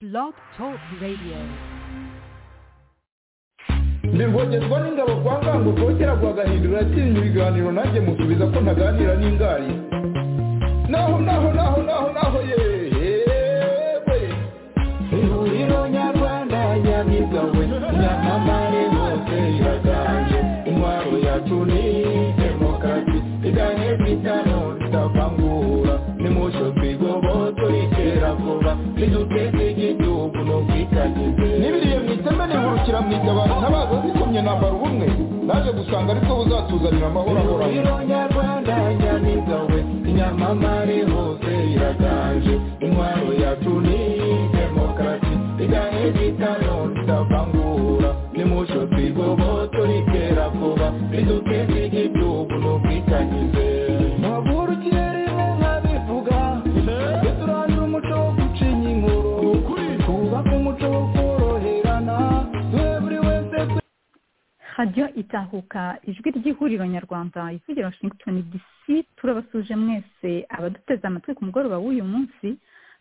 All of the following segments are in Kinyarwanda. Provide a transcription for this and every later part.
Blog Talk Radio. ntirwogerwa n'ingabo kwa ngango rwogera rwagahindura atinya ibiganiro nanjye musubiza ko ntaganira n'ingari naho naho naho naho naho yewe ihuriro nyarwanda nyamigawe nyamamare bose iraganje intwaro yacu ni demokarasi iganye kwitano ridavangura nimusho twigoboto itera vuba niduteze igihugu n'ubwitangize n'ibiriye mwiteme nihurukira mwita abantu ntabazi zikomye nambara ubumwe naje gusanga ariko buzatuzanira amahoro ahoraho nyarwanda nyamiga we inyamamare hose iraganje intwaro yacu ni demokarasi iganye kwitano ridavangura nimusho twigoboto ritera vuba niduteze igihugu n'ubwitangize muhagurukire rimwe nkabivuga tujye turandura umuco wo gucinya inkuru twubake umuco wo koroherana duhe buri wese radiyo itahuka ijwi ry'ihuriro nyarwanda ivugira washington dc turabasuje mwese abaduteze amatwi ku mugoroba w'uyu munsi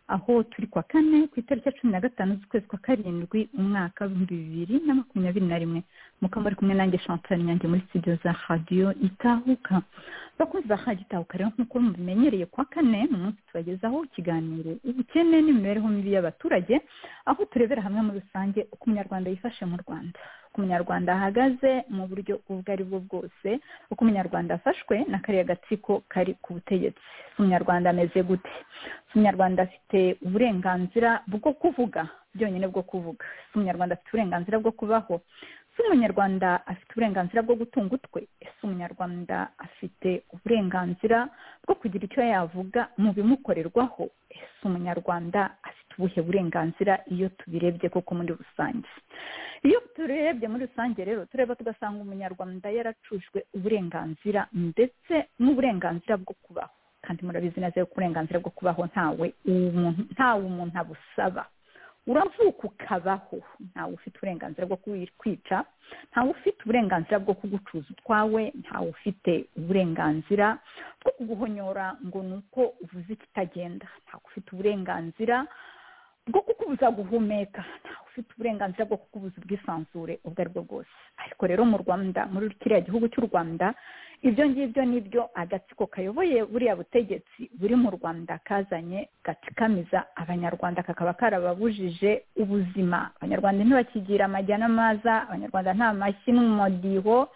aho turi kwa kane ku itariki ya cumi na gatanu z'ukwezi kwa karindwi umwaka w'ibihumbi bibiri na makumyabiri na rimwe mukaba muri kumwe nanjye chantal nyange muri studio za radiyo itahuka bakunze ba radiyo itahuka rero nk'uko mubimenyereye kwa kane ni umunsi tubagezaho ikiganiro ubukene n'imibereho mibi y'abaturage aho turebera hamwe muri rusange uko umunyarwanda yifashe mu rwanda uko umunyarwanda ahagaze mu buryo ubwo ari bwo bwose uko umunyarwanda afashwe na kariya gatsiko kari ku butegetsi ese umunyarwanda ameze gute ese umunyarwanda afite uburenganzira bwo kuvuga byonyine bwo kuvuga ese umunyarwanda afite uburenganzira bwo kubaho ese umunyarwanda afite uburenganzira bwo gutunga utwe ese umunyarwanda afite uburenganzira bwo kugira icyo yavuga mu bimukorerwaho ese umunyarwanda afite ubuhe burenganzira iyo tubirebye koko muri rusange iyo turebye muri rusange rero tureba tugasanga umunyarwanda yaracujwe uburenganzira ndetse n'uburenganzira bwo kubaho kandi murabizi neza yuko uburenganzira bwo kubaho ntawe ntawe umuntu abusaba uravuka ukabaho ntawe ufite uburenganzira bwo kwica ntawe ufite uburenganzira bwo kugucuza utwawe ntawe ufite uburenganzira bwo kuguhonyora ngo ni uko uvuze ikitagenda ntawe ufite uburenganzira bwo kukubuza guhumeka ntawe ufite uburenganzira bwo kukubuza ubwisanzure ubwo ari bwo bwose ariko rero mu rwanda muri kiriya gihugu cy'u rwanda ibyo ngibyo nibyo agatsiko kayoboye buriya butegetsi buri mu rwanda kazanye gatsikamiza abanyarwanda kakaba karababujije ubuzima abanyarwanda ntibakigira amajya n'amaza abanyarwanda nta mashyi n'umumodiho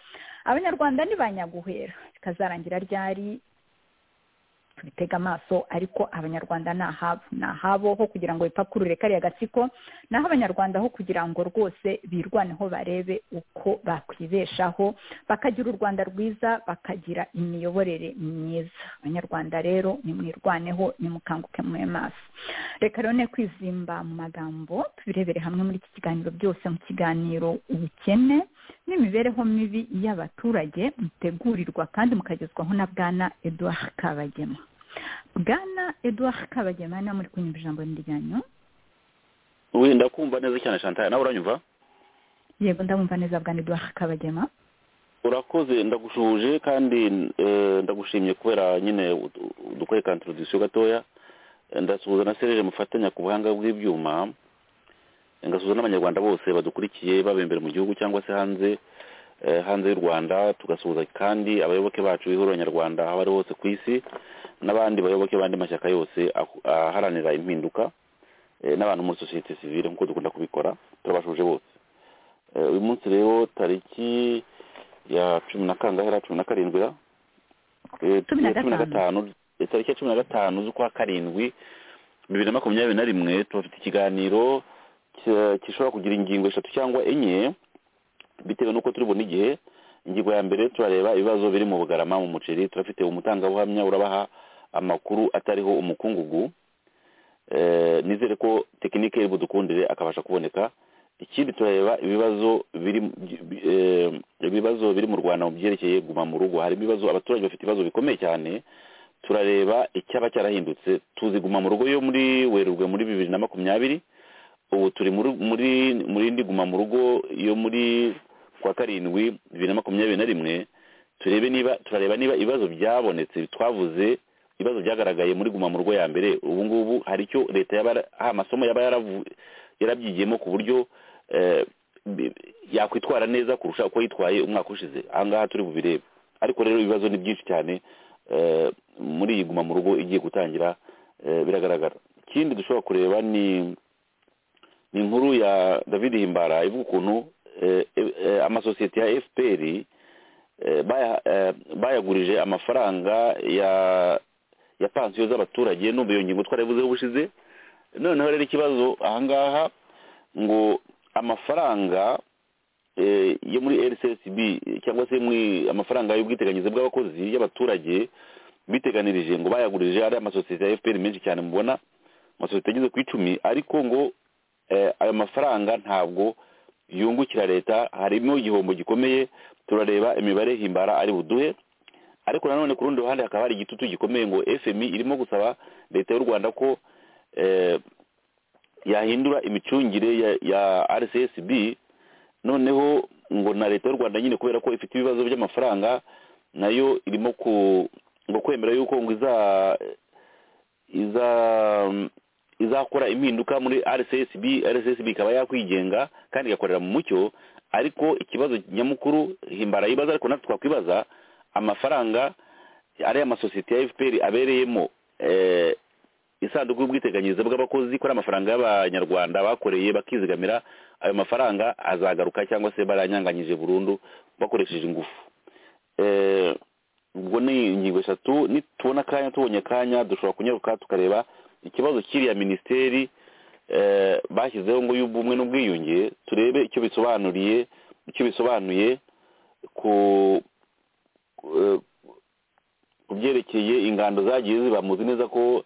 abanyarwanda ntibanyaguhera bikazarangira ryari tubitega amaso ariko abanyarwanda ni ahabo ni ahabo ho kugira ngo bipakurure kariya gatsiko naho abanyarwanda ho kugira ngo rwose birwaneho barebe uko bakwibeshaho bakagira u rwanda rwiza bakagira imiyoborere myiza abanyarwanda rero nimwirwaneho nimukanguke muye maso reka rero ne kwizimba mu magambo tubirebere hamwe muri iki kiganiro byose mu kiganiro ubukene n'imibereho mibi y'abaturage mutegurirwa kandi mukagezwaho na bwana eduard kabagema bwana eduard kabagema niba muri kunyumva ijambo ryanyu wenda kumva neza cyane chantal nawe uranyumva yego ndabumva neza bwana eduard kabagema urakoze ndagushuje kandi eh, ndagushimye kubera nyine udukore ka introduction gatoya Eh, ndasuhuza na serije mufatanya ku buhanga bw'ibyuma ngasuhuza n'abanyarwanda bose badukurikiye baba imbere mu gihugu cyangwa se hanze eh, hanze y'u rwanda tugasuhuza kandi abayoboke bacu b'ihuriro nyarwanda aho bari hose ku isi n'abandi bayoboke b'andi mashyaka yose aku- aharanira impinduka eh, n'abantu muri sosiyete sivile nk'uko dukunda kubikora turabashuje bose Eh, uyu munsi rero tariki ya cumi na kangahe ra cumi na karindwi ra Eh, Cumi na cumi na gatanu itariki ya cumi na gatanu z'ukwa karindwi bibiri na makumyabiri na rimwe tubafite ikiganiro ki- gishobora kugira ingingo eshatu cyangwa enye bitewe n'uko turi bubone igihe ingingo ya mbere turareba ibibazo biri mu bugarama mu muceri turafite umutangabuhamya urabaha amakuru atariho umukungugu Eh, nizere ko tekinike iri budukundire akabasha kuboneka ikindi turareba ibibazo biri bi- eh, ibibazo biri mu rwanda mu byerekeye guma mu rugo harimo ibibazo abaturage bafite ibibazo bikomeye cyane turareba icyaba cyarahindutse tuzi guma mu rugo yo muri werurwe muri bibiri na makumyabiri ubu turi muri muri muri indi guma mu rugo yo muri kwa karindwi bibiri na makumyabiri na rimwe turebe niba turareba niba ibibazo byabonetse twavuze ibibazo byagaragaye muri guma mu rugo ya mbere ubu ngubu hari icyo leta yaba hari amasomo yaba yaravu- yarabyigiyemo ku buryo eh, bi- yakwitwara neza kurusha uko yitwaye umwaka ushize aha ngaha turi bubirebe ariko rero ibibazo ni byinshi cyane eh, muri iyi guma mu rugo igiye gutangira eh, biragaragara ikindi dushobora kureba ni ni inkuru ya david himbara ivuga ukuntu eh, eh, amasosiyete ya fpr eh, baya- eh, bayagurije amafaranga ya ya pansiyo z'abaturage n'ubu iyo ngingo twarabivuzeho ubushize noneho rero ikibazo ahangaha ngo amafaranga eh, yo muri rcsb cyangwa se muri amafaranga y'ubwiteganyirize bw'abakozi y'abaturage biteganirije ngo bayagurije ari amasosiyete ya fpr menshi cyane mubona amasosiyete ageze ku icumi ariko ngo eh, ayo mafaranga ntabwo yungukira leta harimo igihombo gikomeye turareba imibare himbara ari buduhe ariko nanone ku rundi ruhande hakaba hari igitutu gikomeye ngo fmi irimo gusaba leta y'u rwanda ko eh, yahindura imicungire ya, ya rcsb noneho ngo na leta y'u rwanda nyine kubera ko ifite ibibazo by'amafaranga nayo irimo ku ngo kwemera yuko ngo iza iza izakora impinduka muri rcsb rcsb ikaba yakwigenga kandi igakorera mu mucyo ariko ikibazo nyamukuru himbara yibaza ariko natwe twakwibaza amafaranga ari amasosiyete ya fpr abereyemo eh, isanduku y'ubwiteganyirize bw'abakozi ko ari amafaranga y'abanyarwanda bakoreye bakizigamira ayo mafaranga azagaruka cyangwa se baranyanganyije burundu bakoresheje ingufu Eh, ubwo ni ingingo eshatu nitubona akanya tubonye akanya dushobora kunyaruka tukareba ikibazo kiriya minisiteri eh, bashyizeho ngo y'ubumwe n'ubwiyunge turebe icyo bisobanuriye icyo bisobanuye ku ku- ku byerekeye ingando zagiye ziba muzi neza ko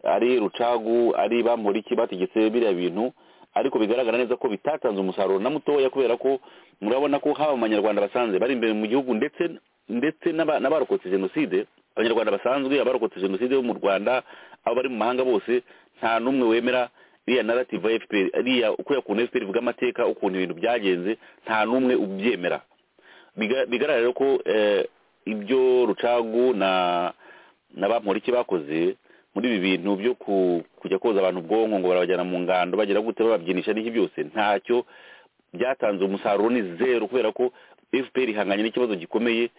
ari rucagu ari bamporiki bategetse biriya bintu ariko bigaragara neza ko bitatanze umusaruro na mutoya kubera ko murabona ko haba mu banyarwanda basanzwe bari imbere mu gihugu ndetse ndetse n'aba- n'abarokotse jenoside abanyarwanda basanzwe abarokotse jenoside bo mu rwanda abo bari mu mahanga bose nta n'umwe wemera iriya narrative ya fpr iriya kuriya kuntu fpr ivuga amateka ukuntu ibintu byagenze nta n'umwe ubyemera Biga- bigaragara rero ko eh, ibyo rucagu na na ba Mporiki bakoze muri ibi bintu byo ku- kujya koza abantu ubwonko ngo barabajyana mu ngando bagira gute bababyinisha n'iki byose ntacyo byatanze umusaruro ni zeru kubera ko fpr ihanganye n'ikibazo gikomeye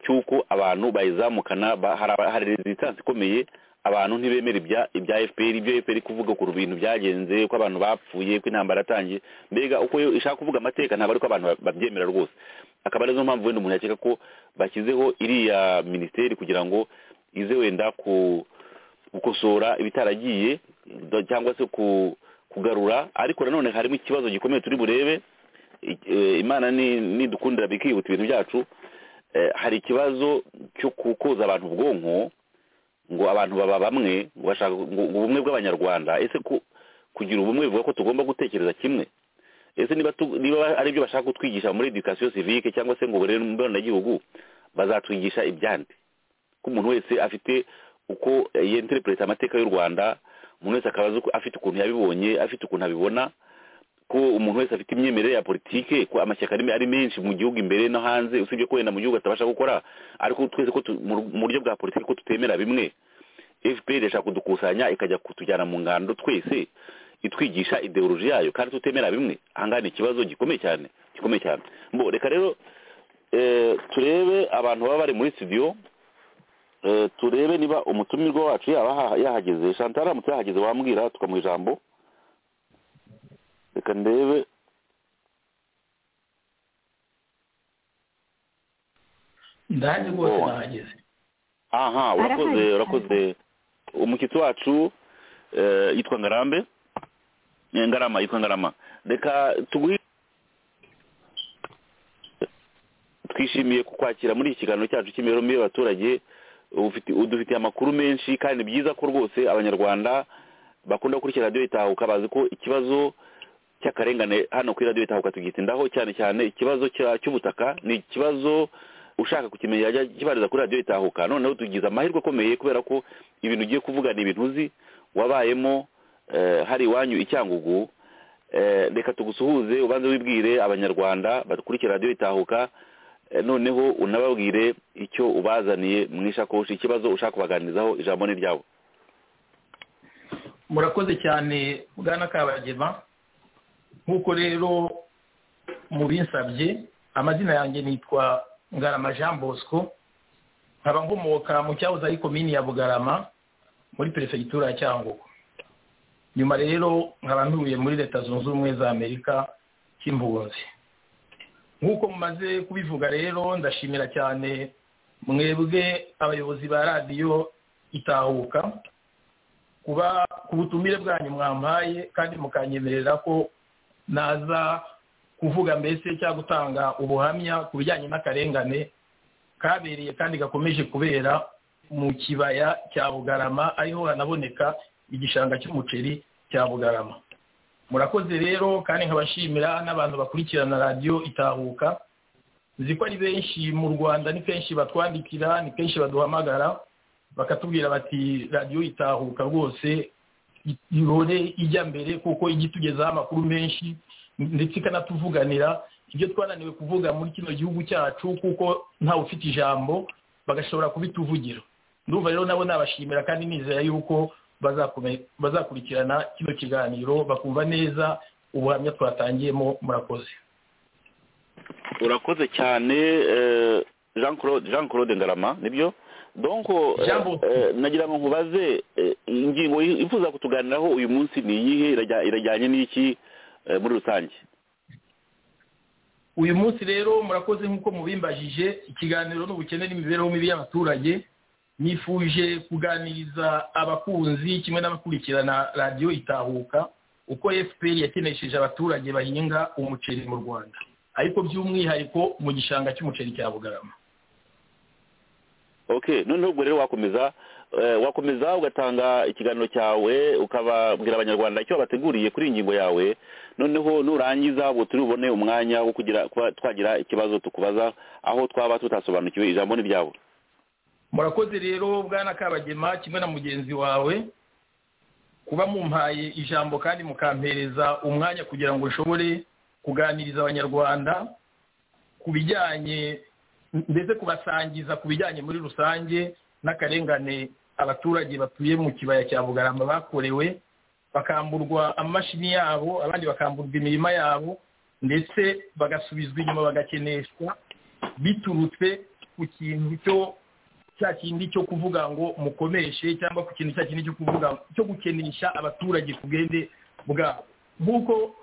cy'uko abantu bayizamukana ba- hari- hari resistance ikomeye abantu ntibemera ibya ibya fpr ibyo fpr iri kuvuga ku bintu byagenze ko abantu bapfuye ko intambara yatangiye mbega uko yo ishaka kuvuga amateka ntabwo ari ko abantu ba- babyemera rwose akaba arizo mpamvu wenda umuntu yakeka ko bashyizeho iriya minisiteri kugira ngo ize wenda ku gukosora ibitaragiye do- cyangwa se ku kugarura ariko nanone harimo ikibazo gikomeye turi burebe I- eh, imana ni- nidukundira bikihuta ibintu byacu eh, hari ikibazo cyo kukoza abantu ubwonko ngo abantu baba bamwe ngo bashaka ngo ngo ubumwe bw'abanyarwanda ese ku- kugira ubumwe bivuga ko tugomba gutekereza kimwe ese niba tu- niba ari byo bashaka kutwigisha muri education civique cyangwa se ngo uburere mboneragihugu bazatwigisha ibyandi ko umuntu wese afite uko eh, yinterpreta amateka y'u rwanda umuntu wese akaba azi uko- afite ukuntu yabibonye afite ukuntu abibona ko umuntu wese afite imyemerere ya politike ko amashyaka ari ari menshi mu gihugu imbere no hanze usibye ko wenda mu gihugu atabasha gukora ariko twese ko tu- mu ru- mu buryo bwa politiki ko tutemera bimwe fpr irashaka kudukusanya ikajya kutujyana mu ngando twese itwigisha ideoloji yayo kandi tutemera bimwe ahangaha ni ikibazo gikomeye cyane gikomeye cyane mbo reka rero eh, turebe abantu baba bari muri studio eh, turebe niba umutumirwa wacu yaba aha- yahageze chantal aramutse yahageze wambwira tukamuha ijambo reka ndebe ndahaje rwose Oh. nahageze aha urakoze Arahari. urakoze umushyitsi wacu eh, yitwa ngarambe Eh, ngarama yitwa ngarama reka tuguhe twishimiye kukwakira muri iki kiganiro cyacu cy'imibereho y'abaturage ufite- udufitiye amakuru menshi kandi ni byiza ko rwose abanyarwanda bakunda gukurikira radiyo itahuka bazi ko ikibazo cy'akarengane hano kuri radiyo itahuka tugitindaho cyane cyane ikibazo cya- cy'ubutaka ni ikibazo ushaka kukimenya yajya kibariza kuri radiyo itahuka noneho tugize amahirwe akomeye kubera ko ibintu ugiye kuvuga ni ibintu uzi wabayemo eh, hari iwanyu i cyangugu Eh, reka tugusuhuze ubanze wibwire abanyarwanda bakurikira radiyo itahuka noneho unababwire icyo ubazaniye mu ishakoshi ikibazo ushaka kubaganirizaho ijambo ni ryabo murakoze cyane bwana kabagema nk'uko rero mubinsabye amazina yanjye nitwa ngarama jean bosco nkaba nkomoka mu cyahoze ari komini ya bugarama muri perefegitura ya cyangugu nyuma rero nkaba ntuye muri leta zunze ubumwe za amerika cy'impunzi nk'uko mumaze kubivuga rero ndashimira cyane mwebwe abayobozi ba radiyo itahuka kuba ku butumire bwanyu mwampaye kandi mukanyemerera ko naza kuvuga mbese cyangwa gutanga ubuhamya ku bijyanye n'akarengane kabereye kandi gakomeje kubera mu kibaya cya bugarama ariho hanaboneka igishanga cy'umuceri cya bugarama murakoze rero kandi nkabashimira n'abantu bakurikirana radiyo itahuka nzi ko ari benshi mu rwanda ni kenshi batwandikira ni kenshi baduhamagara bakatubwira bati radiyo itahuka rwose ihore ijya mbere kuko ijya itugezaho amakuru menshi ndetse ikanatuvuganira ibyo twananiwe kuvuga muri kino gihugu cyacu kuko ntawe ufite ijambo bagashobora kubituvugira ndumva rero nabo nabashimira kandi nizera yuko bazakurikirana kino kiganiro bakumva neza ubuhamya twatangiyemo murakoze urakoze cyane jean claude ngarama nibyo donko nagira ngo nkubaze ingingo yifuza kutuganiraho uyu munsi ni iyihe irajyanye n'iki muri rusange uyu munsi rero murakoze nk'uko mubimbajije ikiganiro n'ubukene n'imibereho mibi y'abaturage nifuje kuganiriza abakunzi kimwe n'abakurikirana radiyo itahuka uko fpr yakenesheje abaturage bahinga umuceri mu rwanda ariko by'umwihariko mu gishanga cy'umuceri cya bugarama ok noneho ubwo rero wakomeza wakomeza ugatanga ikiganiro cyawe ukababwira abanyarwanda icyo bateguriye kuri iyi ngingo yawe noneho nurangiza ngo turibone umwanya wo kugira twagira ikibazo tukubaza aho twaba tutasobanukiwe ijambo ni ryabo murakoze rero bwana kabagema kimwe na mugenzi wawe kuba mumpaye ijambo kandi mukampereza umwanya kugira ngo ushobore kuganiriza abanyarwanda ku bijyanye ndetse kubasangiza ku bijyanye muri rusange n'akarengane abaturage batuye mu kibaya cya bugarama bakorewe bakamburwa amamashini yabo abandi bakamburwa imirima yabo ndetse bagasubizwa inyuma bagakeneshwa biturutse ku kintu cyo cya kindi cyo kuvuga ngo mukomeshe cyangwa ku kintu cya kindi cyo kuvuga cyo gukenesha abaturage ku bwende bwabo nk'uko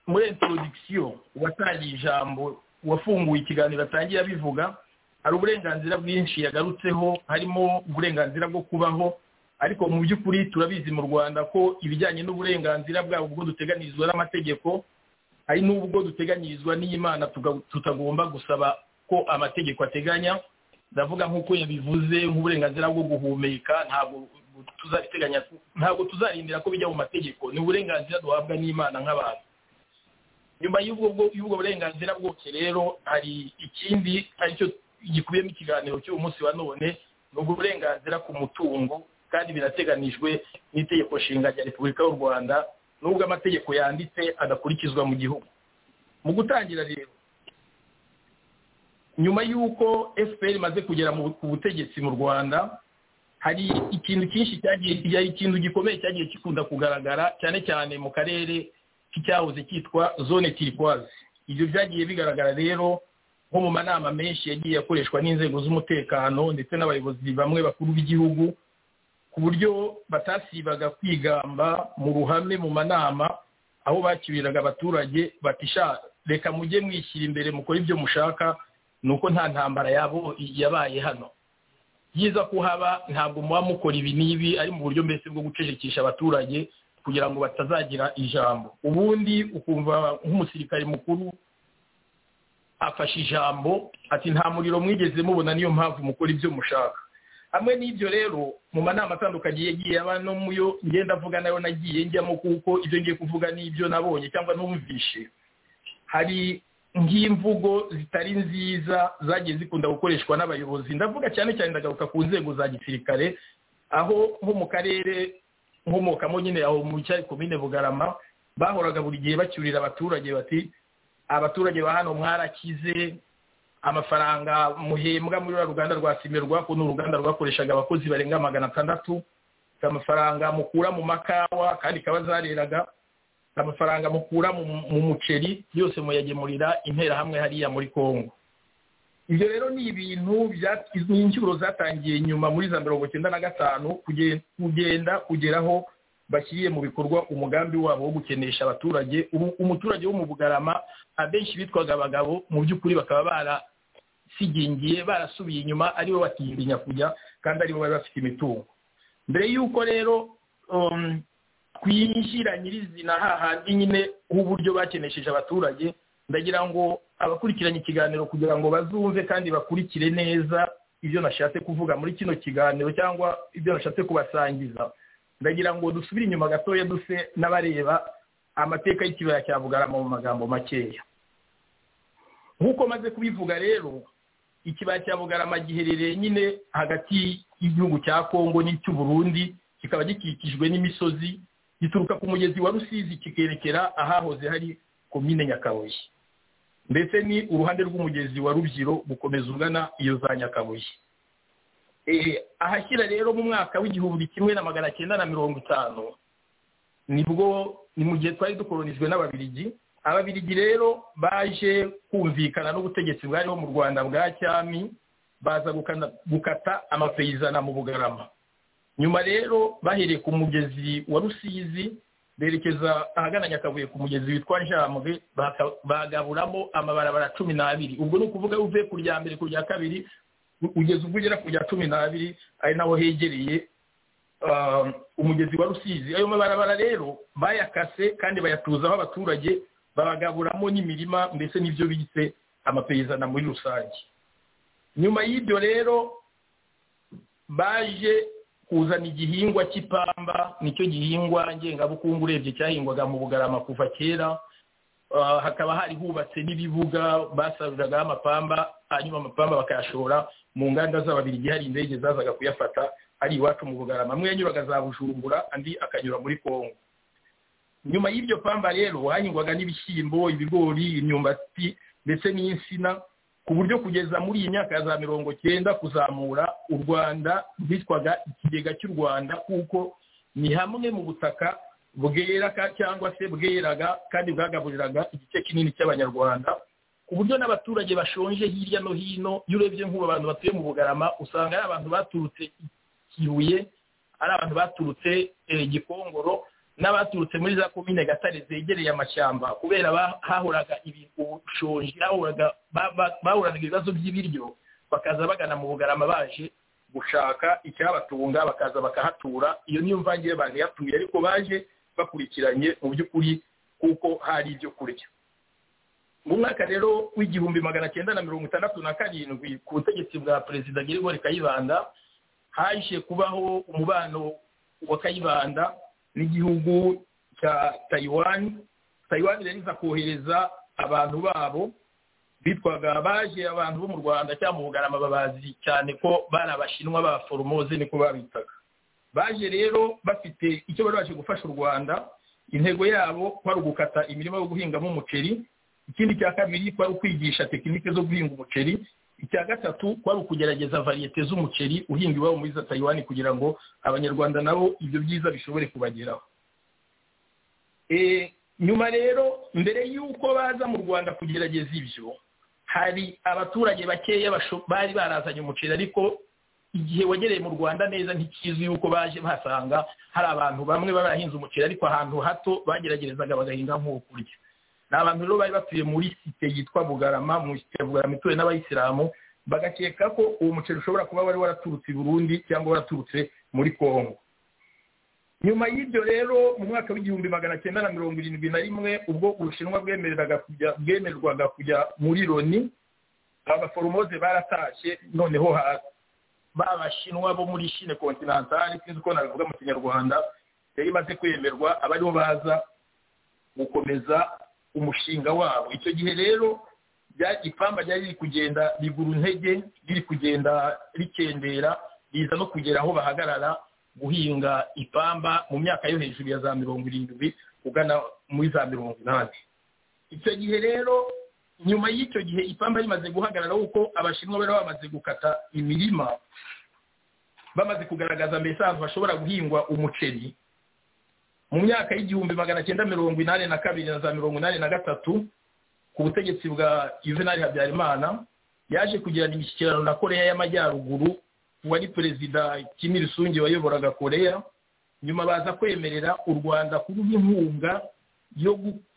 muri intorodikisiyo uwatangiye ijambo uwafunguye ikiganiro atangiye abivuga hari uburenganzira bwinshi yagarutseho harimo uburenganzira bwo kubaho ariko mu by'ukuri turabizi mu rwanda ko ibijyanye n'uburenganzira bwabo ubwo duteganirizwa n'amategeko hari n'ubwo duteganyirizwa n'iyimana tutagomba gusaba ko amategeko ateganya ndavuga nk'uko yabivuze nk'uburenganzira bwo guhumeka ntabwo tuzabiteganya ntabwo tuzarindira ko bijya mu mategeko ni uburenganzira duhabwa n'imana nk'abantu nyuma y'ubwo burenganzira bwose rero hari ikindi aricyo gikubiyemo ikiganiro cy'uyu munsi wa none ni ubwo burenganzira ku mutungo kandi birateganijwe n'itegeko nshinga rya repubulika y'u rwanda n'ubwo amategeko yanditse adakurikizwa mu gihugu mu gutangira rero nyuma y'uko fpr imaze kugera ku butegetsi mu rwanda hari ikintu cyinshi cyagiye hari ikintu gikomeye cyagiye gikunda kugaragara cyane cyane mu karere k'icyahoze cyitwa zone tirikwazi ibyo byagiye bigaragara rero nko mu manama menshi yagiye akoreshwa n'inzego z'umutekano ndetse n'abayobozi bamwe bakuru b'igihugu ku buryo batasibaga kwigamba mu ruhame mu manama aho bakiriraga abaturage batisha reka mujye mwishyira imbere mukore ibyo mushaka ni uko nta ntambara yabo yabaye hano byiza ko haba ntabwo muba mukora ibi n'ibi ari mu buryo mbese bwo gucecekesha abaturage kugira ngo batazagira ijambo ubundi ukumva nk'umusirikare mukuru afashe ijambo ati nta muriro mwigeze mubona niyo mpamvu mukora ibyo mushaka hamwe n'ibyo rero mu manama atandukanye yagiye aba no muyo ngenda avuga nayo nagiye njyamo kuko ibyo ngiye kuvuga n'ibyo nabonye cyangwa numvishe hari nk'imvugo zitari nziza zagiye zikunda gukoreshwa n'abayobozi ndavuga cyane cyane ndagaruka ku nzego za gisirikare aho nko mu karere nkomokamo nyine aho mu cyari komine bugarama bahoraga buri gihe bacyurira abaturage bati abaturage ba hano mwarakize amafaranga muhembwa muri ruriya ruganda rwa simerwa ni uruganda rwakoreshaga abakozi barenga magana atandatu amafaranga mukura mu makawa kandi kaba zareraga amafaranga mukura mu muceri yose muyagemurira interahamwe hariya muri congo ibyo rero ni ibintu ni incyuro zatangiye nyuma muri za mirongo icyenda na gatanu kugenda kugeraho bashyiriye mu bikorwa umugambi wabo wo gukenesha abaturage umuturage wo mu bugarama abenshi bitwaga abagabo mu by'ukuri bakaba barasigingiye barasubiye inyuma aribo batindinya kujya kandi aribo bari bafite imitungo mbere y'uko rero twishyira nyirizina hahandi nyine h'uburyo bakenesheje abaturage ndagira ngo abakurikiranye ikiganiro kugira ngo bazumve kandi bakurikire neza ibyo nashatse kuvuga muri kino kiganiro cyangwa ibyo nashatse kubasangiza ndagira ngo dusubire inyuma gatoya duse n'abareba amateka y'ikibaya cya bugarama mu magambo makeya nk'uko maze kubivuga rero ikibaya cya bugarama giherereye nyine hagati y'igihugu cya kongo n'icy'u Burundi kikaba gikikijwe n'imisozi gituruka ku mugezi wa rusizi kikerekera ahahoze hari komine nyakabuye ndetse ni uruhande rw'umugezi wa rubyiro gukomeza ugana iyo za nyakabuye ahashyira rero mu mwaka w'igihumbi kimwe na magana cyenda na mirongo itanu nibwo ni mu gihe twari dukoronijwe n'ababirigi ababirigi rero baje kumvikana n'ubutegetsi bwariho mu rwanda bwa cyami baza gukata amapeyizana mu bugarama nyuma rero bahereye ku mugezi wa rusizi berekeza ahagana nyakabuye ku mugezi witwa njambwe bagaburamo amabarabara cumi n'abiri ubwo ni ukuvuga uvuye ku rya mbere ku rya kabiri ugeze ubwo ugera ku rya cumi n'abiri ari naho hegereye umugezi wa rusizi ayo mabarabara rero bayakase kandi bayatuzaho abaturage babagaburamo n'imirima ndetse n'ibyo bise amapeyizana muri rusange nyuma y'ibyo rero baje kuzana igihingwa cy'ipamba nicyo gihingwa ngengabukungu urebye cyahingwaga mu bugarama kuva kera hakaba hari hubatse n'ibibuga basaruragaho amapamba hanyuma amapamba bakayashora mu nganda z'ababirigi hari indege zazaga kuyafata ari iwacu mu bugarama amwe yanyuraga za bujumbura andi akanyura muri kongo nyuma y'iryo pamba rero hahingwaga n'ibishyimbo ibigori imyumbati ndetse n'insina ku buryo kugeza muri iyi myaka ya za mirongo cyenda kuzamura u rwanda rwitwaga ikigega cy'u rwanda kuko ni hamwe mu butaka bwera cyangwa se bweraga kandi bwagaburiraga igice kinini cy'abanyarwanda ku buryo n'abaturage bashonje hirya no hino iyo urebye nk'ubu abantu batuye mu bugarama usanga ari abantu baturutse kibuye ari abantu baturutse gikongoro n'abaturutse muri za komine gatare zegereye amashyamba kubera hahoraga ubushonji bahuraga ibibazo by'ibiryo bakaza bagana mu bugarama baje gushaka icyabatunga bakaza bakahatura iyo niyo mvangire banihatuye ariko baje bakurikiranye mu by'ukuri kuko hari ibyo kurya mu mwaka rero w'igihumbi magana cyenda na mirongo itandatu na karindwi ku butegetsi bwa perezida Gerigori kayibanda haje kubaho umubano wa kayibanda n'igihugu cya tayiwani tayiwani rero iza kohereza abantu babo bitwaga baje abantu bo mu rwanda cyangwa mu bugarama babazi cyane ko bari abashinwa ba foromose niko babitaga baje rero bafite icyo bari baje gufasha u rwanda intego yabo kwari ugukata imirima yo guhingamo umuceri ikindi cya kabiri kwari ukwigisha tekinike zo guhinga umuceri icya gatatu kwari ukugerageza variyete z'umuceri uhinga iwabo muri za tayiwani kugira ngo abanyarwanda nabo ibyo byiza bishobore kubageraho nyuma rero mbere y'uko baza mu rwanda kugerageza ibyo hari abaturage bakeya bari barazanye umuceri ariko igihe wagereye mu rwanda neza ntikizwi yuko baje bahasanga hari abantu bamwe barahinze umuceri ariko ahantu hato bageragerezaga bagahinga nk'uwo kurya ni abantu rero bari batuye muri site yitwa bugarama mu site ya bugarama ituwe n'abayisilamu bagakeka ko uwo muceri ushobora kuba wari waraturutse i burundi cyangwa waraturutse muri kongo nyuma y'ibyo rero mu mwaka w'igihumbi magana cyenda na mirongo irindwi na rimwe ubwo ubushinwa bwemerwaga kujya muri loni abaforomoze baratashye noneho babashinwa bo muri shine kontinantari sinzi uko nabivuga mu kinyarwanda yari imaze kwemerwa abariho baza gukomeza umushinga wabo icyo gihe rero ipamba ryari riri kugenda rigura intege riri kugenda rikendera riza no kugera aho bahagarara guhinga ipamba mu myaka yo hejuru ya za mirongo irindwi ugana muri za mirongo inani icyo gihe rero nyuma y'icyo gihe ipamba rimaze guhagarara kuko abashinwa bari bamaze gukata imirima bamaze kugaragaza mbese ahantu hashobora guhingwa umuceri mu myaka y'igihumbi magana cyenda mirongo inani na kabiri na za mirongo inani na gatatu ku butegetsi bwa juvenal habyarimana yaje kugirana imishyikirano na koreya y'amajyaruguru wari perezida kimirusungi wayoboraga koreya nyuma baza kwemerera u rwanda kuruha inkunga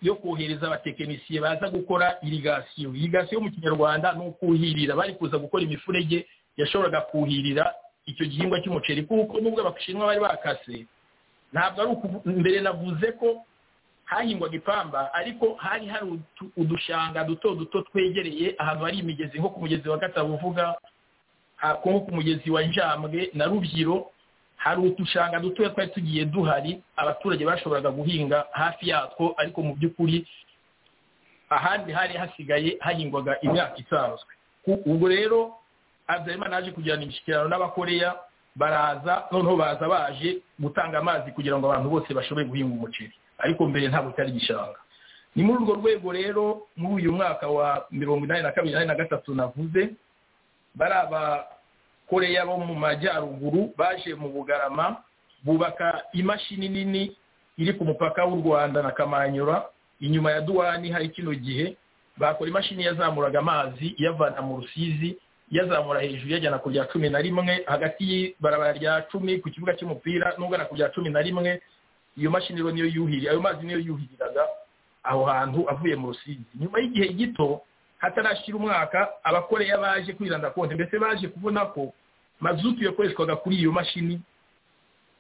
yo kohereza abatekinisiye baza gukora irigasiyo irigasiyo mu kinyarwanda ni ukuhirira bari kuza gukora imifurege yashoboraga kuhirira icyo gihingwa cy'umuceri kuko nubwo abashinwa bari bakase ntabwo ari mbere navuze ko hahingwaga ipamba ariko hari hari udushanga duto duto twegereye ahantu hari imigezi nko ku mugezi wa gatabo uvuga nko ku mugezi wa njambwe na rubyiro hari udushanga dutoya twari tugiye duhari abaturage bashoboraga guhinga hafi yatwo ariko mu by'ukuri ahandi hari hasigaye hahingwaga imyaka isanzwe ubwo rero habyarimana yaje kugirana imishyikirano n'abakoreya baraza noneho baza baje gutanga amazi kugira ngo abantu bose bashobore guhinga umuceri ariko mbere ntabwo cyari igishanga ni muri urwo rwego rero muri uyu mwaka wa mirongo inani na kabiri na gatatu navuze bari abakoreya bo mu majyaruguru baje mu bugarama bubaka imashini nini iri ku mupaka w'u rwanda na kamanyura inyuma ya duwani hari kino gihe bakora imashini yazamuraga amazi iyavana mu rusizi yazamura hejuru yajyana ku bya cumi na rimwe hagati y'ibarabara rya cumi ku kibuga cy'umupira n'ugana ku bya cumi na rimwe iyo mashini rero niyo yuhirira ayo mazi niyo yuhiriraga aho hantu avuye mu rusizi nyuma y'igihe gito hatarashyira umwaka abakoreya baje kwiranda konti mbese baje kubona ko mazutu yakoreshwaga kuri iyo mashini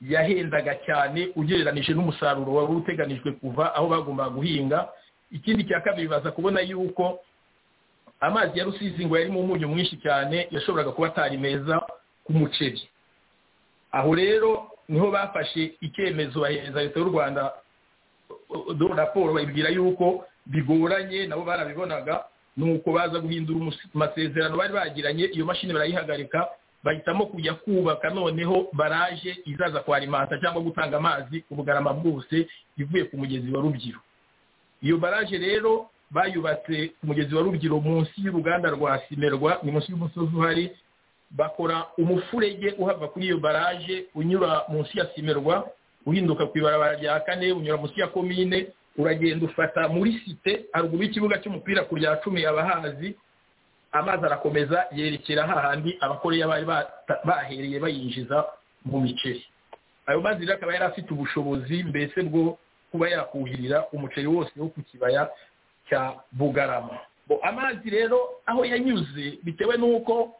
yahendaga cyane ugereranije n'umusaruro wari uteganijwe kuva aho bagombaga guhinga ikindi cya kabiri baza kubona yuko amazi ya rusizi ngo yarimo umunyu mwinshi cyane yashoboraga kuba atari meza ku muceri aho rero niho bafashe icyemezo bahereza leta y'u rwanda do raporo bayibwira yuko bigoranye nabo barabibonaga nuko baza guhindura amasezerano bari bagiranye iyo mashini barayihagarika bahitamo kujya kubaka noneho baraje izaza kwarimanta cyangwa gutanga amazi ku bugarama bwose ivuye ku mugezi wa rubyiro iyo baraje rero bayubatse umugezi wa rubyiru munsi y'uruganda rwa simerwa ni munsi y'umusozi uhari bakora umufurege uhava kuri iyo baraje unyura munsi ya simerwa uhinduka ku ibarabara rya kane unyura munsi ya komine uragenda ufata muri site haruguru y'ikibuga cy'umupira ku rya cumi abahazi amazi arakomeza yerekera hahandi abakoreya bari bahereye bayinjiza mu miceri ayo mazi rero akaba yari afite ubushobozi mbese bwo kuba yakuhirira umuceri wose wo ku kibaya cya bugarama amazi rero aho yanyuze bitewe n'uko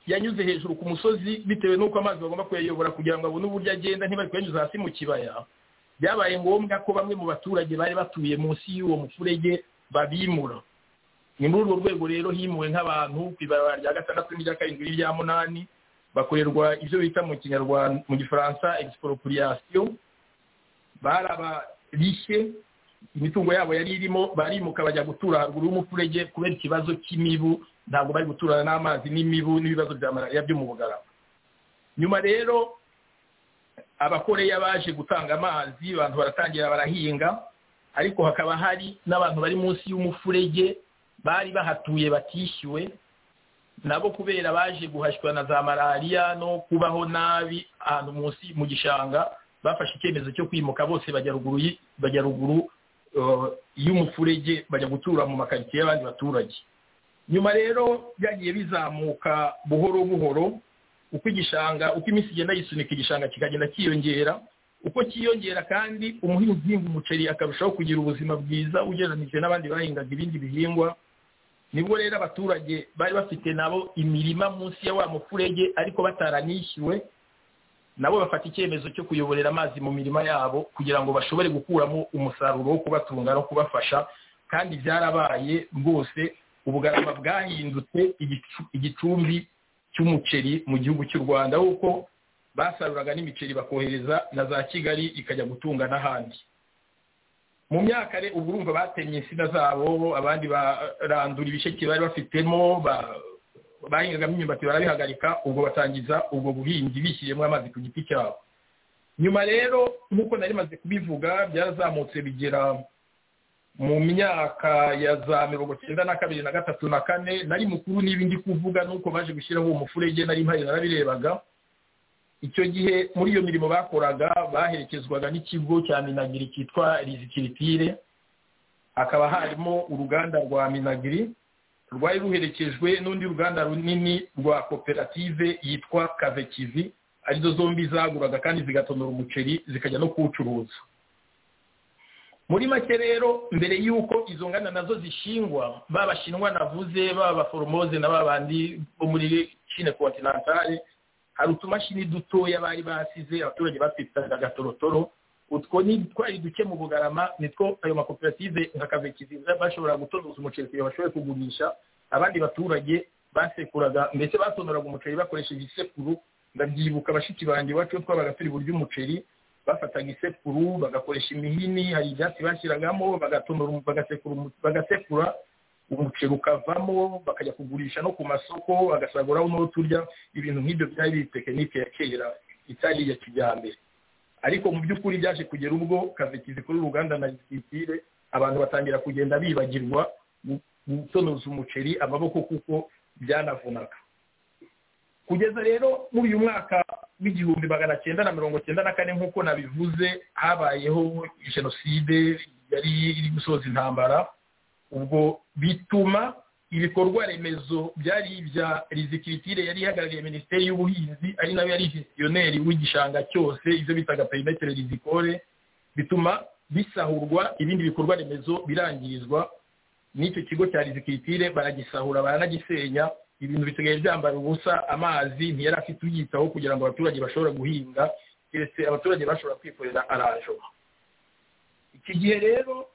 yanyuze hejuru ku musozi bitewe n'uko amazi bagomba kuyayobora kugira ngo abone uburyo agenda ntibari kuyanyuza hasi mu kibaya byabaye ngombwa ko bamwe mu baturage bari batuye munsi y'uwo mufurege babimura ni muri urwo rwego rero himuwe nk'abantu ku ibarabara rya gatandatu n'irya karindwi n'irya munani bakorerwa ibyo bita mu kinyarwanda mu gifaransa egisiporopuriyasiyo barabarishye imitungo yabo yari irimo barimuka bajya gutura haruguru y'umufurege kubera ikibazo cy'imibu ntabwo bari guturana n'amazi n'imibu n'ibibazo bya malariya byo mu bugarama nyuma rero abakoreya baje gutanga amazi abantu baratangira barahinga ariko hakaba hari n'abantu bari munsi y'umufurege bari bahatuye batishyuwe nabo kubera baje guhashywa na za malariya no kubaho nabi ahantu munsi mu gishanga bafashe icyemezo cyo kwimuka bose bajya ruguru y'umufurege bajya gutura mu makaritsiye y'abandi baturage nyuma rero byagiye bizamuka buhoro buhoro uko igishanga uko iminsi igenda yisunika igishanga kikagenda cyiyongera uko cyiyongera kandi umuhinzi uhinga umuceri akarushaho kugira ubuzima bwiza ugereranije n'abandi bahingaga ibindi bihingwa nibwo rero abaturage bari bafite nabo imirima munsi ya wa mufurege ariko bataranishyuwe nabo bafata icyemezo cyo kuyoborera amazi mu mirima yabo kugira ngo bashobore gukuramo umusaruro wo kubatunga no kubafasha kandi byarabaye rwose ubugarama bwahindutse igicumbi cy'umuceri mu gihugu cy'u rwanda kuko basaruraga n'imiceri bakohereza na za kigali ikajya gutunga n'ahandi mu myaka ubu urumva batemye insina zabo abandi barandura ibisheke bari bafitemo bahingagamo imyumbati barabihagarika ubwo batangiza ubwo buhinzi bishyiriyemo amazi ku giti cyabo nyuma rero nk'uko nari maze kubivuga byarazamutse bigera mu myaka ya za mirongo cyenda na kabiri na gatatu na kane nari mukuru niba ndi kuvuga nuko baje gushyiraho uwo mufurege nari mpari narabirebaga icyo gihe muri iyo mirimo bakoraga baherekezwaga n'ikigo cya minagiri cyitwa rizikiritire hakaba harimo uruganda rwa minagiri rwari ruherekejwe n'undi ruganda runini rwa koperative yitwa kavekizi arizo zombi zaguraga kandi zigatonora umuceri zikajya no kuwucuruza muri make rero mbere y'uko izo nganda nazo zishingwa babashinwa navuze baba foromose na babandi bo muri shine kontinantale hari utumashini dutoya bari basize abaturage batwitaga agatorotoro utwo ni twari duke mu bugarama nitwo ayo makoperative nka kavekiziza bashobora gutonoza umuceri kugira bashobore kugurisha abandi baturage basekuraga ndetse batonoraga umuceri bakoresheje isekuru ndabyibuka bashiki banjye iwacu twabaga turi burya umuceri bafataga isekuru bagakoresha imihini hari ibyatsi bashyiragamo bagasekura umuceri ukavamo bakajya kugurisha no ku masoko agasaguraho n'uwo turya ibintu nk'ibyo byari biri tekinike ya kera itari iya kijyambere ariko mu by'ukuri byaje kugera ubwo kazikizi kuri uruganda na gisitire abantu batangira kugenda bibagirwa gutonoza umuceri amaboko kuko byanavunaga kugeza rero muri uyu mwaka w'igihumbi magana cyenda na mirongo cyenda na kane nk'uko nabivuze habayeho jenoside yari iri gusoza intambara ubwo bituma ibikorwa remezo byari ibya rizikiritire yari ihagarariye minisiteri y'ubuhinzi ari nayo yari gestioneri w'igishanga cyose ibyo bitaga perimetere rizikore bituma bisahurwa ibindi bikorwa remezo birangirizwa n'icyo kigo cya rizikiritire baragisahura baranagisenya ibintu bisigaye byambara ubusa amazi ntiyari afite uyitaho kugira ngo abaturage bashobora guhinga keretse abaturage bashobora kwikorera arajo iki gihe rero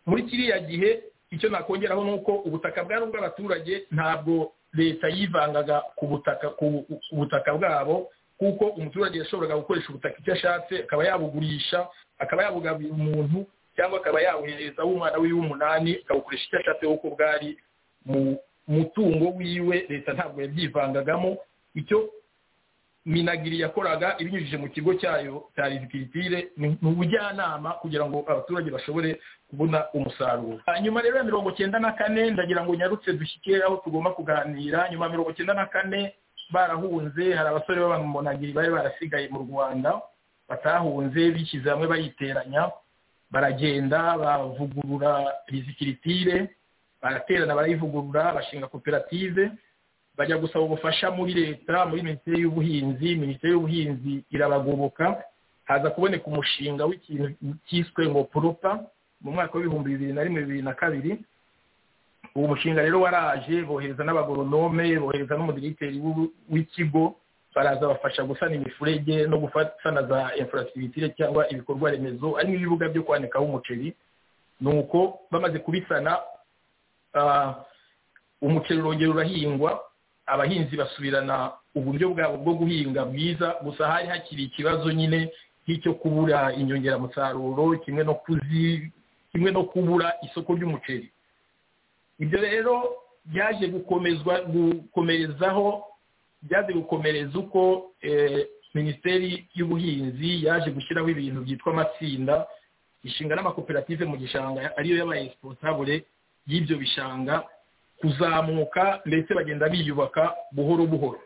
muri kiriya gihe icyo nakongeraho ni uko ubutaka bwari ubw'abaturage ntabwo leta yivangaga ku butaka ku butaka bwabo kuko umuturage yashoboraga gukoresha ubutaka icyo ashatse akaba yabugurisha akaba yabugabira umuntu cyangwa akaba yabuhereza umwana we w'umunani akabukoresha icyo ashatse kuko bwari mu umutungo wiwe leta ntabwo yabyivangagamo icyo minagiri yakoraga ibinyujije mu kigo cyayo cya rizikiritire ni ubujyanama kugira ngo abaturage bashobore kubona umusaruro hanyuma rero ya mirongo cyenda na kane ndagira ngo nyarutse dushyike aho tugomba kuganira nyuma ya mirongo cyenda na kane barahunze hari abasore b'abamunagiri bari barasigaye mu rwanda batahunze bishyize hamwe bayiteranya baragenda bavugurura rizikiritire baraterana barayivugurura bashinga koperative bajya gusaba ubufasha muri leta muri minisiteri y'ubuhinzi minisiteri y'ubuhinzi irabagoboka haza kuboneka umushinga w'ikintu cyiswe ngo poropa mu mwaka w'ibihumbi bibiri na rimwe bibiri na kabiri uwo mushinga rero waraje bohereza n'abagoronome bohereza n'umudiriteri w'ikigo baraza bafasha gusana imifurege no gusana za infrastructure cyangwa ibikorwa remezo harimo ibibuga byo kwanikaho umuceri ni uko bamaze kubisana umuceri urongera urahingwa abahinzi basubirana uburyo bwabo bwo guhinga bwiza gusa hari hakiri ikibazo nyine nk'icyo kubura inyongeramusaruro kimwe no kuzi kimwe no kubura isoko ry'umuceri ibyo rero byaje gukomezwa gukomerezaho byaje gukomereza uko minisiteri y'ubuhinzi yaje gushyiraho ibintu byitwa amatsinda ishinga n'amakoperative mu gishanga ariyo yabaye sipotabure y'ibyo bishanga kuzamuka ndetse bagenda biyubaka buhoro buhoro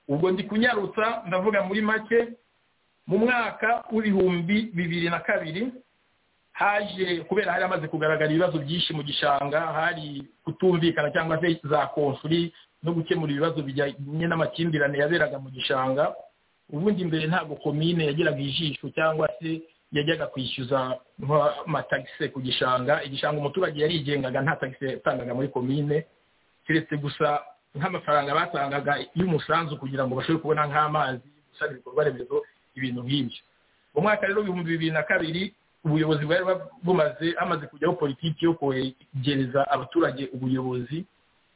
ubwo ndi kunyarutsa ndavuga muri make mu mwaka w'ibihumbi bibiri na kabiri haje kubera hari hamaze kugaragara ibibazo byinshi mu gishanga hari kutumvikana cyangwa se za konsuri no gukemura ibibazo bijyanye n'amakimbirane yaberaga mu gishanga ubundi mbere ntabwo komine yagiraga ijisho cyangwa se yajyaga kwishyuza amatagisi ku gishanga igishanga umuturage yarigengaga nta tagisi yatangaga muri komine keretse gusa nk'amafaranga batangaga y'umusanzu kugira ngo bashobore kubona nk'amazi gusana ibikorwa remezo ibintu nk'ibyo mu mwaka rero ibihumbi bibiri na kabiri ubuyobozi bwari bumaze hamaze kujyaho politiki yo kwegereza abaturage ubuyobozi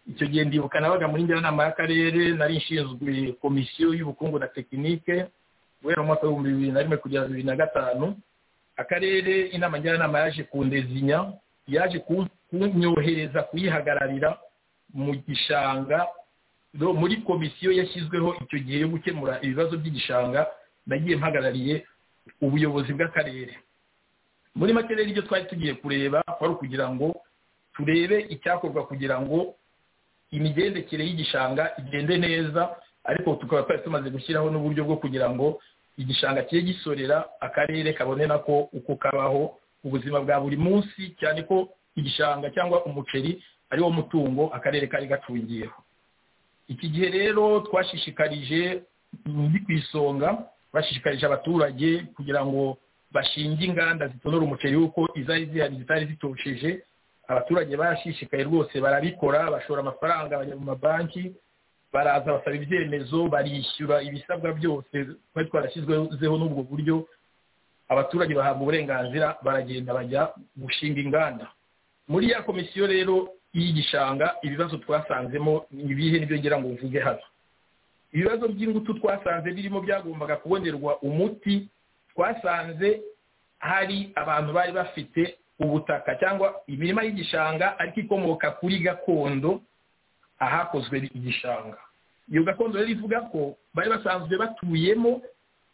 icyo gihe ndibuka nabaga muri njyanama y'akarere nari ishinzwe komisiyo y'ubukungu na tekinike guhera mu mwaka w'ibihumbi bibiri na rimwe kugera bibiri na gatanu akarere inama njyanama yaje kundezinya yaje kunyohereza kuyihagararira mu gishanga muri komisiyo yashyizweho icyo gihe yo gukemura ibibazo by'igishanga nagiye mpagarariye ubuyobozi bw'akarere muri make rero ibyo twari tugiye kureba kwari ukugira ngo turebe icyakorwa kugira ngo imigendekere y'igishanga igende neza ariko tukaba twari tumaze gushyiraho n'uburyo bwo kugira ngo igishanga kiye gisorera akarere kabone nako uko kabaho ubuzima bwa buri munsi cyane ko igishanga cyangwa umuceri ari wo mutungo akarere kari gacungiyeho iki gihe rero twashishikarije ndi ku isonga bashishikarije abaturage kugira ngo bashinge inganda zitonora umuceri kuko izari zihari zitari zitosheje abaturage barashishikaye rwose barabikora bashora amafaranga bajya mu mabanki baraza basaba ibyemezo barishyura ibisabwa byose twari twarashyizweho n'ubwo buryo abaturage bahabwa uburenganzira baragenda bajya gushinga inganda muri ya komisiyo rero y'igishanga ibibazo twasanzemo ni ibihe nibyo ngira ngo mvuge hano ibibazo by'ingutu twasanze birimo byagombaga kubonerwa umuti twasanze hari abantu bari bafite ubutaka cyangwa imirima y'igishanga ariko ikomoka kuri gakondo ahakozwe igishanga iyo gakondo rero ivuga ko bari basanzwe batuyemo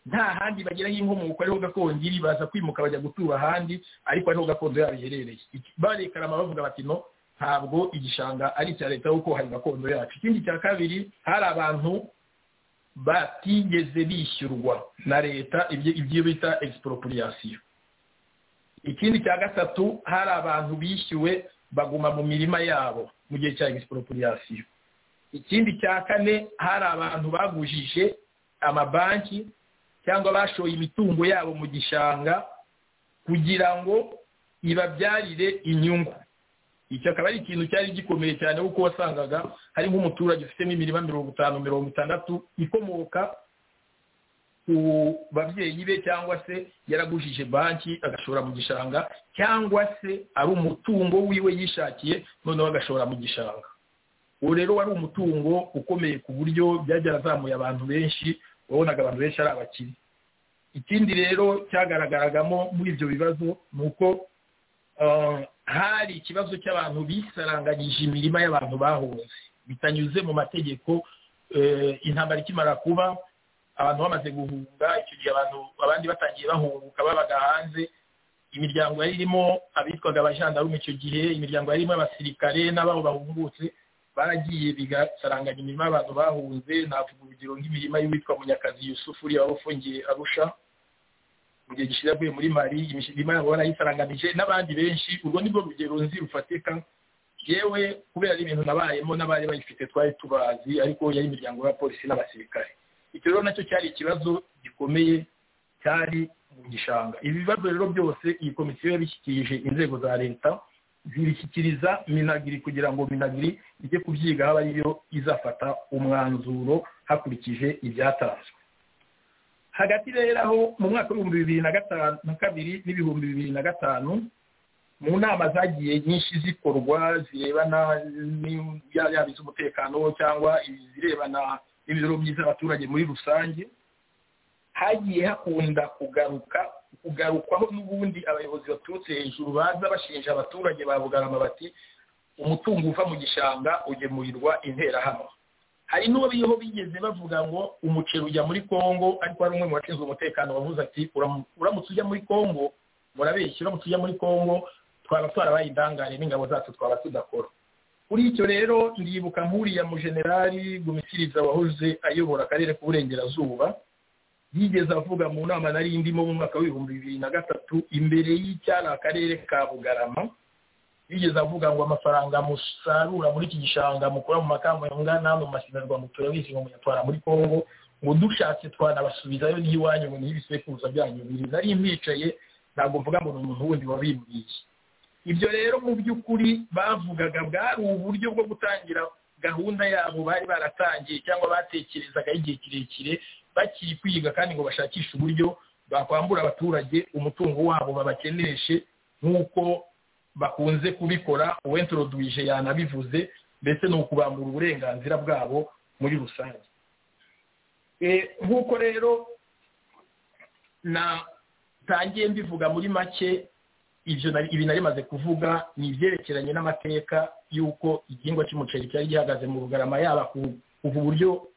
nta handi bageraho inkomoko ariho gakondo iri baza kwimuka bajya gutura ahandi ariko ariho gakondo yabo iherereye barekarama bavuga bati no ntabwo igishanga ari icya leta kuko hari gakondo yacu ikindi cya kabiri hari abantu batigeze bishyurwa na leta ibyo bita egisiporopuriyasiyo ikindi cya gatatu hari abantu bishyuwe baguma mu mirima yabo mu gihe cya egisiporopuriyasiyo ikindi cya kane hari abantu bagujije amabanki cyangwa bashoye imitungo yabo mu gishanga kugira ngo ibabyarire inyungu iki akaba ari ikintu cyari gikomeye cyane kuko wasangaga hari nk'umuturage ufitemo imirima mirongo itanu mirongo itandatu ikomoka ku babyeyi be cyangwa se yaragujije banki agashora mu gishanga cyangwa se ari umutungo wiwe yishakiye noneho agashora mu gishanga uwo rero wari umutungo ukomeye ku buryo byajya azamuye abantu benshi wabonaga abantu benshi ari abakire ikindi rero cyagaragaragamo muri ibyo bibazo ni uko hari ikibazo cy'abantu bisaranganyije imirima y'abantu bahunze bitanyuze mu mategeko intambara ikimara kuba abantu bamaze guhunga icyo gihe abantu abandi batangiye bahunguka babaga hanze imiryango yari irimo abitwaga abajandarume icyo gihe imiryango yari irimo abasirikare n'abaho bahungutse baragiye bigasaranganya imirima y'abantu bahunze navuga urugero nk'imirima y'uwitwa munyakazi yusufu uriya wari ufungiye arusha mu gihe gishize avuye muri mari imirima yabo barayisaranganije n'abandi benshi urwo ni rwo rugero nzi rufatika yewe kubera ari ibintu nabayemo n'abari bayifite twari tubazi ariko yari imiryango y'abapolisi n'abasirikare icyo rero nacyo cyari ikibazo gikomeye cyari mu gishanga ibi bibazo rero byose iyi komisiyo yabishyikirije inzego za leta zibishyikiriza minagiri kugira ngo minagiri ijye kubyiga haba ariyo izafata umwanzuro hakurikije ibyatanzwe hagati rero aho mu mwaka w'ibihumbi bibiri na gatanu na kabiri n'ibihumbi bibiri na gatanu mu nama zagiye nyinshi zikorwa zirebana yaba iz'umutekano cyangwa izirebana n'imibereho myiza y'abaturage muri rusange hagiye hakunda kugaruka kugarukwaho n'ubundi abayobozi baturutse hejuru baza bashinja abaturage ba bugarama bati umutungo uva mu gishanga ugemurirwa interahamwe hari n'uwo bigeze bavuga ngo umuceri ujya muri congo ariko hari umwe mu bashinzwe umutekano wavuze ati uramutse ujya muri congo murabeshya uramutse ujya muri congo twaba twarabaye indangare n'ingabo zacu twaba tudakora kuri icyo rero ndibuka nk'uriya mujenerali gumisiriza wahoze ayobora akarere k'uburengerazuba yigeze avuga mu nama nari ndimo mu mwaka w'ibihumbi bibiri na gatatu imbere y'icyari akarere ka bugarama bigeze avuga ngo amafaranga musarura muri iki gishanga mukura mu makambanga namwe mu mashyinirwa ngo turabizi ngo muyatwara muri congo ngo dushatse twanabasubizayo n'iwanyu ngo niyo ibisekuruza byanyu biri nari mbicaye ntabwo mvuga ngo ni umuntu wundi wabimbwiye ibyo rero mu by'ukuri bavugaga bwari uburyo bwo gutangira gahunda yabo bari baratangiye cyangwa batekerezaga igihe kirekire bakiri kwiga kandi ngo bashakishe uburyo bakwambura abaturage umutungo wabo babakeneshe nk'uko bakunze kubikora uwentorodwije yanabivuze ndetse ni ukubambura uburenganzira bwabo muri rusange nk'uko rero natangiye mbivuga muri make ibyo ibi nari maze kuvuga ni ibyerekeranye n'amateka y'uko igihingwa cy'umuceri cyari gihagaze mu bugarama yaba kuva uburyo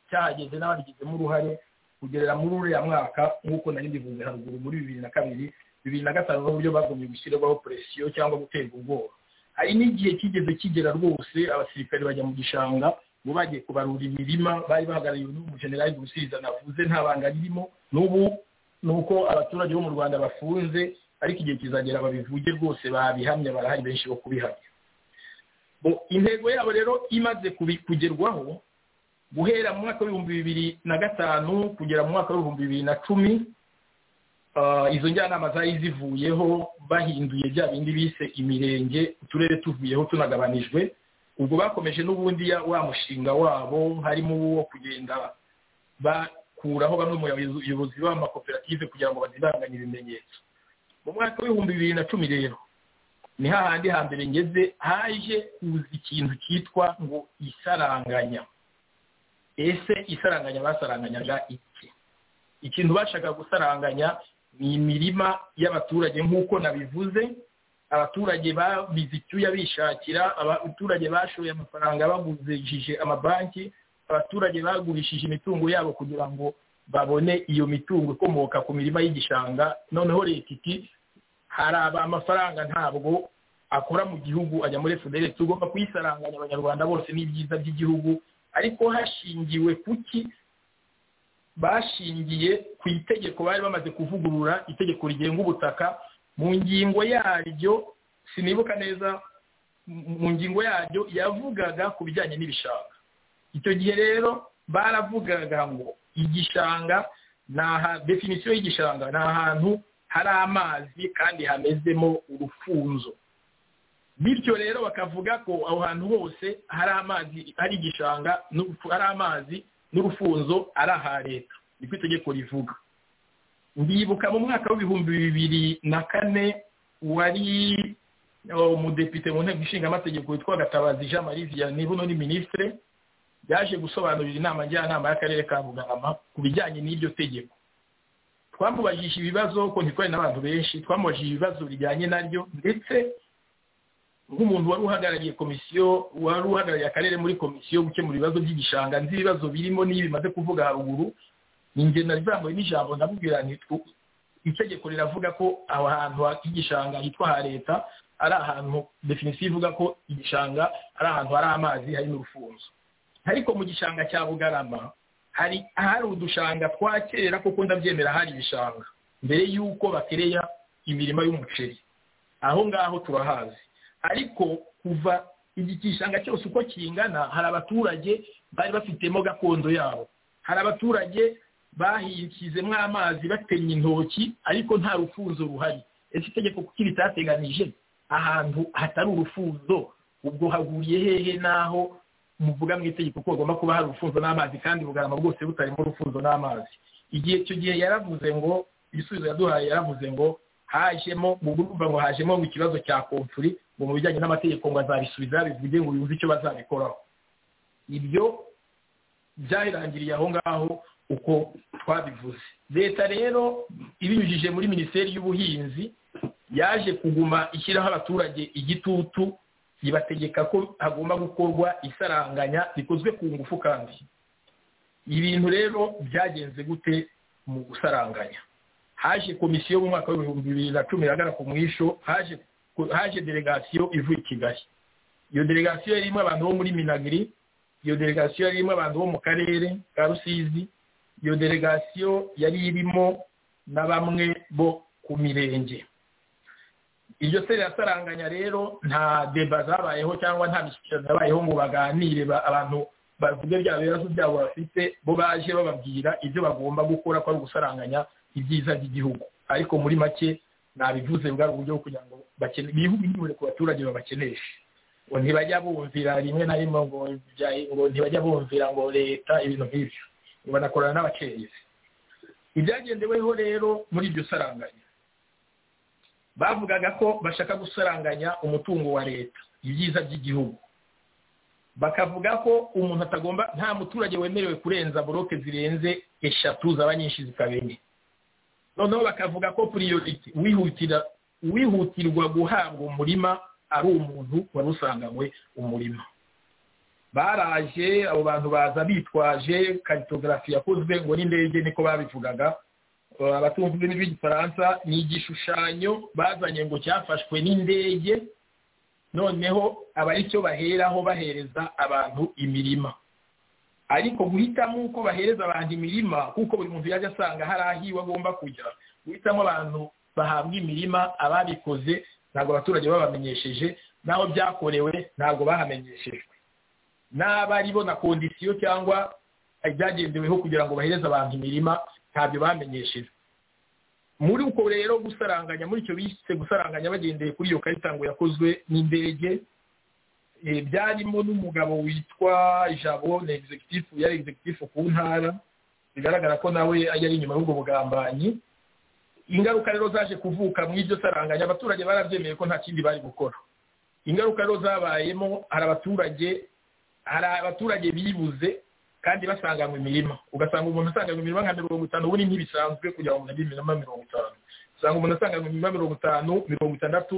cyahageze n'ababigizemo uruhare kugerera muri uriya mwaka nk'uko nari mbivuze haruguru muri bibiri na kabiri bibiri na gatanu n'uburyo bagumye gushyirwaho poresiyo cyangwa guterwa ubwoba hari n'igihe kigeze kigera rwose abasirikare bajya mu gishanga ngo bagiye kubarura imirima bari bahagarariwe n'umujenerali gusiza navuze nta banga ririmo n'ubu ni uko abaturage bo mu rwanda bafunze ariko igihe kizagera babivuge rwose babihamya barahari benshi bo kubihamya intego yabo rero imaze kugerwaho guhera mu mwaka w'ibihumbi bibiri na gatanu kugera mu mwaka w'ibihumbi bibiri na cumi izo njyanama zari zivuyeho bahinduye bya bindi bise imirenge uturere tuvuyeho tunagabanijwe ubwo bakomeje n'ubundi wa mushinga wabo harimo uwo kugenda bakuraho bamwe mu bayobozi b'amakoperative kugira ngo bazibanganye ibimenyetso mu mwaka w'ibihumbi bibiri na cumi rero ni hahandi hambere ngeze haje kuza ikintu cyitwa ngo isaranganya ese isaranganya basaranganyaga iki ikintu bashaka gusaranganya ni imirima y'abaturage nk'uko nabivuze abaturage babize icyuya bishakira abaturage bashoye amafaranga bagurishije amabanki abaturage bagurishije imitungo yabo kugira ngo babone iyo mitungo ikomoka ku mirima y'igishanga noneho leta iti hari amafaranga ntabwo akora mu gihugu ajya muri federesi tugomba kuyisaranganya abanyarwanda bose n'ibyiza by'igihugu ariko hashingiwe kuki bashingiye ku itegeko bari bamaze kuvugurura itegeko rigenga ubutaka mu ngingo yaryo sinibuka neza mu ngingo yaryo yavugaga ku bijyanye n'ibishanga icyo gihe rero baravugaga ngo igishanga definisiyo y'igishanga ni ahantu hari amazi kandi hamezemo urufunzo bityo rero bakavuga ko aho hantu hose hari amazi hari igishanga hari amazi n'urufunzo ari aha leta niko itegeko rivuga ndibuka mu mwaka w'ibihumbi bibiri na kane wari umudepite mu nteko ishinga amategeko witwa gatabazi jean marie vianney buno ni minisitire yaje gusobanurira inama njyanama y'akarere ka bugarama ku bijyanye n'iryo tegeko twamubajije ibibazo kuko ntitwari n'abantu benshi twamubajije ibibazo bijyanye naryo ndetse nk'umuntu wari uhagarariye komisiyo wari uhagarariye akarere muri komisiyo gukemura ibibazo by'igishanga nzi ibibazo birimo n'iyo bimaze kuvuga haruguru ni ingendo izamuye n'ijambo ndamubwira itegeko riravuga ko aho hantu h'igishanga hitwa ha leta ari ahantu definisiyo ivuga ko igishanga ari ahantu hari amazi hari n'urufunzo ariko mu gishanga cya bugarama hari ahari udushanga twa kera kuko ndabyemera hari ibishanga mbere y'uko batereya imirima y'umuceri aho ngaho turahazi ariko kuva igishanga cyose uko kingana hari abaturage bari bafitemo gakondo yabo hari abaturage bahishyizemo amazi batemye intoki ariko nta rufunzo ruhari ese itegeko kuko ritateganije ahantu hatari urufunzo ubwo haguriye hehe n'aho muvuga mu itegeko ko hagomba kuba hari urufunzo n'amazi kandi bugarama bwose butarimo urufunzo n'amazi igihe icyo gihe yaravuze ngo ibisubizo yaduhaye yaravuze ngo hajemo mu urumva ngo hajemo mu kibazo cya komfuri ngo mu bijyanye n'amategeko ngo azabisubiza yabivuge ngo yumve icyo bazabikoraho ibyo byarangiriye aho ngaho uko twabivuze leta rero ibinyujije muri minisiteri y'ubuhinzi yaje kuguma ishyiraho abaturage igitutu ibategeka ko hagomba gukorwa isaranganya rikozwe ku ngufu kandi ibintu rero byagenze gute mu gusaranganya haje komisiyo mu mwaka w'ibihumbi bibiri na cumi na ku mwisho haje haje delegasiyo ivuye i kigali iyo delegasiyo irimo abantu bo muri minagiri iyo delegasiyo irimo abantu bo mu karere ka rusizi iyo delegasiyo yari irimo na bamwe bo ku mirenge iryo se rirasaranganya rero nta deba zabayeho cyangwa nta mishyikirano yabayeho ngo baganire abantu bavuge bya bibazo byabo bafite bo baje bababwira ibyo bagomba gukora ko ari ugusaranganya ibyiza by'igihugu ariko muri make nabivuze bwa buryo kugira ngo bihugure ku baturage babakeneshe ngo ntibajya bumvira rimwe na rimwe ngo ntibajya bumvira ngo leta ibintu nk'ibyo ngo banakorana n'abacengezi ibyagendeweho rero muri iryo saranganya bavugaga ko bashaka gusaranganya umutungo wa leta ibyiza by'igihugu bakavuga ko umuntu atagomba nta muturage wemerewe kurenza boroke zirenze eshatu zaba nyinshi zikaba enye noneho bakavuga ko priority wihutira wihutirwa guhabwa umurima ari umuntu wari usanganywe umurima baraje abo bantu baza bitwaje karitogarafi yakozwe ngo n'indege niko babivugaga abatumva ururimi rw'igifaransa ni igishushanyo bazanye ngo cyafashwe n'indege noneho aba ari cyo baheraho bahereza abantu imirima ariko guhitamo uko bahereza abantu imirima kuko buri muntu yajya asanga hari aho iwe agomba kujya guhitamo abantu bahabwa imirima ababikoze ntabwo abaturage babamenyesheje n'aho byakorewe ntabwo bahamenyeshejwe n'aba ari bo na kondisiyo cyangwa ibyagendeweho kugira ngo bahereze abantu imirima ntabyo bamenyesheje muri uko rero gusaranganya muri icyo bise gusaranganya bagendeye kuri iyo karita ngo yakozwe n'indege byarimo n'umugabo witwa ijabo na executive yari executive ku ntara bigaragara ko nawe yari inyuma y'ubwo bugambanyi ingaruka rero zaje kuvuka mu iryo saranganya abaturage barabyemeye ko nta kindi bari gukora ingaruka rero zabayemo hari abaturage hari abaturage bibuze kandi basanganywe imirima ugasanga umuntu asanganywe imirima nka mirongo itanu ubu ni ntibisanzwe kugira ngo umuntu agire imirima mirongo itanu usanga umuntu asanganywe imirima mirongo itanu mirongo itandatu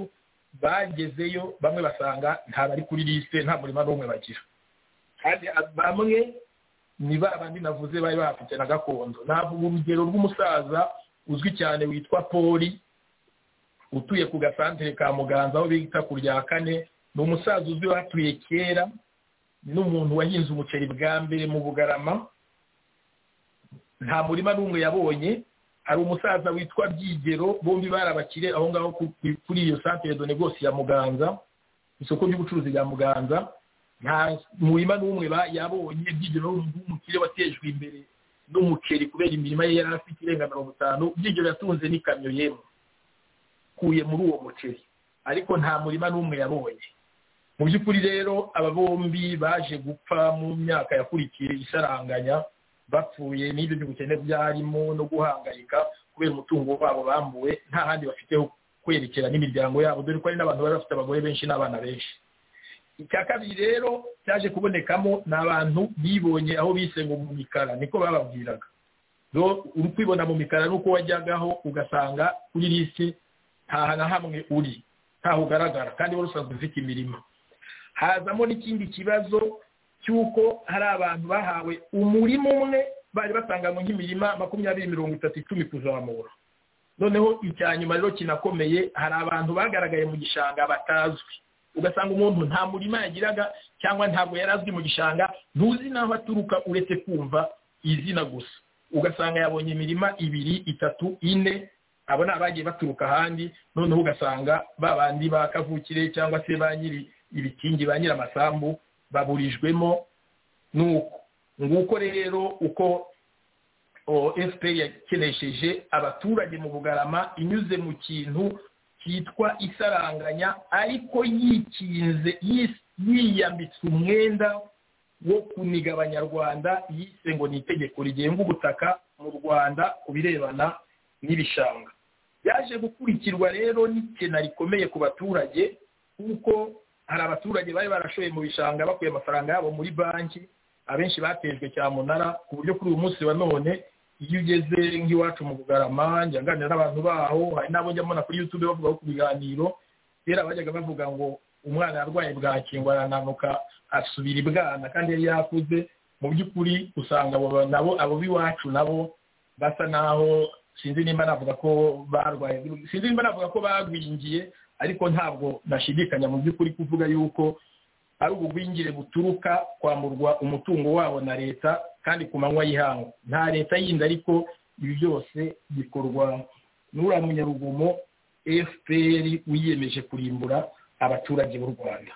bagezeyo bamwe basanga nta bari kuri liste nta murima n'umwe bagira kandi bamwe ni ba bandi navuze bari bafite na gakondo navuga urugero rw'umusaza uzwi cyane witwa poli utuye ku gasantere ka muganza aho bita ku rya kane ni umusaza uzwi watuye kera n'umuntu wahinze umuceri bwa mbere mu bugarama nta murima n'umwe yabonye hari umusaza witwa byigero bombi barabakire aho ngaho kuri iyo santere de negosi ya muganza isoko ry'ubucuruzi rya muganza nta murima n'umwe yabonye byigero w'umukire watejwe imbere n'umuceri kubera imirima ye yari afite irenga mirongo itanu byigero yatunze n'ikamyo yemwe kuye muri uwo muceri ariko nta murima n'umwe yabonye mu by'ukuri rero aba bombi baje gupfa mu myaka yakurikiye isaranganya bapfuye n'ibyo by'ubukene byarimo no guhangayika kubera umutungo wabo bambuwe nta handi bafiteho kwerekera n'imiryango yabo dore ko hari n'abantu bari bafite abagore benshi n'abana benshi icya kabiri rero cyaje kubonekamo ni abantu bibonye aho bise ngo mu mikara niko bababwiraga uri kwibona mu mikara nuko wajyagaho ugasanga kuri lisi ntaha na hamwe uri ntaho ugaragara kandi wari usanzwe ufite imirima hazamo n'ikindi kibazo cy'uko hari abantu bahawe umurima umwe bari batanganywe nk'imirima makumyabiri mirongo itatu icumi kuzamura noneho icya nyuma rero kinakomeye hari abantu bagaragaye mu gishanga batazwi ugasanga umuntu nta murima yagiraga cyangwa ntabwo yari azwi mu gishanga ntuzi n'aho aturuka uretse kumva izina gusa ugasanga yabonye imirima ibiri itatu ine abo ni abagiye baturuka ahandi noneho ugasanga ba bandi ba kavukire cyangwa se ba nyiri ibikingi ba nyiramasambu baburijwemo nuko nguko rero uko efuperi yakenesheje abaturage mu bugarama inyuze mu kintu cyitwa isaranganya ariko yikinze yiyambitse umwenda wo kuniga abanyarwanda yise ngo ni itegeko rigenga ubutaka mu rwanda ku birebana n'ibishanga yaje gukurikirwa rero n'ikena rikomeye ku baturage kuko hari abaturage bari barashoye mu bishanga bakuye amafaranga yabo muri banki abenshi batejwe cyamunara ku buryo kuri uyu munsi wa none iyo ugeze nk'iwacu mu bugarama njya nganira n'abantu baho hari n'abo njya mbona kuri yutube bavugaho ku biganiro kera bajyaga bavuga ngo umwana yarwaye bwaki ngo arananuka asubira ibwana kandi yari yakuze mu by'ukuri usanga nabo abo b'iwacu nabo basa naho sinzi nimba navuga ko barwaye sinzi nimba navuga ko bagwingiye ariko ntabwo nashidikanya mu by'ukuri kuvuga yuko ari ubugwingire buturuka kwamburwa umutungo wabo na leta kandi ku manywa y'ihangu nta leta yindi ariko ibi byose bikorwa n'uriya munyarugomo fpr wiyemeje kurimbura abaturage b'u rwanda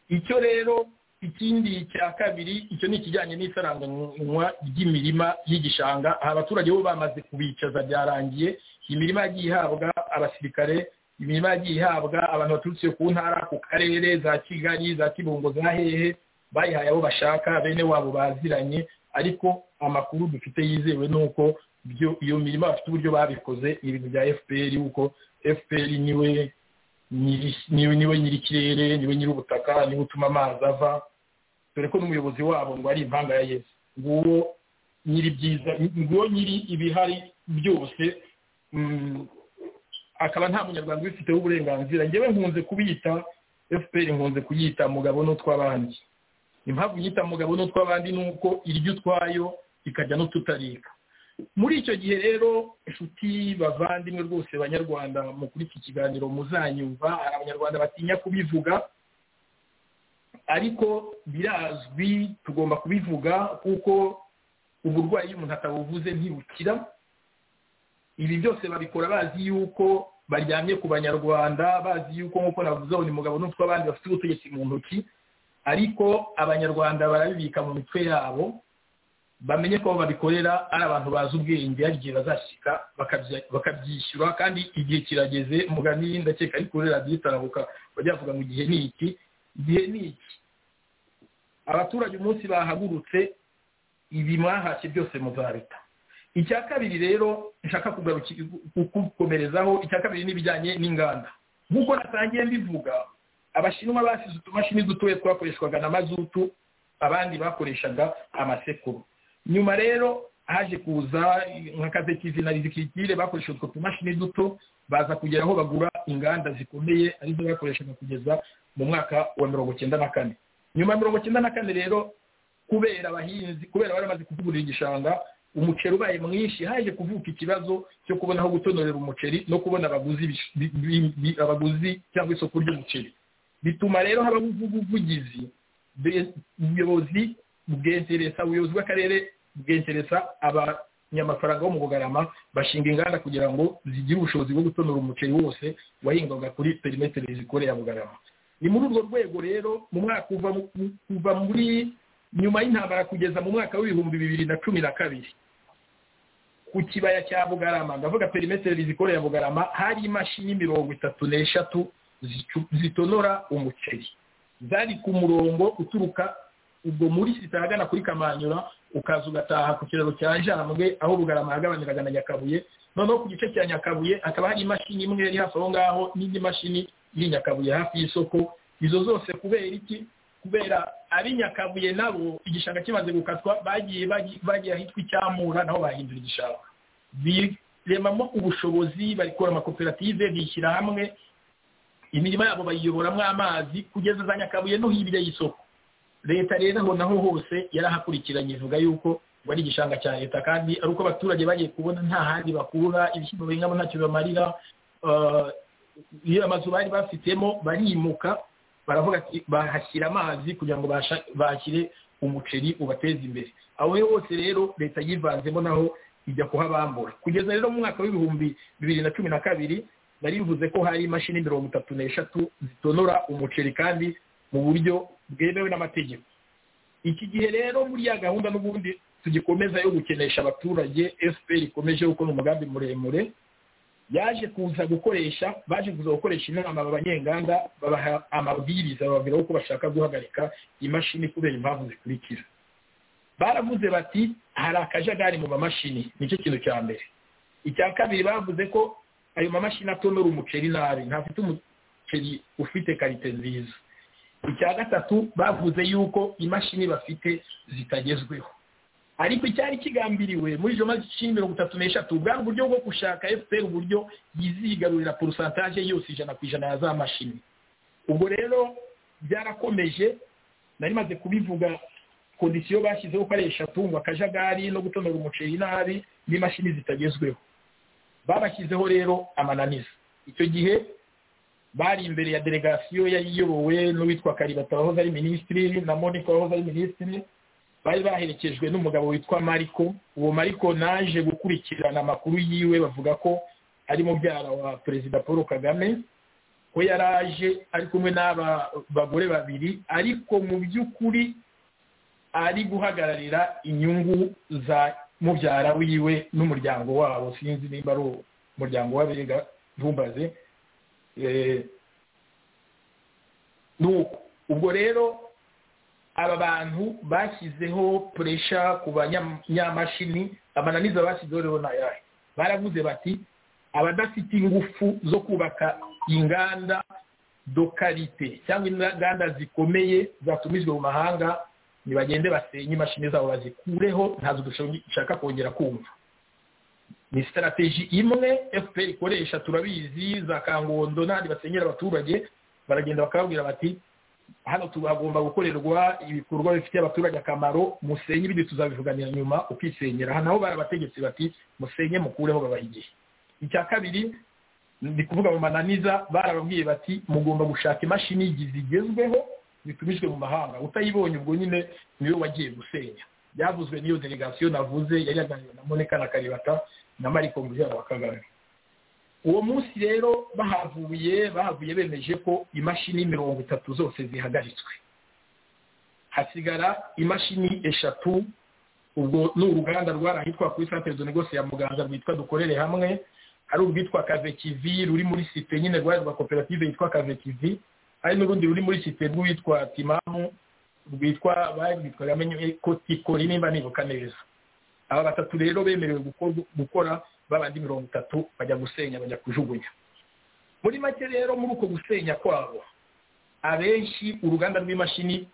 icyo rero ikindi cya kabiri icyo ni ikijyanye n'isaranganywa ry'imirima y'igishanga aha abaturage bo bamaze kubicaza byarangiye imirima yagiye ihabwa abasirikare imirima yagiye ihabwa abantu baturutse ku ntara ku karere za kigali za kibungo za hehe bayihaye abo bashaka bene wabo baziranye ariko amakuru dufite yizewe ni uko iyo mirima bafite uburyo babikoze ni ibintu bya fpr kuko fpr niwe niwe nyir'ikirere niwe nyir'ubutaka niwe utuma amazi ava dore ko n'umuyobozi wabo ngo ari impanga ya yesu nguwo nyiri byiza nguwo nyiri ibihari byose akaba nta munyarwanda ubifiteho uburenganzira ngewe nkunze kubita fpr nkunze kuyita mugabo n'utw'abandi impamvu nyita mugabo n'utw'abandi ni uko iryo utwayo ikajya n'ututarika muri icyo gihe rero inshuti bavandimwe rwose banyarwanda mu kuri iki kiganiro muzanyumva hari abanyarwanda batinya kubivuga ariko birazwi tugomba kubivuga kuko uburwayi iyo umuntu atabuvuze ntibukira ibi byose babikora bazi yuko baryamye ku banyarwanda bazi yuko nk'uko navuze ngo ni mugabo n'utwo abandi bafite ubutegetsi mu ntoki ariko abanyarwanda barabibika mu mitwe yabo bamenye ko babikorera ari abantu bazi ubwenge hari igihe bazashyika bakabyishyura kandi igihe kirageze mugani ndakeka ari kuri radiyo itarabuka bajya bavuga ngo igihe ni iki igihe ni iki abaturage umunsi bahagurutse ibi mwahashye byose muzabita icya kabiri rero nshaka kukomerezaho icya kabiri n'ibijyanye n'inganda nk'uko natangiye mbivuga abashinwa basize utumashini dutoya twakoreshwaga na mazutu abandi bakoreshaga amasekuru nyuma rero haje kuza nka kazekizi na rizikikire bakoresha utwo tumashini duto baza kugera aho bagura inganda zikomeye arizo bakoreshaga kugeza mu mwaka wa mirongo icyenda na kane nyuma ya mirongo icyenda na kane rero kubera abahinzi kubera bari bamaze kuvuburira igishanga umuceri ubaye mwinshi haje kuvuka ikibazo cyo kubona aho gutonorera umuceri no kubona abaguzi cyangwa isoko ry'umuceri bituma rero habaho ubuvugizi ubuyobozi bwegereza ubuyobozi bw'akarere bwegereza abanyamafaranga bo mu bugarama bashinga inganda kugira ngo zigire ubushobozi bwo gutonora umuceri wose wahingwaga kuri perimetero zikore ya bugarama ni muri urwo rwego rero mu mwaka kuva muri nyuma y'intambara kugeza mu mwaka w'ibihumbi bibiri na cumi na kabiri ku kibaya cya bugarama ndavuga perimetero zikore ya bugarama hari imashini mirongo itatu n'eshatu zitonora umuceri zari ku murongo uturuka ubwo muri sita ahagana kuri kamanyura ukaza ugataha ku kiraro cya jambwe aho bugarama yagabaniraga na nyakabuye noneho ku gice cya nyakabuye hakaba hari imashini imwe yari hafi aho ngaho n'indi mashini iri nyakabuye hafi y'isoko izo zose kubera iki kubera ab'i nyakabuye nabo igishanga kimaze gukatwa bagiye bagiye ahitwa icyamura naho bahindura igishanga biremamo ubushobozi barikora amakoperative bishyira hamwe imirima yabo bayiyoboramo amazi kugeza za nyakabuye no hirya y'isoko leta rero aho naho hose yarahakurikiranye ivuga yuko ngo ari igishanga cya leta kandi ari uko abaturage bagiye kubona nta handi bakura ibishyimbo bingamo ntacyo bibamarira iyo amazu bari bafitemo barimuka baravuga ati bahashyira amazi kugira ngo bashyire umuceri ubateze imbere aho hose rero leta yivanzemo naho ijya kuhabambura kugeza rero mu mwaka w'ibihumbi bibiri na cumi na kabiri nari bivuze ko hari imashini mirongo itatu n'eshatu zitonora umuceri kandi mu buryo bwemewe n'amategeko iki gihe rero muri ya gahunda n'ubundi tugikomeza yo gukenesha abaturage fpr ikomeje gukora umugambi muremure yaje kuza gukoresha baje kuza gukoresha inama abanyenganda babaha amabwiriza bababwira uko bashaka guhagarika imashini kubera impamvu zikurikira baravuze bati hari akajagari mu mamashini nicyo kintu cya mbere icya kabiri bavuze ko ayo mamashini atonora umuceri nabi ntafite umuceri ufite karite nziza icya gatatu bavuze yuko imashini bafite zitagezweho ariko icyari kigambiriwe muri izo mashini mirongo itatu n'eshatu bwari uburyo bwo gushaka fpr uburyo yizigarurira porosantaje yose ijana ku ijana ya za mashini ubwo rero byarakomeje nari maze kubivuga kondisiyo bashyizeho ko ari eshatu ngo akajagari no gutonora umuceri nabi n'imashini zitagezweho babashyizeho rero amananiza icyo gihe bari imbere ya delegasiyo yari iyobowe n'uwitwa karibata wahoze ari minisitiri na monika wahoze ari minisitiri bari baherekejwe n'umugabo witwa mariko uwo mariko naje gukurikirana amakuru yiwe bavuga ko ari mubyara wa perezida paul kagame ko yari aje ari kumwe n'aba bagore babiri ariko mu by'ukuri ari guhagararira inyungu za mubyara wiwe n'umuryango wabo sinzi nimba ari umuryango w'abega ntumbaze nuko ubwo rero aba bantu bashyizeho puresha ku banyamashini amananiza bashyizeho rero nayahe baravuze bati abadafite ingufu zo kubaka inganda dokarite cyangwa inganda zikomeye zatumijwe mu mahanga ntibagende basenye imashini zabo bazikureho ntazo dushaka kongera kumva ni sitarategi imwe fpr ikoresha turabizi za kangondo n'ahandi basenyera abaturage baragenda bakababwira bati hano tugomba gukorerwa ibikorwa bifitiye abaturage akamaro musenye ibindi tuzabivuganira nyuma ukisenyera hano aho barabategetse bati musenye mukureho babaha igihe icya kabiri ni kuvuga mu mananiza barababwiye bati mugomba gushaka imashini zigezweho zitumijwe mu mahanga utayibonye ubwo nyine niwe wagiye gusenya byavuzwe n'iyo delegasiyo navuze yari yaganiriye na moneka na karibata na mariko mujyana wa kagame uwo munsi rero bahavuye bahavuye bemeje ko imashini mirongo itatu zose zihagaritswe hasigara imashini eshatu ubwo ni uruganda rwari ahitwa kuri santere de negose ya muganza rwitwa dukorere hamwe hari urwitwa kavekivi ruri muri site nyine rwari rwa koperative yitwa kavekivi hari n'urundi ruri muri site rwitwa timamu rwitwa barwitwaga menye ko tikori nimba nibuka neza aba batatu rero bemerewe gukora babandi mirongo itatu bajya gusenya bajya kujugunya muri make rero muri uko gusenya kwabo abenshi uruganda rw'imashini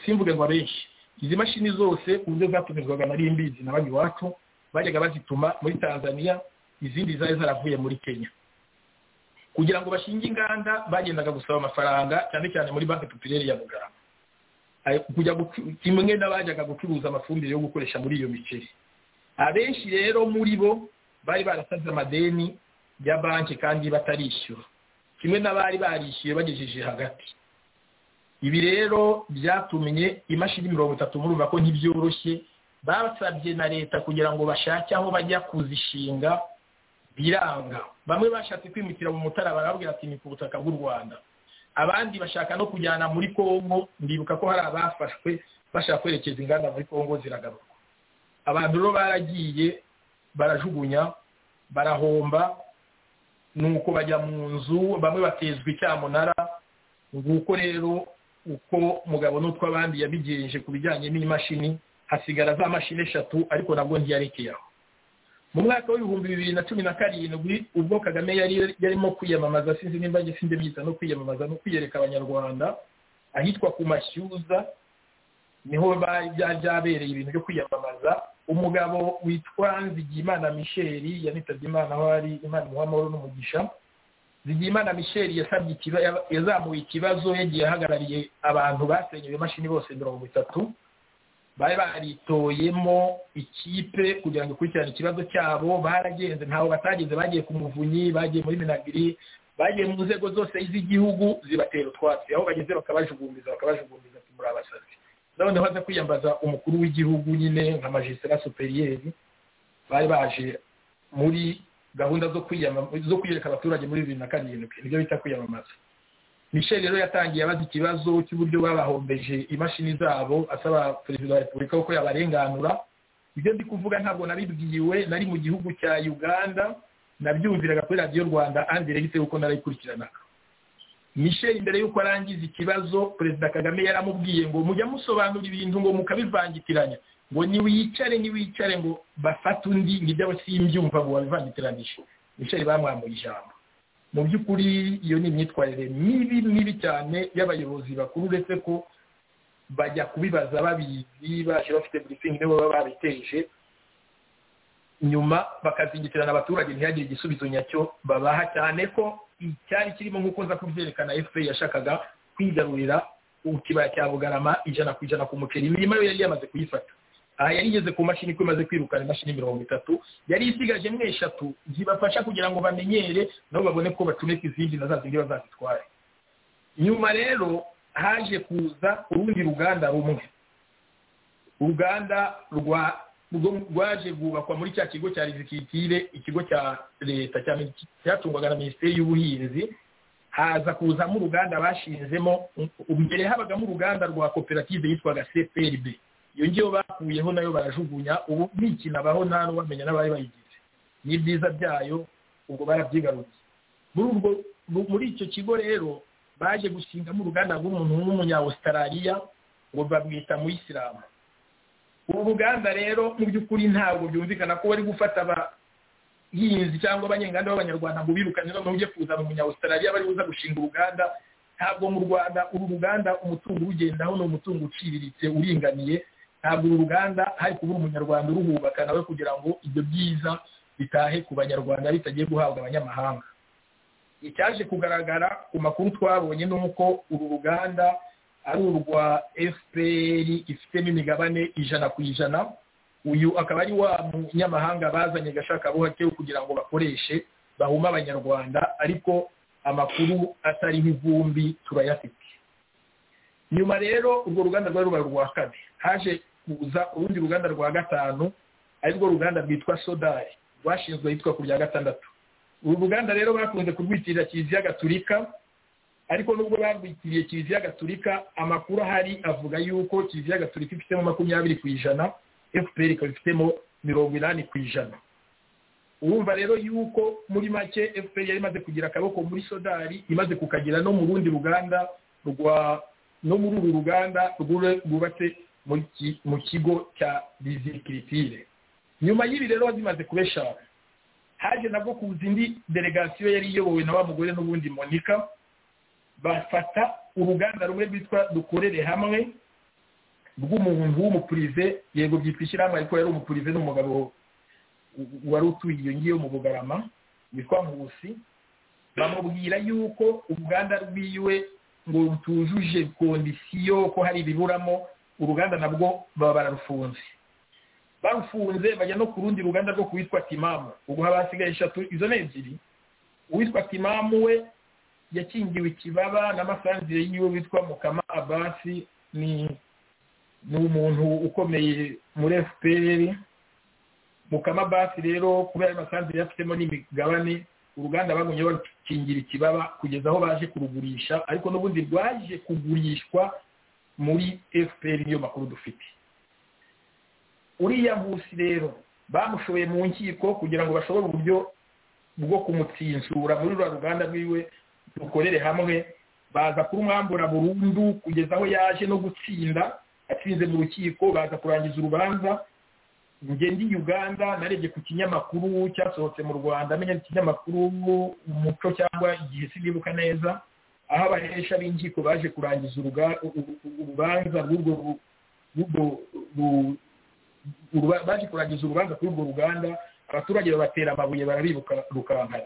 simvuge ngo abenshi izi mashini zose uburyo zatumizwaga nari mbizi na bamwe iwacu bajyaga bazituma muri tanzania izindi zari zaravuye muri kenya kugira ngo bashinge inganda bagendaga gusaba amafaranga cyane cyane muri banki popirere ya muganga kimwe n'abajyaga gucuruza amafumbire yo gukoresha muri iyo miceri abenshi rero muri bo bari barasaze amadeni ya banki kandi batarishyura kimwe n'abari barishyuye bagejeje hagati ibi rero byatumye imashini mirongo itatu murumva ko ntibyoroshye basabye na leta kugira ngo bashake aho bajya kuzishinga biranga bamwe bashatse kwimukira mu mutara barabwira ati ni ku butaka bw'u rwanda abandi bashaka no kujyana muri kongo ndibuka ko hari abafashwe bashaka kwerekeza inganda muri kongo ziragaruka abantu rero baragiye barajugunya barahomba nuko bajya mu nzu bamwe batezwa icyamunara nguko rero uko mugabo n'utwo abandi yabigenje ku bijyanye n'imashini hasigara za mashini eshatu ariko nabwo ntiyarekeye aho mu mwaka w'ibihumbi bibiri na cumi na karindwi ubwo kagame yari yarimo kwiyamamaza sinzi nimba sinzi byita no kwiyamamaza no kwiyereka abanyarwanda ahitwa ku mashyuza niho byabereye ibintu byo kwiyamamaza umugabo witwa nzigiyimana misheri yanitabye imana aho ari imana imuha amahoro n'umugisha nzigiyimana misheri yasabye yazamuye ikibazo yagiye ahagarariye abantu basenyewe imashini bose mirongo itatu bari baritoyemo ikipe kugira ngo ikurikirane ikibazo cyabo baragenze ntaho batageze bagiye ku muvunyi bagiye muri minagiri bagiye mu nzego zose z'igihugu zibatera utwatsi aho bageze bakabajugumbiza bakabajugumbiza muri abasazi noneho aza kwiyambaza umukuru w'igihugu nyine nka magisitara superiyeri bari baje muri gahunda zo kwiyereka abaturage muri bibiri na karindwi nibyo bita kwiyamamaza michel rero yatangiye abaza ikibazo cy'uburyo babahombeje imashini zabo asaba perezida wa repubulika ko yabarenganura ibyo ndi kuvuga ntabwo nabibwiwe nari mu gihugu cya uganda nabyumviraga kuri radiyo rwanda andiregise kuko narayikurikiranaga michel mbere y'uko arangiza ikibazo perezida kagame yaramubwiye ngo mujya musobanura ibintu ngo mukabivangitiranya ngo niwicare niwicare ngo bafate undi ngo ibyo simbyumva ngo babivangitiranije michel bamwambuye ijambo mu by'ukuri iyo ni imyitwarire mibi mibi cyane y'abayobozi bakuru uretse ko bajya kubibaza babizi baje bafite burisingi nibo baba babiteje nyuma bakazingitirana abaturage ntihagire igisubizo nyacyo babaha cyane ko icyari kirimo nk'uko nza kubyerekana efuperi yashakaga kwigarurira ikibaya cya bugarama ijana ku ijana ku muceri imirima yo yari yamaze kuyifata aha yari igeze ku mashini ko imaze kwirukana imashini mirongo itatu yari isigajemo eshatu zibafasha kugira ngo bamenyere nabo babone ko bacomeka izindi na za zindi bazazitware nyuma rero haje kuza urundi ruganda rumwe uruganda rwa rwaje rwubakwa muri cya kigo cya rizikitire ikigo cya leta cyatungwaga na minisiteri y'ubuhinzi haza kuzamo uruganda bashinzemo mbere habagamo uruganda rwa koperative yitwaga cprb iyo ngiyo bakuyeho nayo barajugunya ubu ntikinabaho nta n'uwamenya n'abari bayigize n'ibyiza byayo ubwo barabyigarutse muri icyo kigo rero baje gushingamo uruganda rw'umuntu w'umunyawusitarariya ngo babwita mu isilamu ubu ruganda rero mu by'ukuri ntabwo byumvikana ko bari gufata abahinzi cyangwa abanyenganda b'abanyarwanda ngo birukane noneho ujye kuzana umunyawusitarariya bari buza gushinga uruganda ntabwo mu rwanda uru ruganda umutungo urugendaho ni umutungo uciriritse uringaniye ntabwo uru ruganda hari kubura umunyarwanda uruhubaka nawe kugira ngo ibyo byiza bitahe ku banyarwanda bitagiye guhabwa abanyamahanga icyaje kugaragara ku makuru twabonye ni uko uru ruganda ari urwa fpr ifitemo imigabane ijana ku ijana uyu akaba ari wa munyamahanga bazanye gashakabuhake kugira ngo bakoreshe bahuma abanyarwanda ariko amakuru atariho ivumbi turayafite nyuma rero urwo ruganda rwari rubaye urwa kane haje kuza urundi ruganda rwa gatanu ari rwo ruganda rwitwa sodari rwashinzwe ahitwa ku rya gatandatu uru ruganda rero bakunze kurwitirira kiliziya gaturika ariko nubwo barwitiriye kiliziya gaturika amakuru ahari avuga yuko kiliziya gaturika ifitemo makumyabiri ku ijana fpr ikaba ifitemo mirongo inani ku ijana urumva rero yuko muri make fpr yari imaze kugira akaboko muri sodari imaze kukagira no mu rundi ruganda rwa no muri uru ruganda rwubatse mu kigo cya bizikiritire nyuma y'ibi rero zimaze kubeshana haje nabwo kuza indi delegasiyo yari iyobowe na wa mugore n'ubundi monika bafata uruganda rumwe rwitwa dukorere hamwe rw'umuntu w'umupurize yego byitwa ishyirahamwe ariko yari umupurize n'umugabo wari utuye iyo ngiyo mu bugarama witwa nkusi bamubwira yuko uruganda rwiwe ngo rutujuje kondisiyo ko hari ibiburamo uruganda nabwo baba bararufunze barufunze bajya no ku rundi ruganda rwo kuwitwa timamu ubwo haba hasigaye eshatu izo ni ebyiri uwitwa timamu we yakingiwe ikibaba n'amasanzire yiwe witwa mukama abasi ni ni umuntu ukomeye muri fpr mukama abasi rero kubera amasanzire yafitemo n'imigabane uruganda bagumye barukingira ikibaba kugeza aho baje kurugurisha ariko n'ubundi rwaje kugurishwa muri fpr niyo makuru dufite uriya nkusi rero bamushoboye mu nkiko kugira ngo bashobore uburyo bwo kumutsinzura muri ruriya ruganda rwiwe rukorere hamwe baza kurumwambura burundu kugeza aho yaje no gutsinda atsinze mu rukiko baza kurangiza urubanza ngende i uganda narebye ku kinyamakuru cyasohotse mu rwanda amenya ikinyamakuru umuco cyangwa igihe sinibuka neza aho abahesha b'inkiko baje kurangiza urubanza rw'urwo baje kurangiza urubanza kuri urwo ruganda abaturage babatera amabuye barabibuka rukankara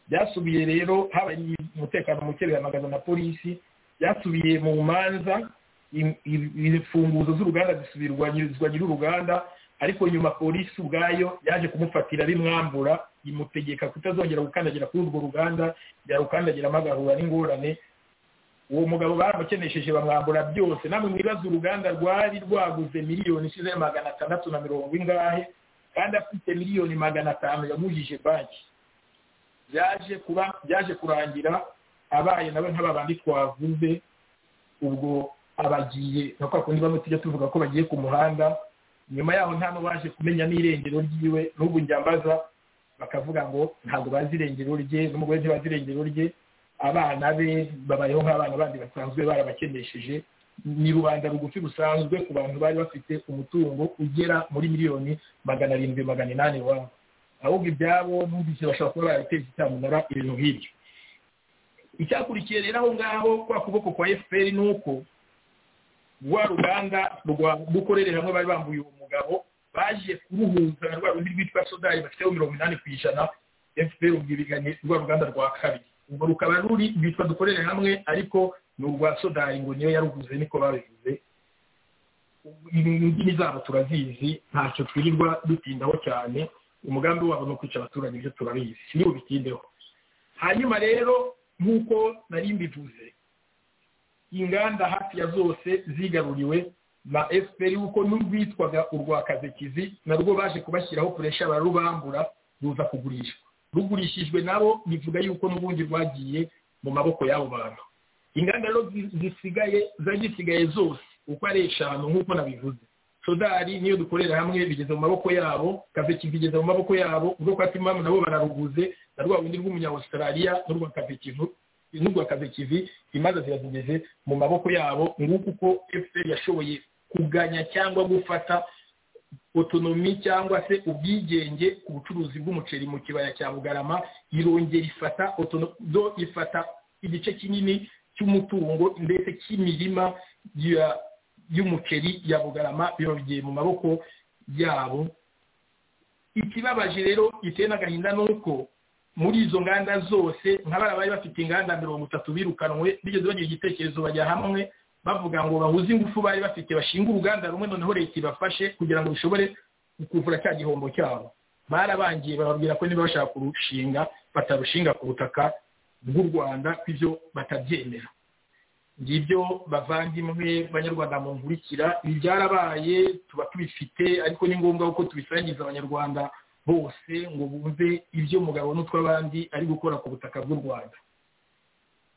byasubiye rero habaye umutekano muke bihamagaza na polisi byasubiye mu manza imfunguzo z'uruganda zisubirwa nyir'uruganda ariko nyuma polisi ubwayo yaje kumufatira bimwambura imutegeka kutazongera gukandagira kuri urwo ruganda yarukandagiramo agahura n'ingorane uwo mugabo baramukenesheje bamwambura byose namwe mwibaza uruganda rwari rwaguze miliyoni ishize magana atandatu na mirongo ingahe kandi afite miliyoni magana atanu yamujije banki byaje kuba byaje kurangira abaye nawe nk'aba bandi twavuze ubwo abagiye nka kwa kundi bamwe tujya tuvuga ko bagiye ku muhanda nyuma yaho nta n'uwaje kumenya n'irengero ryiwe n'ubu njyambaza bakavuga ngo ntabwo bazi irengero rye n'umugore ntibazi irengero rye abana be babayeho nk'abana bandi basanzwe barabakenesheje ni rubanda rugufi rusanzwe ku bantu bari bafite umutungo ugera muri miliyoni magana arindwi magana inani iwabo ahubwo ibyabo numvise bashobora kuba barateza itamunara ibintu nk'ibyo icyakurikiye rero aho ngaho kwa kuboko kwa fpr ni uko rwa ruganda rwa dukorere hamwe bari bambuye uwo mugabo baje kuruhuza na rwa rundi rwitwa sodari bafiteho mirongo inani ku ijana fpr ubwibiganye rwa ruganda rwa kabiri ubwo rukaba ruri rwitwa dukorere hamwe ariko ni urwa sodari ngo niyo yaruguze niko babivuze indimi zabo turazizi ntacyo twirirwa dutindaho cyane umugambi wabo ni ukwica abaturage ibyo turabizi niba bitindeho hanyuma rero nk'uko nari mbivuze inganda hafi ya zose zigaruriwe na fpr kuko n'urwitwaga urwa kazekizi narwo baje kubashyiraho kuresha bararubambura ruza kugurishwa rugurishijwe nabo bivuga yuko n'ubundi rwagiye mu maboko y'abo bantu inganda rero zisigaye zari zisigaye zose uko ari eshanu nk'uko nabivuze sodari niyo dukorera hamwe bigeze mu maboko yabo kaveki bigeze mu maboko yabo urwo kwa timamu nabo bararuguze na rwa rundi rw'umunyawusitarariya n'urwa kavekivu n'urwa kavekivi imanza ziba zigeze mu maboko yabo nguko uko fpr yashoboye kuganya cyangwa gufata otonomi cyangwa se ubwigenge ku bucuruzi bw'umuceri mu kibaya cya bugarama irongera ifata do ifata igice kinini cy'umutungo ndetse cy'imirima y'umuceri ya bugarama bibagiye mu maboko yabo ikibabaje rero giteye n'agahinda ni uko muri izo nganda zose nk'abari bari bafite inganda mirongo itatu birukanwe bigeze bagira igitekerezo bajya hamwe bavuga ngo bahuze ingufu bari bafite bashinga uruganda rumwe noneho leta ibafashe kugira ngo bishobore kuvura cya gihombo cyabo barabangiye bababwira ko niba bashaka kurushinga batarushinga ku butaka bw'u rwanda ibyo batabyemera ngibyo bavandimwe banyarwanda mu nkurikira ibi byarabaye tuba tubifite ariko ni ngombwa ko tubisangiza abanyarwanda bose ngo bumve ibyo mugabo n'utw'abandi ari gukora ku butaka bw'u rwanda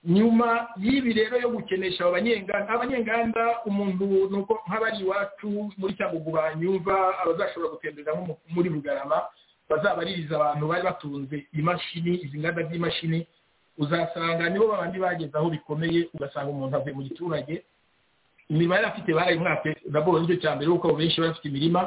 nyuma y'ibi rero yo gukenesha abanyenganda abanyenganda umuntu nuko nk'abari iwacu muri cyangugu banyumva abazashobora gutemberera nko muri bugarama bazabaririza abantu bari batunze imashini izi nganda z'imashini uzasanga nibo babandi bageze aho bikomeye ugasanga umuntu avuye mu giturage imirima yari afite barayimwatse raporo nicyo cya mbere kuko benshi bari bafite imirima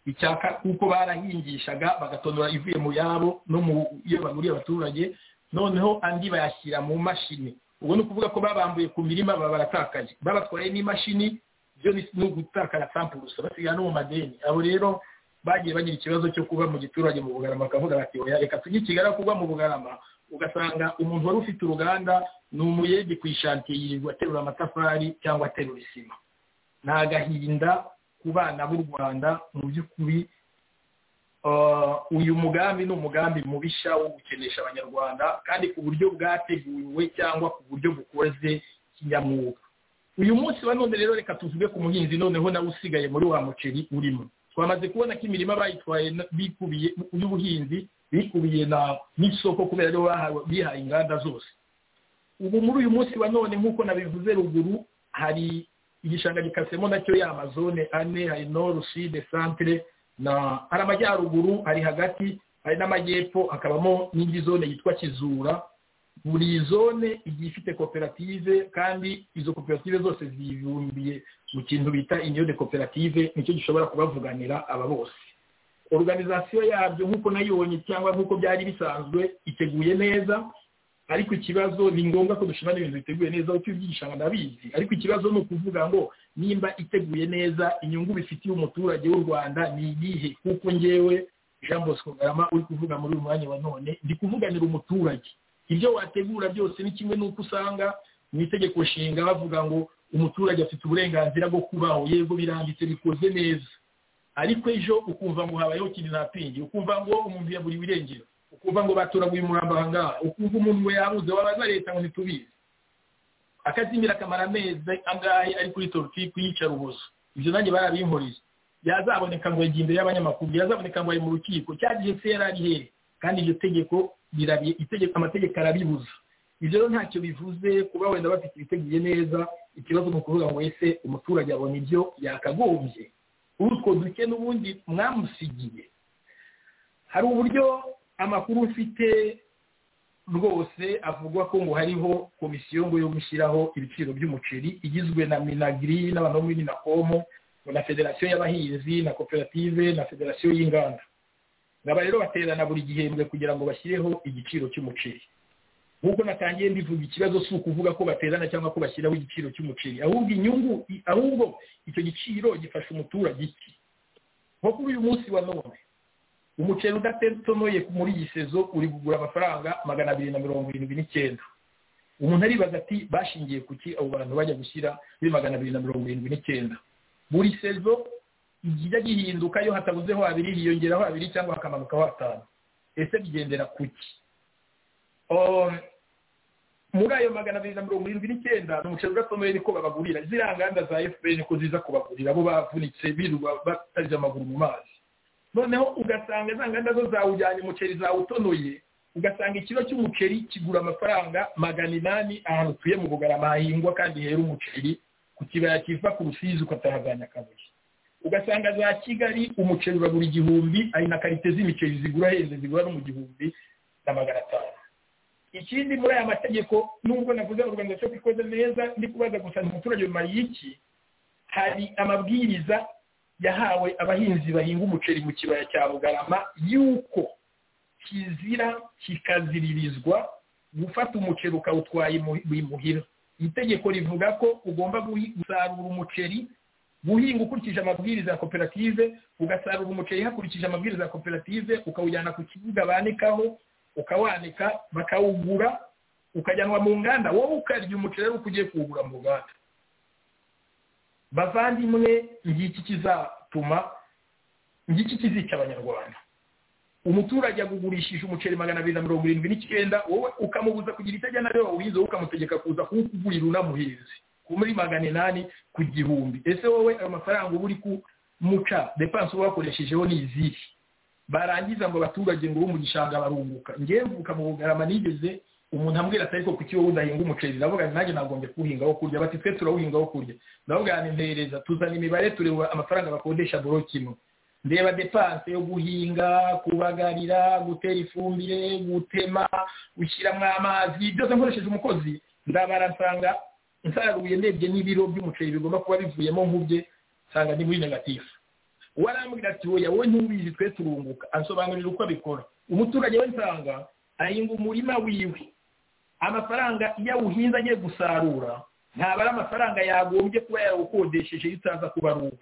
icyaka kuko barahingishaga bagatonora ivuye mu yabo no mu iyo baguriye abaturage noneho andi bayashyira mu mashini ubwo ni ukuvuga ko babambuye ku mirima baba baratakaje babatwaye n'imashini byo ni ugutakara sampurusa basigara no mu madeni abo rero bagiye bagira ikibazo cyo kuba mu giturage mu bugarama bakavuga bati oya reka tujye kigali kuba mu bugarama ugasanga umuntu wari ufite uruganda ni umuyege ku ishantiye yirirwa aterura amatafari cyangwa aterura isima ni agahinda ku bana b'u rwanda mu by'ukuri uyu mugambi ni umugambi mubisha wo gukenesha abanyarwanda kandi ku buryo bwateguriwe cyangwa ku buryo bukoze kinyamwuga uyu munsi wa none rero reka tuvuge ku muhinzi noneho nawe usigaye muri wa muceri urimo twamaze kubona ko imirima bayitwaye bikubiye y'ubuhinzi bikubiye n'isoko kubera aribo bihaye inganda zose ubu muri uyu munsi wa none nk'uko nabivuze ruguru hari igishanga gikasemo nacyo y'amazone ane hari noru side santire na hari amajyaruguru hari hagati hari n'amajyepfo hakabamo n'indi zone yitwa kizura buri zone igiye ifite koperative kandi izo koperative zose zibumbiye mu kintu bita inyode koperative nicyo gishobora kubavuganira aba bose organizasiyo yabyo nk'uko nayibonye cyangwa nk'uko byari bisanzwe iteguye neza ariko ikibazo ni ngombwa ko dushimana ibintu biteguye neza uko ibyigisha ndabizi ariko ikibazo ni ukuvuga ngo nimba iteguye neza inyungu bifitiye umuturage w'u rwanda ni iyihe kuko ngewe jean bosco garama uri kuvuga muri uyu mwanya wa none ndi kuvuganira umuturage ibyo wategura byose ni kimwe n'uko usanga mu itegeko nshinga bavuga ngo umuturage afite uburenganzira bwo kubaho yego biranditse bikoze neza ariko ejo ukumva ngo habayeho ikintu ntapingi ukumva ngo umuntu yaburiwe irengero ukumva ngo baturaguye umurambo aha ngaha ukumva umuntu we yabuze wabaza leta ngo ntitubizi akazimira akamara amezi angahe ari kuri torufi kuyicara ubuso ibyo nanjye barabinkoreye yazaboneka ngo yagiye imbere y'abanyamakuru yazaboneka ngo ari mu rukiko cya gihe se yari ari hehe kandi iryo tegeko itegeko amategeko arabibuza ibyo rero ntacyo bivuze kuba wenda bafite ibiteguye neza ikibazo ni ukuvuga ngo ese umuturage abona ibyo yakagombye utwo duke n'ubundi mwamusigiye hari uburyo amakuru ufite rwose avuga ko ngo hariho komisiyo ngo yo gushyiraho ibiciro by'umuceri igizwe na minagiri n'abantu bo muri minakomo na federasiyo y'abahinzi na koperative na federasiyo y'inganda ngaba rero baterana buri gihembwe kugira ngo bashyireho igiciro cy'umuceri nk'uko natangiye mbivuga ikibazo si ukuvuga ko baterana cyangwa ko bashyiraho igiciro cy'umuceri ahubwo inyungu ahubwo icyo giciro gifasha umuturage iki nko kuri uyu munsi wa none umuceri udatonoye muri iyi sezo uri kugura amafaranga magana abiri na mirongo irindwi n'icyenda umuntu aribaza ati bashingiye ku ki abo bantu bajya gushyira kuri magana abiri na mirongo irindwi n'icyenda buri sezo ijya gihinduka iyo hatabuzeho abiri hiyongeraho abiri cyangwa hakamanukaho atanu ese bigendera ku ki muri ayo magana abiri na mirongo irindwi n'icyenda ni umuceri udatonoye niko babagurira ziriya nganda za efuperi niko ziza kubagurira abo bavunitse birirwa batarize amaguru mu mazi noneho ugasanga za nganda zo zawujyanye umuceri zawutonoye ugasanga ikiro cy'umuceri kigura amafaranga magana inani ahantu utuye mu bugarama hahingwa kandi hera umuceri ku kibaya kiva ku rusizi ukatahaganya akabuye ugasanga za kigali umuceri uragura igihumbi ari na karite z'imiceri zigura heza zigura no mu gihumbi na magana atanu ikindi muri aya mategeko nubwo navuze organizasiyo ko ikoze neza ndi kubaza gusa umuturage nyuma y'iki hari amabwiriza yahawe abahinzi bahinga umuceri mu kibaya cya bugarama yuko kizira kikaziririzwa gufata umuceri ukawutwaye imuhira itegeko rivuga ko ugomba gusarura umuceri guhinga ukurikije amabwiriza ya koperative ugasarura umuceri hakurikije amabwiriza ya koperative ukawujyana ku kibuga banikaho ukawanika bakawugura ukajyanwa mu nganda wowe ukarya umuceri ari uko ugiye kuwugura mu ruganda bavandimwe ngiki kizatuma ngiki kizica abanyarwanda umuturage agugurishije umuceri magana abiri na mirongo irindwi n'icyenda wowe ukamubuza kugira icyo ajyana ariwe wawize wowe ukamutegeka kuza kuwukugurira unamuhinzi muri magana inani ku gihumbi ese wowe ayo mafaranga uba uri kumuca depanse uba wakoreshejeho ni izihe barangiza ngo abaturage ngo bo mu gishanga barunguka ngewe mvuka mu bugarama nigeze umuntu ambwira atari ko kuki wowe udahinga umuceri ndavuga nanjye nagombye kuwuhinga wo kurya bati twe turawuhinga wo kurya ndavuga ni mpereza tuzana imibare tureba amafaranga bakodesha boro kino ndeba depanse yo guhinga kubagarira gutera ifumbire gutema gushyiramo amazi byose nkoresheje umukozi ndabara nsanga nsaruye ndebye n'ibiro by'umuceri bigomba kuba bivuyemo nk'ubye nsanga ni muri negatifu warambwira ati wowe wowe ntubizi twe turunguka ansobanurira uko abikora umuturage we nsanga ahinga umurima wiwe amafaranga iyo awuhinze agiye gusarura ntabwo ari amafaranga yagombye kuba yawukodesheje iyo utaza kuba ari uwe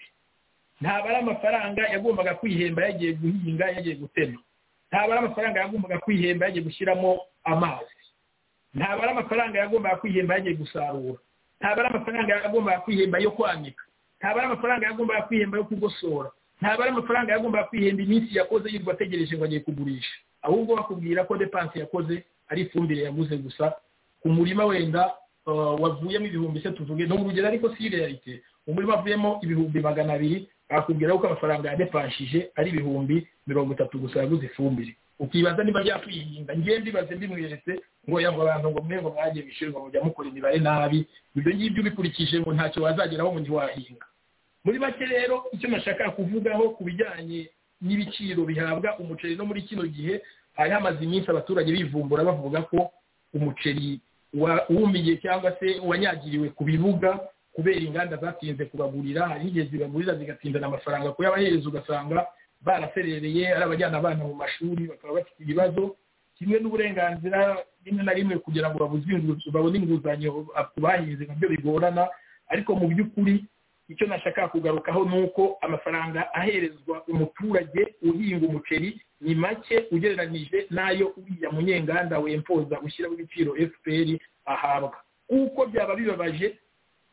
ntabwo ari amafaranga yagombaga kwihemba yagiye guhinga yagiye gutema ntabwo ari amafaranga yagombaga kwihemba yagiye gushyiramo amazi ntabwo ari amafaranga yagombaga kwihemba yagiye gusarura ntabwo ari amafaranga yagombaga kwihemba yo kwanika ntabwo ari amafaranga yagombaga kwihemba yo kugosora ntabwo ari amafaranga yagombaga kwihemba iminsi yakoze yirirwa ategereje ngo agiye kugurisha ahubwo bakubwira ko depanse yakoze ari ifumbire yaguze gusa ku murima wenda wavuyemo ibihumbi se tuvuge ni urugero ariko si realite umurima wavuyemo ibihumbi magana abiri bakubwira ko amafaranga yadepanshije ari ibihumbi mirongo itatu gusa yaguze ifumbire ukibaza niba yakwihinga ngiye mbibaze mbimweretse ngo yava abantu ngo mwe ngo mwagiye bishyurwa mujya mukora imibare nabi ibyo ngibyo ubikurikije ngo ntacyo wazageraho ngo ntiwahinga muri make rero icyo nashaka kuvugaho ku bijyanye n'ibiciro bihabwa umuceri no muri kino gihe hari hamaze iminsi abaturage bivumbura bavuga ko umuceri wumiye cyangwa se wanyagiriwe ku bibuga kubera inganda zatinze kubagurira hari igihe zibagurira zigatindana amafaranga kuyabahereza ugasanga baraserereye ari abajyana abana mu mashuri bakaba bafite ibibazo kimwe n'uburenganzira rimwe na rimwe kugira ngo babone inguzanyo ku bahinze nabyo bigorana ariko mu by'ukuri icyo nashaka kugarukaho ni uko amafaranga aherezwa umuturage uhinga umuceri ni make ugereranije n'ayo uriya munyenganda wempoza ushyiraho ibiciro fpr ahabwa kuko byaba bibabaje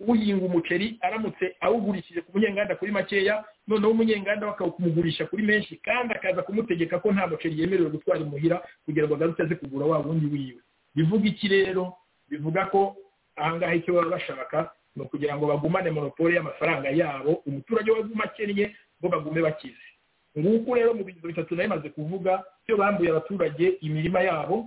uhinga umuceri aramutse awugurishije ku munyenganda kuri makeya noneho umunyenganda bakawumugurisha kuri menshi kandi akaza kumutegeka ko nta muceri yemerewe gutwara imuhira kugira ngo agaruke aze kugura wa wundi wiwe bivuga iki rero bivuga ko ahangaha icyo baba bashaka ni ukugira ngo bagumane monopole y'amafaranga yabo umuturage waguma akennye bo bagume bakize nguko rero mu bigezo bitatu nayo imaze kuvuga icyo bambuye abaturage imirima yabo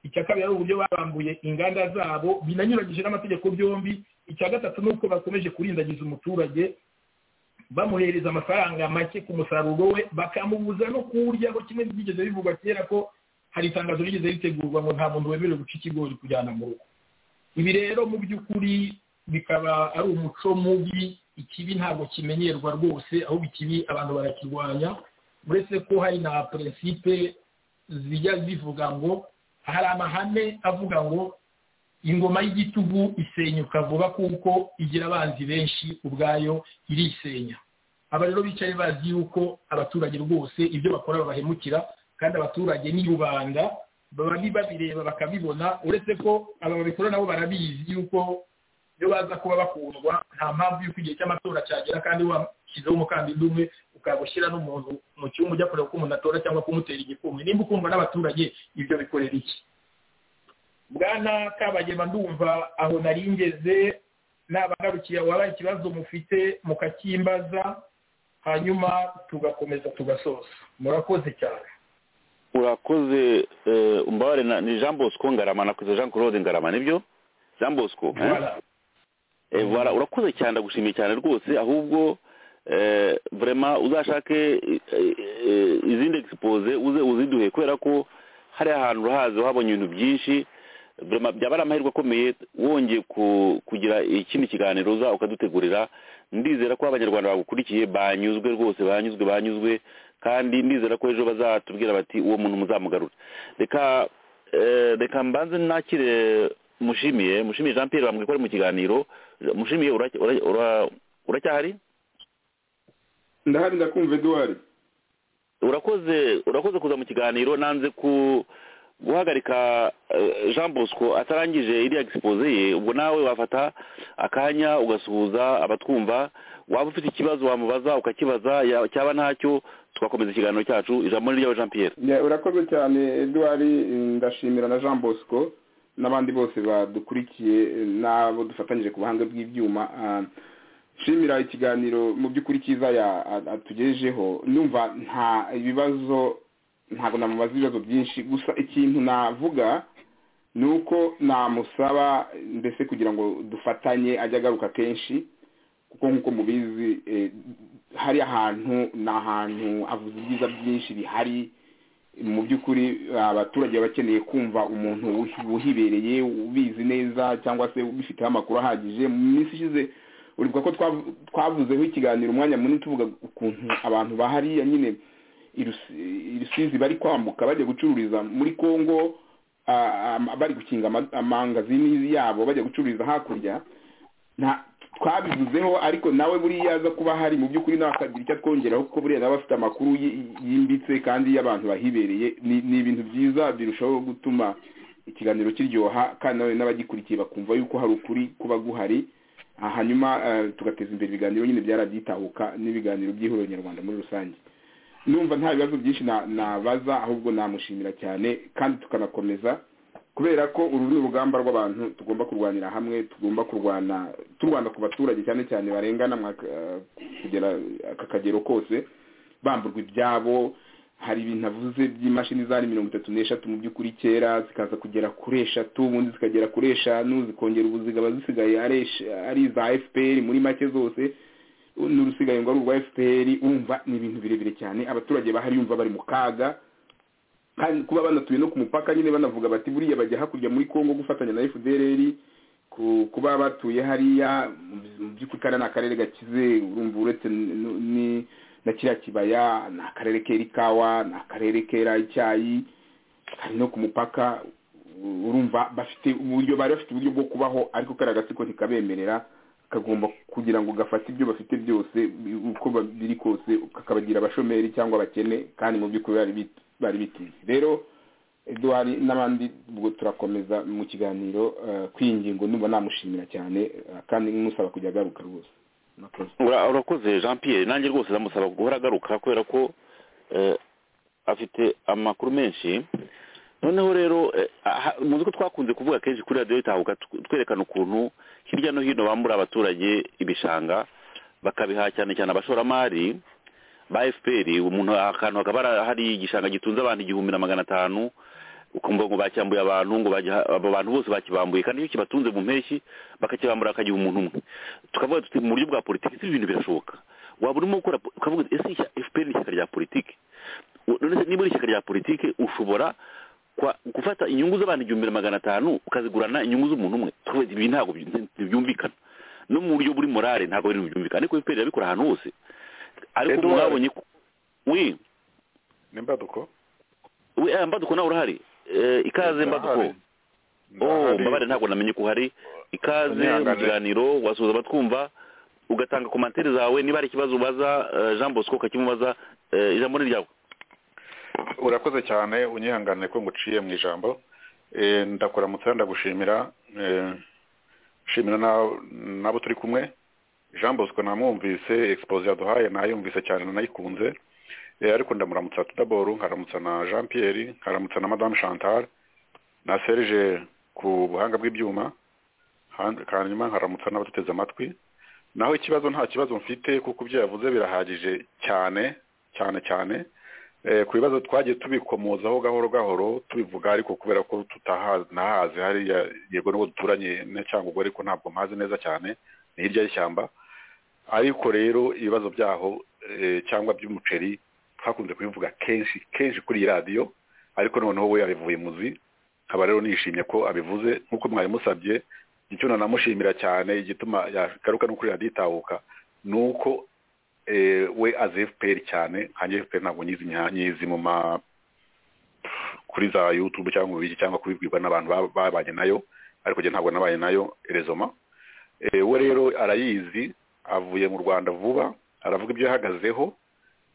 icya kabiri ari uburyo babambuye inganda zabo binanyuranyije n'amategeko byombi icya gatatu ni uko bakomeje kurindagiza umuturage bamuhereza amafaranga make ku musaruro we bakamubuza no kuwuryaho kimwe byigeze bivugwa kera ko hari itangazo rigeze ritegurwa ngo nta muntu wemerewe guca ikigori kujyana mu rugo ibi rero mu by'ukuri bikaba ari umuco mubi ikibi ntabwo kimenyerwa rwose ahubwo ikibi abantu barakirwanya uretse ko hari na prinsipe zijya zivuga ngo hari amahame avuga ngo ingoma y'igitugu isenyuka vuba kuko igira abanzi benshi ubwayo irisenya aba rero bicaye bazi yuko abaturage rwose ibyo bakora babahemukira kandi abaturage ni rubanda baba babireba bakabibona uretse ko aba babikora nabo barabizi yuko iyo baza kuba bakundwa nta mpamvu y'uko igihe cy'amatora cyagera kandi washyizeho umukandida umwe ukaba ushyira n'umuntu mu cyumba ujya kureba uko umuntu atora cyangwa kumutera igikumwe nimba ukundwa n'abaturage ibyo bikorera iki bwana kabagema ndumva aho naringeze nabagarukiye wabaye ikibazo mufite mukakimbaza hanyuma tugakomeza tugasoza murakoze cyane urakoze umbabare ni jean bosco ngarama nakoze jean claude ngarama nibyo jean bosco urakoze cyane ndagushimiye cyane rwose ahubwo vrema uzashake izindi egisipoze uze uziduhe kubera ko hari ahantu urahazi uhabonye ibintu byinshi byaba ari amahirwe akomeye wongeye kugira ikindi kiganiro uza ukadutegurira ndizera ko abanyarwanda bagukurikiye banyuzwe rwose banyuzwe banyuzwe kandi ndizera ko ejo bazatubwira bati uwo muntu muzamugarura reka reka mbanze nakire mushimiye mushimiye jean Pierre bambwiye ko ari mu kiganiro mushimiye uracyahari ndahari ndakumva eduwari urakoze urakoze kuza mu kiganiro nanze ku guhagarika eh, jean bosco atarangije iriya egisipoze ye ubwo nawe wafata akanya ugasuhuza abatwumva waba ufite ikibazo wamubaza ukakibaza ya- cyaba ntacyo tugakomeza ikiganiro cyacu ijambo ni ryawe jean pierre Ya, urakoze cyane edouard eh, ndashimira na jean bosco n'abandi bose badukurikiye eh, n'abo dufatanyije ku buhanga bw'ibyuma Ah, nshimira ikiganiro mu by'ukuri cyiza ya- a- atugejejeho numva nta ibibazo ntabwo namubaza ibibazo byinshi gusa ikintu navuga ni uko namusaba mbese kugira ngo dufatanye ajye agaruka kenshi kuko nk'uko mubizi eh, hari ahantu ni ahantu avuze ibyiza byinshi bihari mu by'ukuri abaturage baba bakeneye kumva umuntu uhi- uhibereye ubizi neza cyangwa se ubifiteho amakuru ahagije mu minsi ishize uribuka ko twav- twavuzeho ikiganiro umwanya munini tuvuga ukuntu abantu bahariya nyine i Rusi- i rusizi bari kwambuka bajya gucururiza muri congo ah, ah, bari gukinga ama- amangazini yabo bajya gucururiza hakurya nta twabivuzeho ariko nawe buriya aza kuba hari mu by'ukuri nawe akagira icyo atwongeraho kuko buriya nawe afite amakuru yi- yimbitse kandi y'abantu bahibereye ni ni ibintu byiza birushaho gutuma ikiganiro kiryoha kandi nawe n'abagikurikiye bakumva yuko hari ukuri kuba guhari Ah, hanyuma eh, tugateza imbere ibiganiro nyine byarabyitahuka n'ibiganiro by'ihuriro nyarwanda muri rusange numva nta bibazo byinshi na- nabaza ahubwo namushimira cyane kandi tukanakomeza kubera ko uru ni urugamba rw'abantu tugomba kurwanira hamwe tugomba kurwana turwana ku baturage cyane cyane barengana mwaka- eh, kugera aka kagero kose bamburwa ibyabo hari ibintu avuze by'imashini zari mirongo itatu n'eshatu mu by'ukuri kera zikaza kugera kuri eshatu ubundi zikagera kuri eshanu zikongera ubu zikaba zisigaye ari esh- ari iza fpr muri make zose n'urusigaye ngo ari urwa fpr urumva ni ibintu birebire cyane abaturage bahari yumva bari mu kaga kandi kuba banatuye no ku mupaka nyine banavuga bati buriya bajya hakurya muri congo gufatanya na fdrr ku- kuba batuye hariya mu- mu by'ukuri kariya ni akarere gakize urumva uretse n- n- ni- na kiriya kibaya ni akarere kera ikawa ni akarere kera icyayi hari no ku mupaka u- urumva bafite uburyo bari bafite uburyo bwo kubaho ariko kariya gatsiko ntikabemerera kagomba kugira ngo gafate ibyo bafite byose bi- uko ba- biri kose kakabagira abashomeri cyangwa abakene kandi mu by'ukuri bari bit- bari bitize rero eduwari n'abandi ubwo turakomeza mu kiganiro eh, kwiyi ngingo numva namushimira cyane eh, kandi musaba kujya agaruka rwose murakoze Ura- urakoze jean pierre nanjye rwose ndamusaba guhora agaruka kubera ko eh, afite amakuru menshi noneho rero eh, aha- muzi ko twakunze kuvuga kenshi kuri radiyo itahuka tw- twerekana ukuntu hirya no hino bambura abaturage ibishanga bakabiha cyane cyane abashoramari ba fpr umuntu akantu hakaba hari- hari igishanga gitunze abantu igihumbi na magana atanu ukumva ngo bacyambuye abantu ngo bajya- abo bantu bose bakibambuye kandi iyo kibatunze mu mpeshyi bakakibambura hakagira umuntu umwe tukavuga tuti mu buryo bwa politiki si ibintu birashoboka waba urimo gukora po- ukavuga uti, ese ishyaka- fpr ni ishyaka rya politiki U- none se niba uri ishyaka rya politiki ushobora kwa- gufata inyungu z'abantu igihumbi na magana atanu ukazigurana inyungu z'umuntu umwe tukavuga ati, ibi ntabwo bi- ntibyumvikana no mu buryo buri morale ntabwo ibintu byumvikana ariko fpr irabikora ahantu hose ariko umuntu Edouard. yabonye ko wi ni imbaduko we eh, mbaduko nawe urahari Eh, ikaze mbaduko Ndahari. oh Ndahari. mbabare ntabwo namenye ko uhari ikaze Unihangane. mu kiganiro wasuhuza abatwumva ugatanga komantere zawe niba hari ikibazo ubaza eh, jean bosco ukakimubaza eh, ijambo ni ryawe urakoze cyane unyihangane ko nguciye mu ijambo Eh, ndakuramutsa ndagushimira Eh, nshimira na- n'abo turi kumwe jean bosco namwumvise exposé yaduhaye nayumvise cyane nanayikunze Eh, ariko ndamuramutsa tudaboru nkaramutsa na jean pierre nkaramutsa na madame chantal na serge ku buhanga bw'ibyuma Han- hanyuma nkaramutsa n'abaduteze amatwi naho ikibazo nta kibazo mfite kuko ibyo yavuze birahagije cyane cyane cyane Eh, ku bibazo twagiye tubikomozaho gahoro gahoro tubivuga ariko kubera ko tutanahazi hariya yego n'uwo duturanye ne- cyangwa ubwo ariko ntabwo mpazi neza cyane ni hirya y'ishyamba ariko rero ibibazo byaho eh, cyangwa by'umuceri twakunze kubivuga kenshi kenshi kuri iyi radiyo ariko noneho we yabivuye muzi nkaba rero nishimye ko abivuze nk'uko mwari musabye icyo nanamushimira cyane igituma yagaruka no kuri radiyo itahuka ni uko eh, we azi fpr cyane nkanjye fpr ntabwo nyizi nya- nyizi mu ma kuri za youtube cyangwa mu biki cyangwa kubibwirwa n'abantu ba- babanye nayo ariko njye ntabwo nabaye nayo erezoma Eh, we rero arayizi avuye mu rwanda vuba aravuga ibyo yahagazeho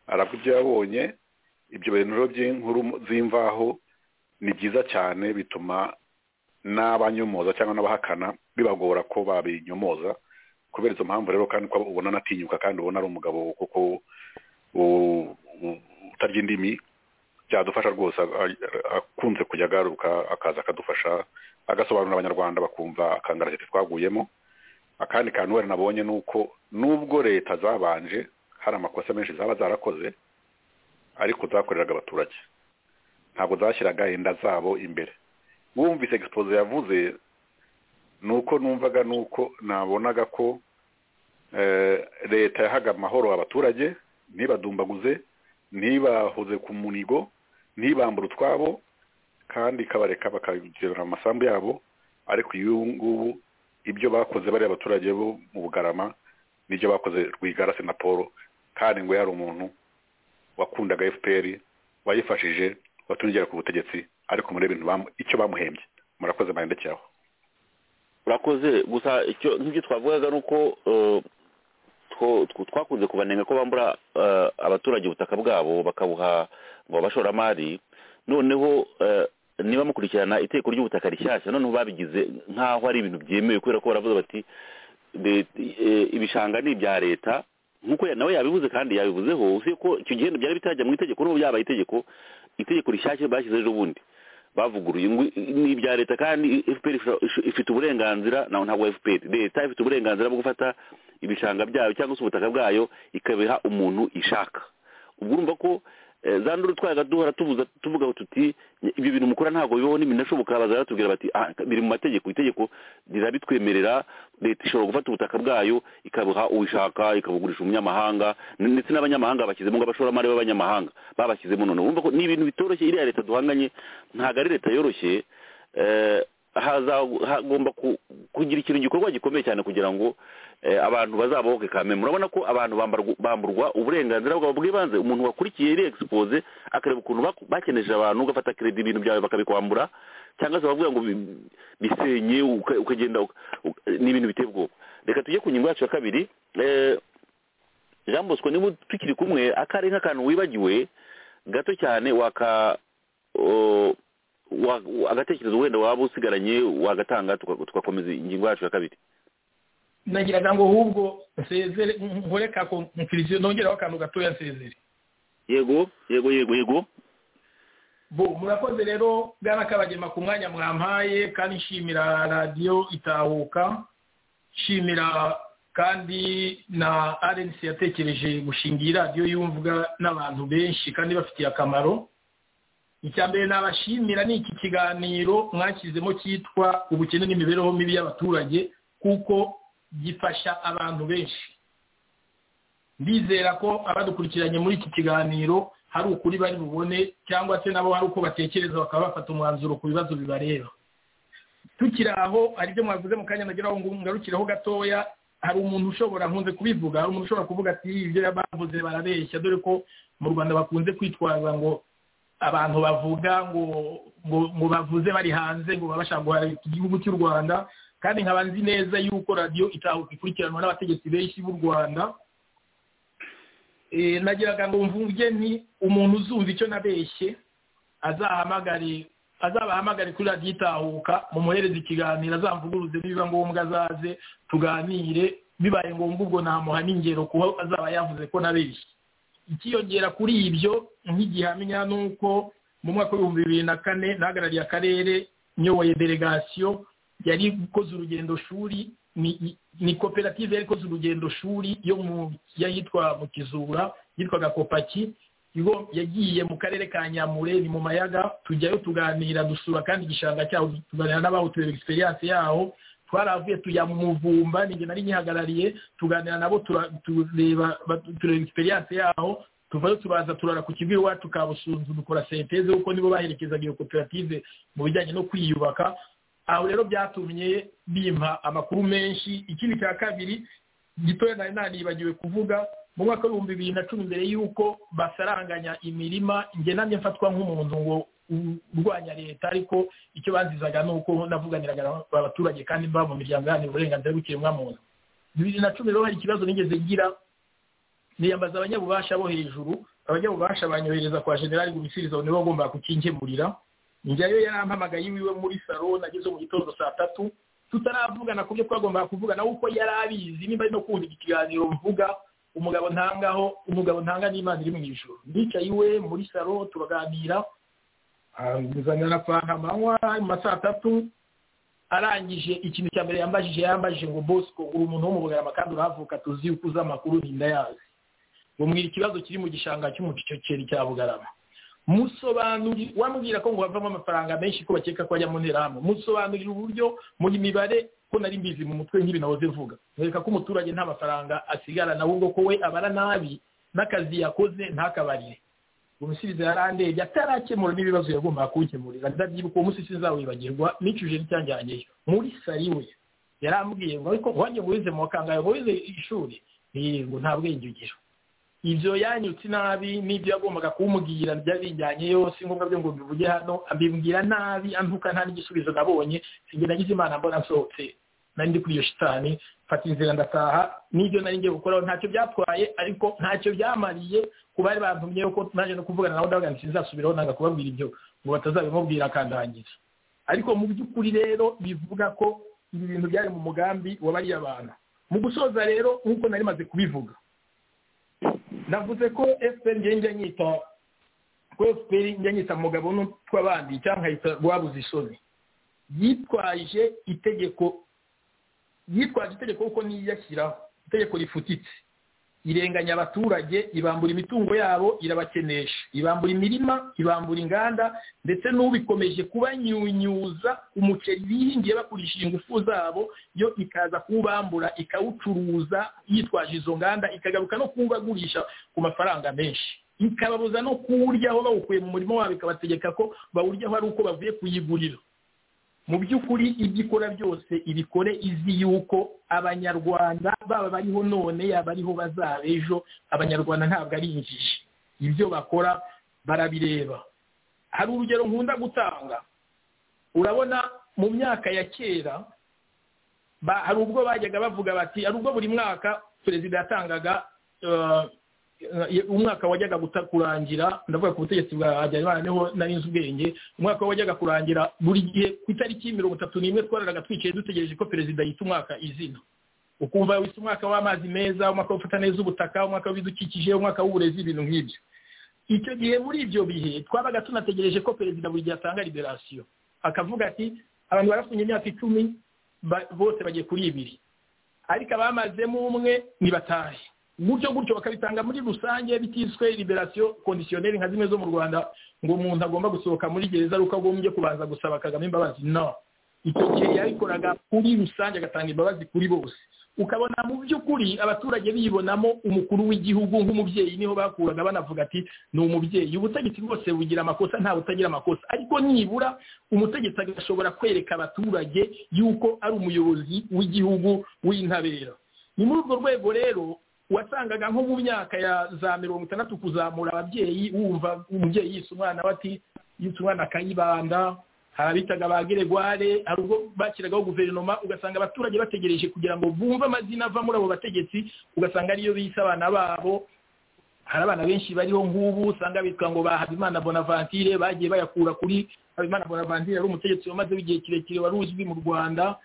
aravuga ibyo yabonye ibyo bintu rero by'inkuru mu- z'imvaho ni byiza cyane bituma n'abanyomoza cyangwa n'abahakana bibagora ko babinyomoza kubera izo mpamvu rero kandi ko ubona anatinyuka kandi ubona ari umugabo kuko utarya indimi byadufasha rwose akunze kujya agaruka akaza akadufasha agasobanurira abanyarwanda bakumva akangara leta twaguyemo akandi kantu wari nabonye ni uko nubwo leta zabanje hari amakosa menshi zaba zarakoze ariko zakoreraga abaturage ntabwo zashyiraga inda zabo imbere wumvise egisipoze yavuze ni uko numvaga ni uko nabonaga ko leta yahaga amahoro abaturage ntibadumbaguze ntibahuze ku munigo ntibambure utwabo kandi ikabareka bakagendera mu masambu yabo ariko uyu ngubu ibyo bakoze bari abaturage bo mu bugarama n'ibyo bakoze rwigara na paul kandi ngo yari umuntu wakundaga fpr wayifashije watungira ku butegetsi ariko muri ibintu icyo bamuhembye murakoze marembo cyaho urakoze gusa nk'ibyo twavugaga ni uko twakunze kubanenga ko bambura abaturage ubutaka bwabo bakabuha abashoramari noneho niba mukurikirana iteko ry'ubutaka rishyashya noneho babigize nk'aho ari ibintu byemewe kubera ko baravuga bati ibishanga ni ibya leta nk'uko nawe yabivuze kandi yabivuzeho uzi ko icyo gihe byari bitajya mu itegeko n'ubu byabaye itegeko itegeko rishyashya bashyize ejo bundi bavuguruye ni ibya leta kandi fpr ifite uburenganzira ntabwo fpr leta ifite uburenganzira bwo gufata ibishanga byayo cyangwa se ubutaka bwayo ikabiha umuntu ishaka ubwo urumva ko za nduru twayaga duhora tuvuga tuvuga tuti ibyo bintu mukora ntabwo bibaho n'ibinashoboka baza batubwira bati biri mu mategeko itegeko rirabitwemerera leta ishobora gufata ubutaka bwayo ikabuha uwishaka ikabugurisha umunyamahanga ndetse n'abanyamahanga bashyizemo nk'abashoramari b'abanyamahanga babashyizemo noneho wumva ko ni ibintu bitoroshye iriya leta duhanganye ntabwo ari leta yoroshye hagomba kugira ikintu gikorwa gikomeye cyane kugira ngo abantu bazabohoke kame murabona ko abantu bamburwa uburenganzira bwabo bw'ibanze umuntu wakurikiye iri egisipoze akareba ukuntu bakeneje abantu ugafata keredi ibintu byawe bakabikwambura cyangwa se bavuga ngo bisenye ukagenda ni ibintu biteye ubwoba reka tujye ku ngingo yacu ya kabiri jean bosco niba tukiri kumwe akari nk'akantu wibagiwe gato cyane waka agatekerezo wenda waba usigaranye wagatanga tugakomeza ingingo yacu ya kabiri nagiraga ngo ahubwo nsezere nkoreka ko mfiriziyo nongeraho akantu gatoya nsezere yego yego yego yego bo murakoze rero bwana kabagema ku mwanya mwampaye kandi nshimira radiyo itahuka nshimira kandi na arensi yatekereje gushinga iyi radiyo yumvwa n'abantu benshi kandi bafitiye akamaro icya mbere nabashimira ni iki kiganiro mwashyizemo cyitwa ubukene n'imibereho mibi y'abaturage kuko gifasha abantu benshi ndizera ko abadukurikiranye muri iki kiganiro hari ukuri bari bubone cyangwa se nabo hari uko batekereza bakaba bafata umwanzuro ku bibazo bibareba tukiri aho hari ibyo mwavuze mu kanya nageraho ngo ngarukiraho gatoya hari umuntu ushobora nkunze kubivuga hari umuntu ushobora kuvuga ati ibyo bavuze barabeshya dore ko mu rwanda bakunze kwitwaza ngo abantu bavuga ngo ngo bavuze bari hanze ngo babasha guharabika igihugu cy'u rwanda kandi nkaba nzi neza yuko radiyo itahuka ikurikiranwa n'abategetsi benshi b'u rwanda nagiraga ngo mvuge ni umuntu uzumva icyo nabeshye azahamagare azabahamagare kuri radiyo itahuka mumuhereze ikiganiro azamvuguruze nibiba ngombwa azaze tuganire bibaye ngombwa ubwo namuha n'ingero kuko azaba yavuze ko nabeshye ikiyongera kuri ibyo nk'igihamya ni uko mu mwaka w'ibihumbi bibiri na kane nahagarariye akarere nyoboye delegasiyo yari ikoze urugendo shuri ni koperative yari ikoze urugendo shuri yo mu yitwa mu kizura yitwaga kopaki yagiye mu karere ka nyamure ni mu mayaga tujyayo tuganira dusura kandi igishanga cyaho tuganira n'abawutuye egisperiyanse yaho twaravuye tujya mu muvumba ninjye nari nyihagarariye tuganira nabo tureba tureba egisperiyanse yaho tuvayo tubaza turara ku kigo iwacu kabusunzu dukora senteze kuko nibo baherekezaga iyo koperative mu bijyanye no kwiyubaka aho rero byatumye bimpa amakuru menshi ikindi cya kabiri gitoya nari nanibagiwe kuvuga mu mwaka w'ibihumbi bibiri na cumi mbere y'uko basaranganya imirima njye namye mfatwa nk'umuntu ngo urwanya leta ariko icyo banzizaga ni uko navuganiraga abaturage kandi mba mu miryango iharanira uburenganzira bw'ikiremwa muntu bibiri na cumi rero hari ikibazo nigeze ngira niyambaza abanyabubasha bo hejuru abanyabubasha banyohereza kwa generali gubisiriza nibo bagomba kukingimurira njyayo yarampamagaye iwiwe muri salo nageze mu gitondo saa tatu tutaravugana ku byo twagombaga kuvugana uko yari abizi niba ari no kumva ikiganiro mvuga umugabo ntangaho umugabo ntanga n'imana iri mu ijoro ndicaye iwe muri salo turaganira nzanira fanta amanywa mu saa tatu arangije ikintu cya mbere yambajije yambajije ngo bosco uri umuntu wo mu bugarama kandi urahavuka tuzi uko uzi amakuru ntindayazi bumwira ikibazo kiri mu gishanga cy'umuceri cya bugarama musobanurira wamubwira ko ngo havamo amafaranga menshi ko bakeka ko ajya mu nterahamwe musobanurira uburyo muri mibare ko nari mbizi mu mutwe nk'ibi nahoze vuga reka ko umuturage nta mafaranga asigarana ahubwo ko we abara nabi n'akazi yakoze ntakabarire umusubizo yarandebye atarakemura n'ibibazo yagombaga kuwukemurira ndabyibuka uwo munsi sinzawibagirwa nicuje n'icyanjyanyeyo muri sariwe yarambwiye ngo ariko wanjye ngo wize mu wakangaye ngo wize ishuri ngo nta bwenge ugira ibyo yanyutse nabi n'ibyo yagombaga kumubwira byabinjyanye yose ngombwa byo ngo bivuge hano ambibwira nabi antuka nta n'igisubizo nabonye sinjye nagize imana mbona nsohotse nari ndi kuri iyo shitani mfata inzira ndataha n'ibyo nari ngiye gukoraho ntacyo byatwaye ariko ntacyo byamariye ku bari bantumye ko naje no kuvugana nabo ndavuga nti sinzasubiraho nanga kubabwira ibyo ngo batazabimubwira akandangiza ariko mu by'ukuri rero bivuga ko ibi bintu byari mu mugambi wabariye abantu mu gusoza rero nk'uko nari maze kubivuga navuze ko efuperi njye njya nyita ko efuperi njya nyita mugabo n'utw'abandi cyangwa nkayita rwabuze isoni yitwaje itegeko yitwaje itegeko kuko niyiyashyiraho itegeko rifutitse irenganya abaturage ibambura imitungo yabo irabakenesha ibambura imirima ibambura inganda ndetse n'ubikomeje kubanyunyuza umuceri bihingiye bakurishije ingufu zabo yo ikaza kuwubambura ikawucuruza yitwaje izo nganda ikagaruka no kuwubagurisha ku mafaranga menshi ikababuza no kuwuryaho bawukuye mu murimo wabo ikabategeka ko bawuryaho ari uko bavuye kuyigurira mu by'ukuri ibyo ikora byose ibikore izi yuko abanyarwanda baba bariho none yaba ariho bazaba ejo abanyarwanda ntabwo ari injiji ibyo bakora barabireba hari urugero nkunda gutanga urabona mu myaka ya kera hari ubwo bajyaga bavuga bati hari ubwo buri mwaka perezida yatangaga umwaka wajyaga kurangira ndavuga ku butegetsi bwa habyarimana niho nari nzi ubwenge umwaka wajyaga kurangira buri gihe ku itariki mirongo itatu n'imwe twararaga twicaye dutegereje ko perezida yita umwaka izina ukumva wita umwaka w'amazi meza umwaka wo gufata neza ubutaka umwaka w'ibidukikije umwaka w'uburezi ibintu nk'ibyo icyo gihe muri ibyo bihe twabaga tunategereje ko perezida buri gihe atanga liberasiyo akavuga ati abantu barafunye imyaka icumi bose bagiye kuri ibiri ariko abamazemo umwe ntibatahe gutyo gutyo bakabitanga muri rusange bitiswe liberasiyo kondisiyoneri nka zimwe zo mu rwanda ngo umuntu agomba gusohoka muri gereza ari uko agombye kubanza gusaba kagame imbabazi no icyo gihe yabikoraga kuri rusange agatanga imbabazi kuri bose ukabona mu by'ukuri abaturage bibonamo umukuru w'igihugu nk'umubyeyi niho bakuraga banavuga ati ni umubyeyi ubutegetsi bwose bugira amakosa nta butagira amakosa ariko nibura umutegetsi agashobora kwereka abaturage yuko ari umuyobozi w'igihugu w'intabera ni muri urwo rwego rero wasangaga nko mu myaka ya za mirongo itandatu kuzamura ababyeyi wumva umubyeyi yise umwana we ati yitse umwana akayibanda hari abitaga ba geregware hari ubwo bashyiragaho guverinoma ugasanga abaturage bategereje kugira ngo bumve amazina ava muri abo bategetsi ugasanga ariyo biyise abana babo hari abana benshi bariho nk'ubu usanga bitwa ngo ba habimana bonaventure bagiye bayakura kuri habimana bonaventure yari umutegetsi wamaze igihe kirekire wari uzwi mu rwanda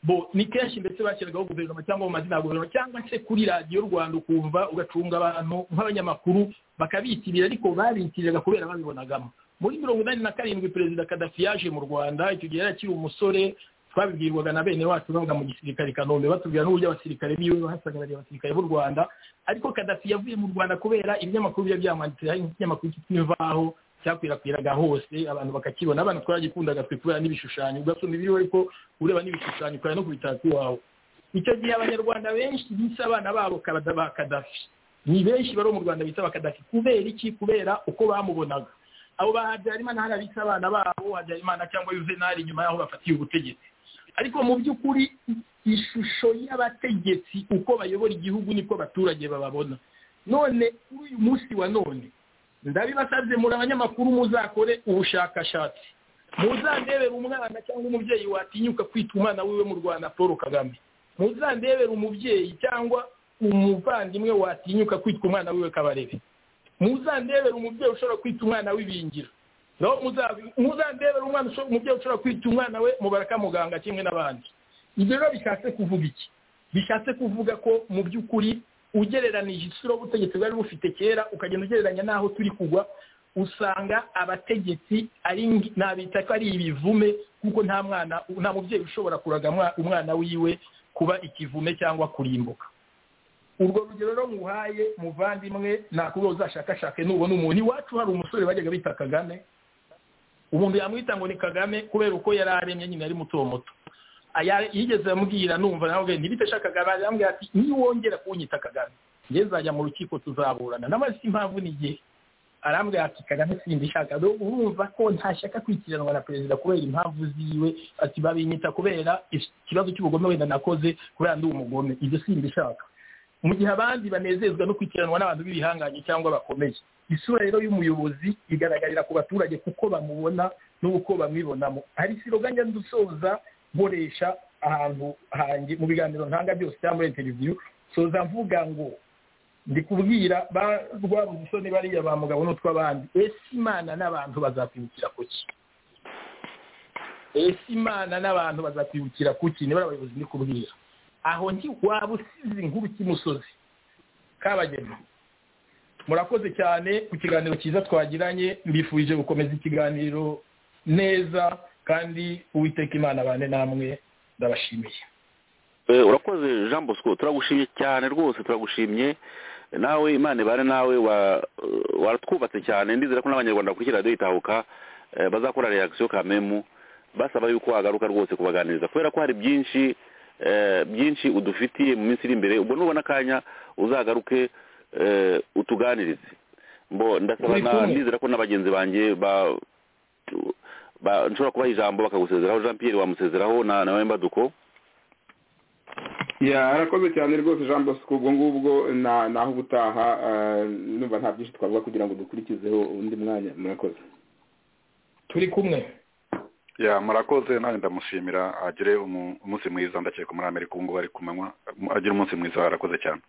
bo ni kenshi ndetse bashyiragaho guverinoma cyangwa mu mazina ya guverinoma cyangwa se kuri radiyo rwanda ukumva ugacunga abantu nk'abanyamakuru bakabitirira ariko babitiraga kubera babibonagamo muri mirongo inani na karindwi perezida kadafi yaje mu rwanda icyo gihe yari akiri umusore twabibwirwaga na bene wacu bavuga mu gisirikare kanombe batubwira n'uburyo abasirikare biwe bahasagarariye abasirikare b'u rwanda ariko kadafi yavuye mu rwanda kubera ibinyamakuru biba byamwanditse hari nk'ikinyamakuru cy'imvaho cyakwirakwiraga hose abantu bakakibona abantu twaragikundaga twe kubera n'ibishushanyo ugasoma ibiriho ariko ureba n'ibishushanyo ukaba no kubitaka iwawe icyo gihe abanyarwanda benshi bise abana babo ba kadafi ni benshi bari mu rwanda bita bakadafi kubera iki kubera uko bamubonaga abo ba habyarimana hari abitse abana babo habyarimana cyangwa yuvenali nyuma y'aho bafatiye ubutegetsi ariko mu by'ukuri ishusho y'abategetsi uko bayobora igihugu niko abaturage bababona none kuri uyu munsi wa none ndabibasabye muri abanyamakuru muzakore ubushakashatsi muzandebera umwana cyangwa umubyeyi watinyuka kwita umwana wiwe mu rwanda paul kagame muzandebera umubyeyi cyangwa umuvandimwe watinyuka kwitwa umwana wiwe kabarebe muzandebera umubyeyi ushobora kwita umwana w'ibingiro naho muzandebera umwana umubyeyi ushobora kwita umwana we mubara kamuganga kimwe n'abandi ibyo rero bishatse kuvuga iki bishatse kuvuga ko mu by'ukuri ugereranije isura ubutegetsi bwari bufite kera ukagenda ugereranya n'aho turi kugwa usanga abategetsi ari nabita ko ari ibivume kuko nta mwana nta mubyeyi ushobora kuraga umwana wiwe kuba ikivume cyangwa kurimbuka urwo rugero rero nguhaye muvandimwe ntabwo uzashakashake nubona umuntu iwacu hari umusore bajyaga bita kagame umuntu yamwita ngo ni kagame kubera uko yari aremye nyine ari muto muto yigeze amubwira numva nawe ntibite ashaka kagame arambwira ati niwongera kunyita kagame ngeze zajya mu rukiko tuzaburana n'amazi impamvu n'igihe arambwira ati kagame simbishaka urumva ko ntashaka kwikiranwa na perezida kubera impamvu ziwe ati babinyita kubera ikibazo cy'ubugome wenda nakoze kubera ndi umugome ibyo simbishaka mu gihe abandi banezezwa no kwikiranwa n'abantu b'ibihangange cyangwa bakomeye isura rero y'umuyobozi igaragarira ku baturage kuko bamubona n'uko bamwibonamo hari isiroganya ndusoza nkoresha ahantu hanjye mu biganiro ntanga byose cyangwa muri televiziyo soza mvuga ngo ndi kubwira ba rwabuzisoni bariya ba mugabo n'utw'abandi ese imana n'abantu bazakwibukira ku ki ese imana n'abantu bazakwibukira ku ki niba abayobozi ndi kubwira aho nti waba usize inkuru cy'imusozi kabagema murakoze cyane ku kiganiro cyiza twagiranye mbifurije gukomeza ikiganiro neza kandi uwiteka imana abane namwe ndabashimiye urakoze jean bosco turagushimye cyane rwose turagushimye nawe imana ibane nawe waratwubatse cyane ndizera ko n'abanyarwanda bakurikira radiyo itahuka bazakora reakisiyo kamemu basaba yuko wagaruka rwose kubaganiriza kubera ko hari byinshi byinshi udufitiye mu minsi iri imbere ubwo nubona akanya uzagaruke utuganirize ndasaba ndizera ko na bagenzi banjye ba nshobora kubaha ijambo bakagusezeraho jean Pierre wamusezeraho na nawe mbaduko arakoze cyane rwose jean bosco ubwo ngubwo naho ubutaha numva nta byinshi twavuga kugira ngo dukurikizeho undi mwanya murakoze turi kumwe ya murakoze nawe ndamushimira agire umunsi mwiza ndakeka muri amerika ubu ngubu ari ku manywa agire umunsi mwiza arakoze cyane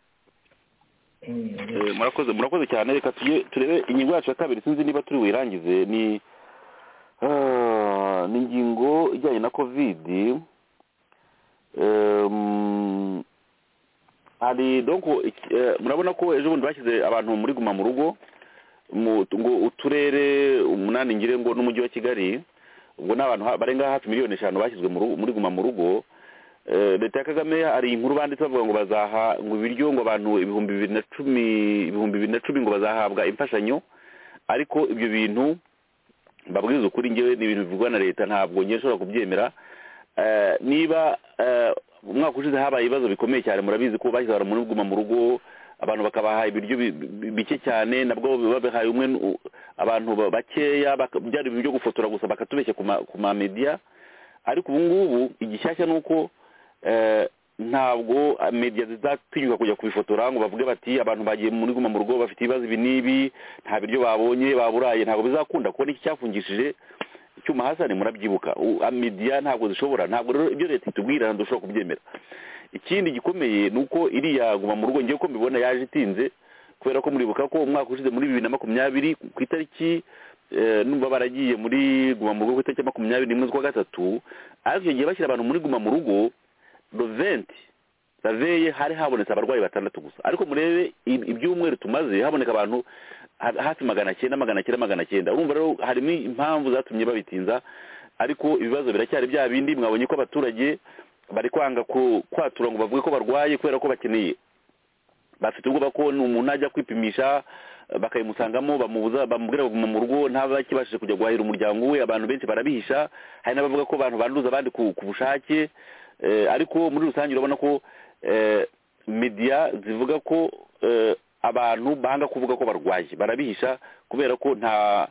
murakoze murakoze cyane reka turebe ingingo yacu ya kabiri sinzi niba turi buyirangize ni ni ingingo ijyanye na kovidi hari murabona ko ejo bundi bashyize abantu muri guma mu rugo ngo uturere umunani ngire ngo n'umujyi wa kigali ubwo ni abantu barenga hafi miliyoni eshanu bashyizwe muri guma mu rugo leta ya kagame hari inkuru banditse bavuga ngo bazaha ngo ibiryo ngo abantu ibihumbi bibiri na cumi ibihumbi bibiri na cumi ngo bazahabwa imfashanyo ariko ibyo bintu babwiza ukuri ngewe ni ibintu bivugwa na leta ntabwo ngewe nshobora kubyemera niba umwaka ushize habaye ibibazo bikomeye cyane murabizi ko bashyize abantu muri guma mu rugo abantu bakabaha ibiryo bike cyane nabwo babihaye umwe abantu bakeya byari ibintu byo gufotora gusa bakatubeshya ku ma mediya ariko ubu ngubu igishyashya ni uko ntabwo mediya zizatinyuka kujya kubifotora ngo bavuge bati abantu bagiye muri guma mu rugo bafite ibibazo ibi n'ibi nta biryo babonye baburaye ntabwo bizakunda kubona iki cyafungishije icyuma hasi ni murabyibuka mediya ntabwo zishobora ntabwo rero ibyo leta itubwira dushobora kubyemera ikindi gikomeye ni uko iriya guma mu rugo ngewe ko mbibona yaje itinze kubera ko muribuka ko umwaka ushize muri bibiri na makumyabiri ku itariki numva baragiye muri guma mu rugo ku itariki makumyabiri n'imwe z'ukwa gatatu ariko icyo gihe bashyira abantu muri guma mu rugo roventi raveye hari habonetse abarwayi batandatu gusa ariko murebe ibyumweru tumaze haboneka abantu hafi magana cyenda magana cyenda magana cyenda urumva rero harimo impamvu zatumye babitinza ariko ibibazo biracyari bya bindi mwabonye ko abaturage bari kwanga kwatura ngo bavuge ko barwaye kubera ko bakeneye bafite ubwoba ko umuntu ajya kwipimisha bakayimusangamo bamubuza bamubwira ngo mu rugo ntaba kibashije kujya guhahira umuryango we abantu benshi barabihisha hari n'abavuga ko abantu banduza abandi ku bushake ariko muri rusange urabona ko mediya zivuga ko abantu banga kuvuga ko barwaye barabihisha kubera ko nta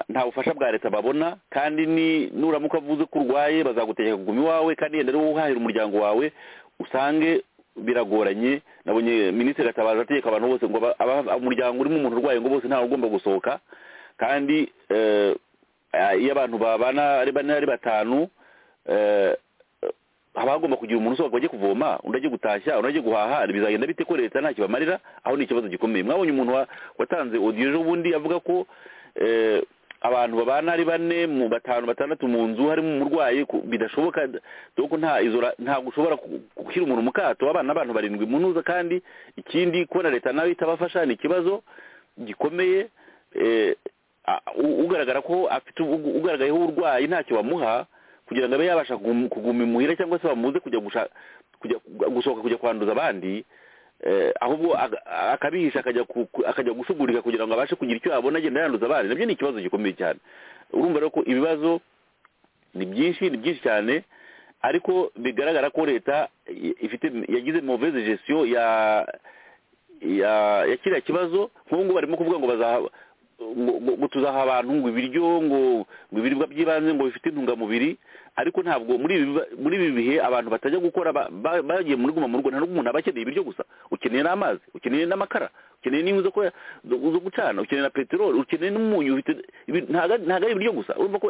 nta bufasha bwa leta babona kandi nuramuka avuze ko urwaye bazagutegeka kuguma iwawe kandi yenda rero uhahira umuryango wawe usange biragoranye nabonye minisitiri atabaza ategeka abantu bose ngo umuryango urimo umuntu urwaye ngo bose ntawe ugomba gusohoka kandi iyo abantu babana ari bane ari batanu haba hagomba kugira umuntu usohoka bajye kuvoma undi ajye gutashya undi ajye guhaha bizagenda bite ko leta ntacyo bamarira aho ni ikibazo gikomeye mwabonye umuntu watanze odiyo ejo bundi avuga ko abantu babana ari bane mu batanu batandatu mu nzu harimo umurwayi ku- bidashoboka doko nta izo ra- ntabwo ushobora ku- gushyira umuntu mu kato abana abantu barindwi mu ntuza kandi ikindi kubona leta nayo itabafasha ni ikibazo gikomeye eh, a- u- ugaragara ko afite u- ugaragayeho uburwayi ntacyo bamuha kugira ngo abe yabasha kugum- kuguma imuhira cyangwa se bamuze kujya gusha- kujya gusohoka kujya kwanduza abandi eh, ahubwo aga- akabihisha akajya ku- ku- akajya gusugurika kugira ngo abashe kugira icyo yabona agenda yanduza abandi nabyo ni ikibazo gikomeye cyane urumva rero ko ibibazo ni byinshi ni byinshi cyane ariko bigaragara ko leta i- ifite yagize mauvaise gestion ya ya ya kiriya kibazo nk'ubu ngubu barimo kuvuga ngo bazaha ngo- ngo- ngo tuzaha abantu ngo ibiryo ngo ngo ibiribwa by'ibanze ngo bifite intungamubiri ariko ntabwo muri ibi biba- muri ibi bihe abantu batajya gukora ba- ba- bagiye muri guma mu rugo nta n'ubwo umuntu aba akeneye ibiryo gusa ukeneye n'amazi ukeneye n'amakara ukeneye n'inkwi zo ko- zo- zo gucana ukeneye na peteroli ukeneye n'umunyu ufite- ibi- ntago ari ntago ari ibiryo gusa urumva ko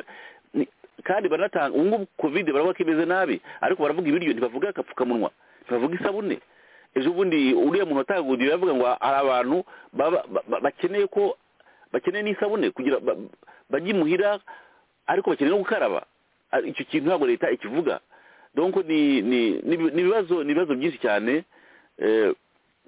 ni- kandi baranatanga ubu ngubu covid baravuga ko imeze nabi ariko baravuga ibiryo ntibavuga agapfukamunwa ntibavuga isabune ejo bundi uriya muntu wataguriye yavuga ngo hari abantu baba- ba- ba- bakeneye ko bakeneye n'isabune kugira ba- ba- bajye imuhira ariko bakeneye no gukaraba ari- icyo kintu ntabwo leta ikivuga donc ni ni ni ibi- ni ibibazo ni ibibazo byinshi cyane eh,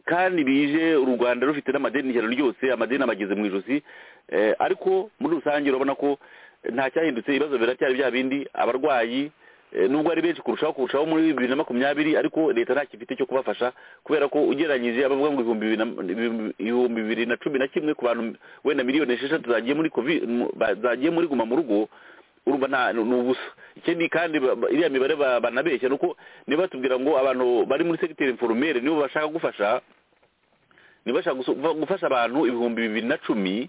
kandi bije u rwanda rufite n'amadeni ijana ryose amadeni abageze mu ijosi eh, ariko muri rusange urabona ko eh, nta cyahindutse ibibazo biracyari bya bindi abarwayi eh, nubwo ari benshi kurushaho kurushaho muri bibiri na makumyabiri ariko leta nta gifite cyo kubafasha kubera ko ugereranyije abavuga ngo ibihumbi bibiri na- ibihumbi- ibihumbi bibiri na cumi na kimwe ku bantu wenda miliyoni esheshatu zagiye muri covid mu- ba- zagiye muri guma mu rugo urumva nta ni ubusa ikindi kandi ba- ba- iriya mibare ba- banabeshya ni uko niba batubwira ngo abantu bari muri segiteri inforumere nibo bashaka gufasha niba bashaka guso- va- gufasha abantu ibihumbi bibiri na cumi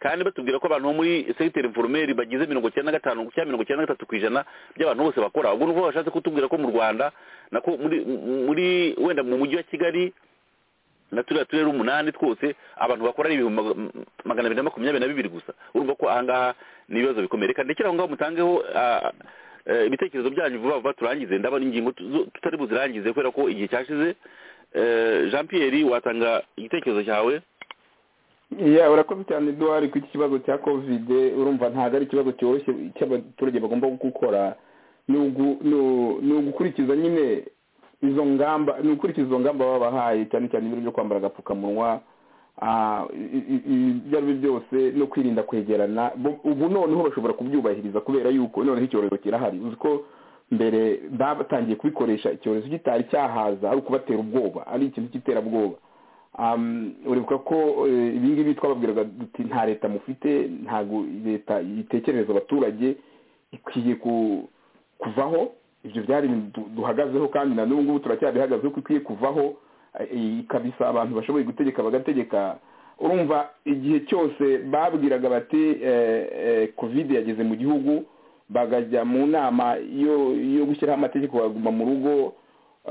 kandi batubwira ko abantu bo muri segiteri inforumeri bagize mirongo icyenda na gatanu cyangwa mirongo icyenda na gatatu ku ijana by'abantu bose bakora ubwo nuko bashatse kutubwira ko mu rwanda nako muri muri wenda mu mujyi wa kigali na turiya turere umunani twose abantu bakora ari ibihumbi mag- magana abiri na makumyabiri na bibiri gusa urumva ko ahangaha ni ibibazo bikomeye reka ndekere aho ngaho mutangeho ah, eh, ibitekerezo byanyu vuba vuba turangize ndabona ingingo tu- zo- tutari buzirangize kubera ko igihe cyashize Eh, jean pierre watanga igitekerezo cyawe ya urakoze cyane duhari ku iki kibazo cya kovide urumva ntabwo ari ikibazo cyoroshye cy'abaturage bagomba gukora ni ugu- ni u- ni ugukurikiza nyine izo ngamba ni ugukurikiza izo ngamba baba bahaye cyane cyane ibintu byo kwambara agapfukamunwa ah, i- i- i- ibyo ari byo byose no kwirinda kwegerana Bo- ubu noneho bashobora kubyubahiriza kubera yuko noneho icyorezo kirahari uzi ko mbere batangiye kubikoresha icyorezo kitari cyahaza ari ukubatera ubwoba ari ikintu cy'iterabwoba Um, uribuka ko eh, ibi ngibi twababwiraga duti nta leta mufite ntabwo leta itekerereza abaturage ikwiye ku- kuvaho ibyo byari ibintu du- duhagazeho kandi na n'ubu ngubu turacyabihagazeho ko ikwiye kuvaho eh, eh, ikabisa abantu bashoboye gutegeka bagategeka urumva igihe cyose babwiraga bati eh, eh, covid yageze mu gihugu bagajya mu nama yo yo gushyiraho amategeko baguma mu rugo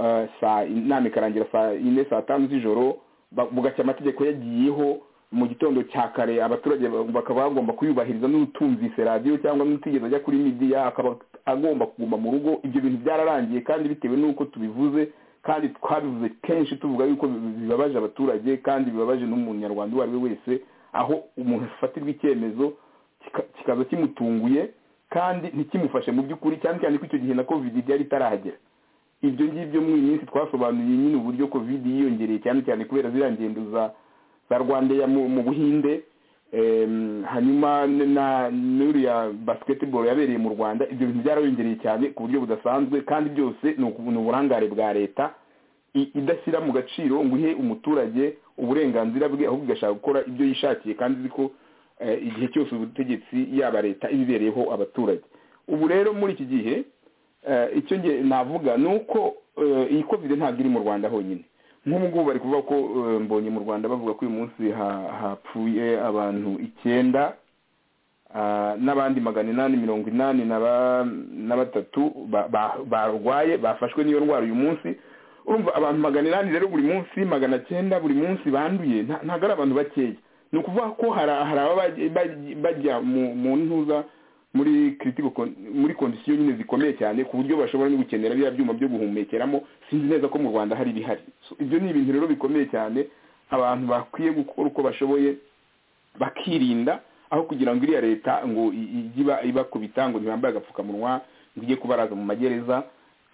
eh, saa inama ikarangira saa ine saa tanu z'ijoro ba- bugacya amategeko yagiyeho mu gitondo cya kare abaturage ba- bakaba bagomba kuyubahiriza n'utumvise radiyo cyangwa n'utigeze ajya kuri midiya akaba agomba kuguma mu rugo ibyo bintu byararangiye kandi bitewe n'uko tubivuze kandi twabivuze kenshi tuvuga yuko bibabaje abaturage kandi bibabaje n'umunyarwanda uwo ari we wese aho umuntu afatirwa icyemezo kika- kikaza kimutunguye kandi ntikimufashe mu by'ukuri cyane cyane ko icyo gihe na kovidi ryari itarahagera ibyo ngibyo mu iyi minsi twasobanuye nyine uburyo kovidi yiyongereye cyane cyane kubera ziriya ngendo za za rwandeya mu mu buhinde Em, hanyuma n- na n'uriya basketball yabereye mu rwanda ibyo bintu byarayongereye cyane ku buryo budasanzwe kandi byose ni uku- ni uburangare bwa leta i- idashyira mu gaciro ngo ihe umuturage uburenganzira bwe ahubwo igashaka gukora ibyo yishakiye kandi uzi ko eh, igihe cyose ubutegetsi yaba leta ibibereyeho abaturage ubu rero muri iki gihe Eh, icyo nge navuga ni uko eh, iyi covid ntabwo iri mu rwanda honyine nk'ubu ngubu bari kuvuga ko eh, mbonye mu rwanda bavuga ko uyu munsi ha- hapfuye abantu icyenda ah, n'abandi magana inani mirongo inani na ba- na batatu ba- ba- barwaye bafashwe n'iyo ndwara uyu munsi urumva abantu magana inani rero buri munsi magana cyenda buri munsi banduye nta- ntabwo ari abantu bakeya ni ukuvuga ko hari hari ababa bajya- bajya mu- mu ntuza muri critical con- muri kondisiyo nyine zikomeye cyane ku buryo bashobora no gukenera biriya byuma byo guhumekeramo sinzi neza ko mu rwanda hari ibihari So, ibyo ni ibintu rero bikomeye cyane abantu bakwiye gukora uko bashoboye bakirinda aho kugira ngo iriya leta ngo ijye iba ibakubita ngo ntibambaye agapfukamunwa ngo ijye kubaraza mu magereza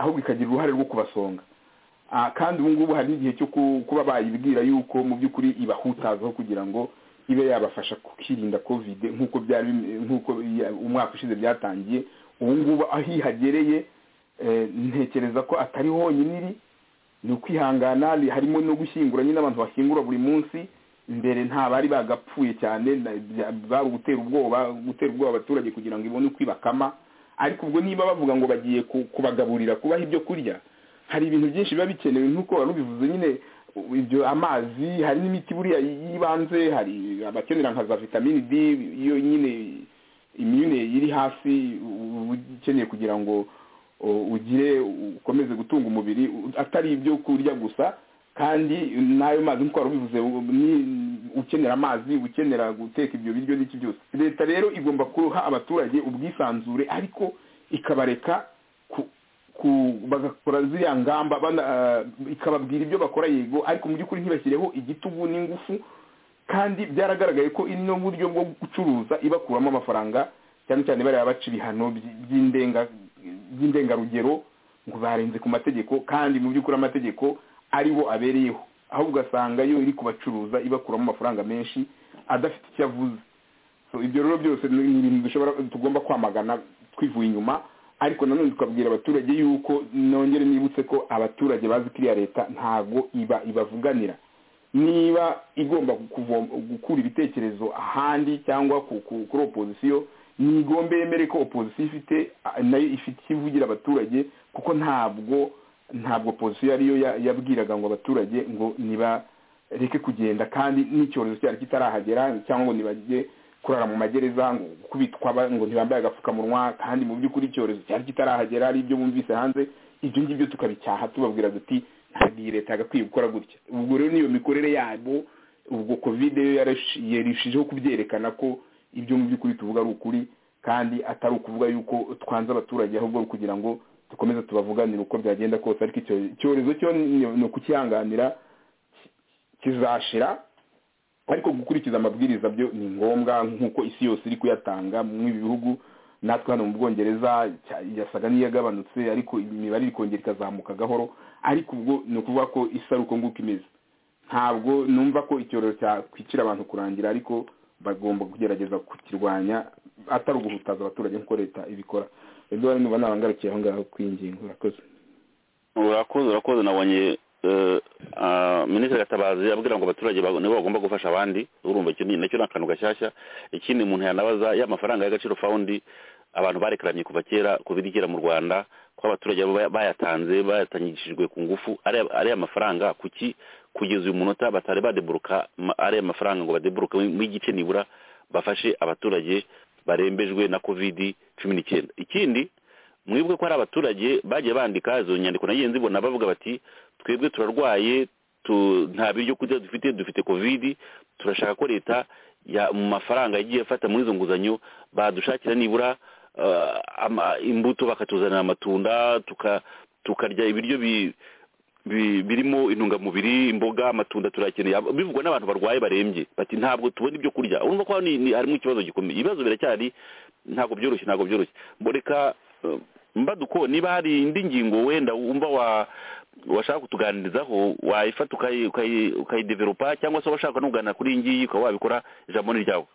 ahubwo ikagira uruhare rwo kubasonga kandi ubu ngubu hari n'igihe cyo kuba bayibwira yuko mu by'ukuri ibahutazaho kugira ngo ibe yabafasha kwirinda kovide nk'uko byari nk'uko umwaka ushize byatangiye ubu ngubu aho ihagereye ntekereza ko atari honyine iri ni ukwihangana harimo no gushyingura nyine abantu bashyingura buri munsi mbere nta bari bagapfuye cyane bari ugutera ubwoba gutera ubwoba abaturage kugira ngo ibone uko ibakama ariko ubwo niba bavuga ngo bagiye kubagaburira kubaha ibyo kurya hari ibintu byinshi biba bikenewe nk'uko wari ubivuze nyine ibyo amazi hari n'imiti buriya y'ibanze hari abakenera nka za vitamini d iyo nyine imyune iri hasi uba ukeneye kugira ngo ugire ukomeze gutunga umubiri atari ibyo kurya gusa kandi n'ayo mazi nk'uko wari ubivuze ukenera amazi ukenera guteka ibyo biryo n'iki byose leta rero igomba kuha abaturage ubwisanzure ariko ikabareka bagakora ziriya ngamba ikababwira ibyo bakora yego ariko mu by'ukuri ntibashyireho igitugu n'ingufu kandi byaragaragaye ko ino buryo bwo gucuruza ibakuramo amafaranga cyane cyane bariya baca ibihano by'indengarugero ngo barenze ku mategeko kandi mu by'ukuri amategeko aribo abereyeho aho ugasanga yo iri kubacuruza ibakuramo amafaranga menshi adafite icyo avuze ibyo rero byose ni ibintu tugomba kwamagana twivuye inyuma ariko nanone tukabwira abaturage yuko nongere nibutse ko abaturage bazi ko iriya leta ntabwo iba ibavuganira niba igomba gukura ibitekerezo ahandi cyangwa kuri opozisiyo ntigombe yemere ko opozisiyo ifite nayo ifite ivugira abaturage kuko ntabwo ntabwo opozisiyo ariyo yabwiraga ngo abaturage ngo nibareke kugenda kandi n'icyorezo cyari kitarahagera cyangwa ngo nibajye kurara mu magereza ngo kubitwa ngo ntibambaye agapfukamunwa kandi mu by'ukuri icyorezo cyari kitarahagera ari ibyo bumvise hanze ibyo ngibyo tukabicyaha tubabwira duti ntabwo iyi leta yagakwiye gukora gutya ubwo rero niyo mikorere yabo ubwo kovide yo yarushijeho kubyerekana ko ibyo mu by'ukuri tuvuga ari ukuri kandi atari ukuvuga yuko twanze abaturage ahubwo ari ukugira ngo dukomeze tubavuganire uko byagenda kose ariko icyorezo cyo ni ukukihanganira kizashira ariko gukurikiza amabwiriza byo ni ngombwa nk'uko isi yose iri kuyatanga mu bihugu natwe hano mu bwongereza yasaga n'iyagabanutse ariko imibare iri kongera ikazamuka gahoro ariko ubwo ni ukuvuga ko isi ari uko nguko imeze ntabwo numva ko icyorezo cyakwicira abantu kurangira ariko bagomba kugerageza kukirwanya atari uguhutaza abaturage nk'uko leta ibikora eduwari nuba nabangarukiye aho ngaho kwingingo urakoze urakoze urakoze nabonye minisitiri gatabazi abwira ngo abaturage nibo bagomba gufasha abandi urumva icyo ni nacyo ni akantu gashyashya ikindi umuntu yanabaza ya mafaranga y'agaciro fawundi abantu barekaranye kuva kera ku birigera mu rwanda ko abaturage bayatanze bayatangishijwe ku ngufu ari amafaranga kuki kugeza uyu munota batari badeburuka ari amafaranga ngo badeburuke igice nibura bafashe abaturage barembejwe na kovidi cumi n'icyenda ikindi mwibuke ko hari abaturage bagiye bandika izo nyandiko nayo nzibona bavuga bati twebwe turarwaye nta biryo kurya dufite dufite kovidi turashaka ko leta mu mafaranga yagiye afata muri izo nguzanyo badushakira nibura imbuto bakatuzanira amatunda tukarya ibiryo birimo intungamubiri imboga amatunda turakeneye bivugwa n'abantu barwaye barembye bati ntabwo tubona ibyo kurya urumva ko harimo ikibazo gikomeye ibibazo biracyari ntabwo byoroshye ntabwo byoroshye mboreka mbaduko niba hari indi ngingo wenda wumva washaka kutuganirizaho wayifata ukayideveropa cyangwa se washaka no kuganira kuri iyi ngiyi ukaba wabikora ijambo ni ryawe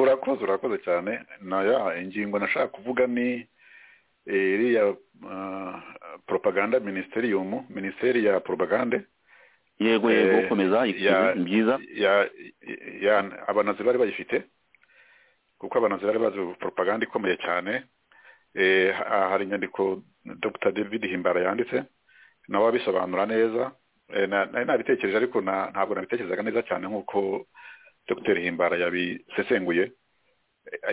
urakoze urakoze cyane naya ingingo nashaka kuvuga ni iriya poropaganda minisiteriyumu minisiteri ya poropagande yego yego gukomeza byiza abanazi bari bayifite kuko abanazi bari bazi poropaganda ikomeye cyane hari inyandiko dr david himbara yanditse nawe abisobanura neza nari nabitekereje ariko ntabwo nabitekerezaga neza cyane nk'uko dr himbara yabisesenguye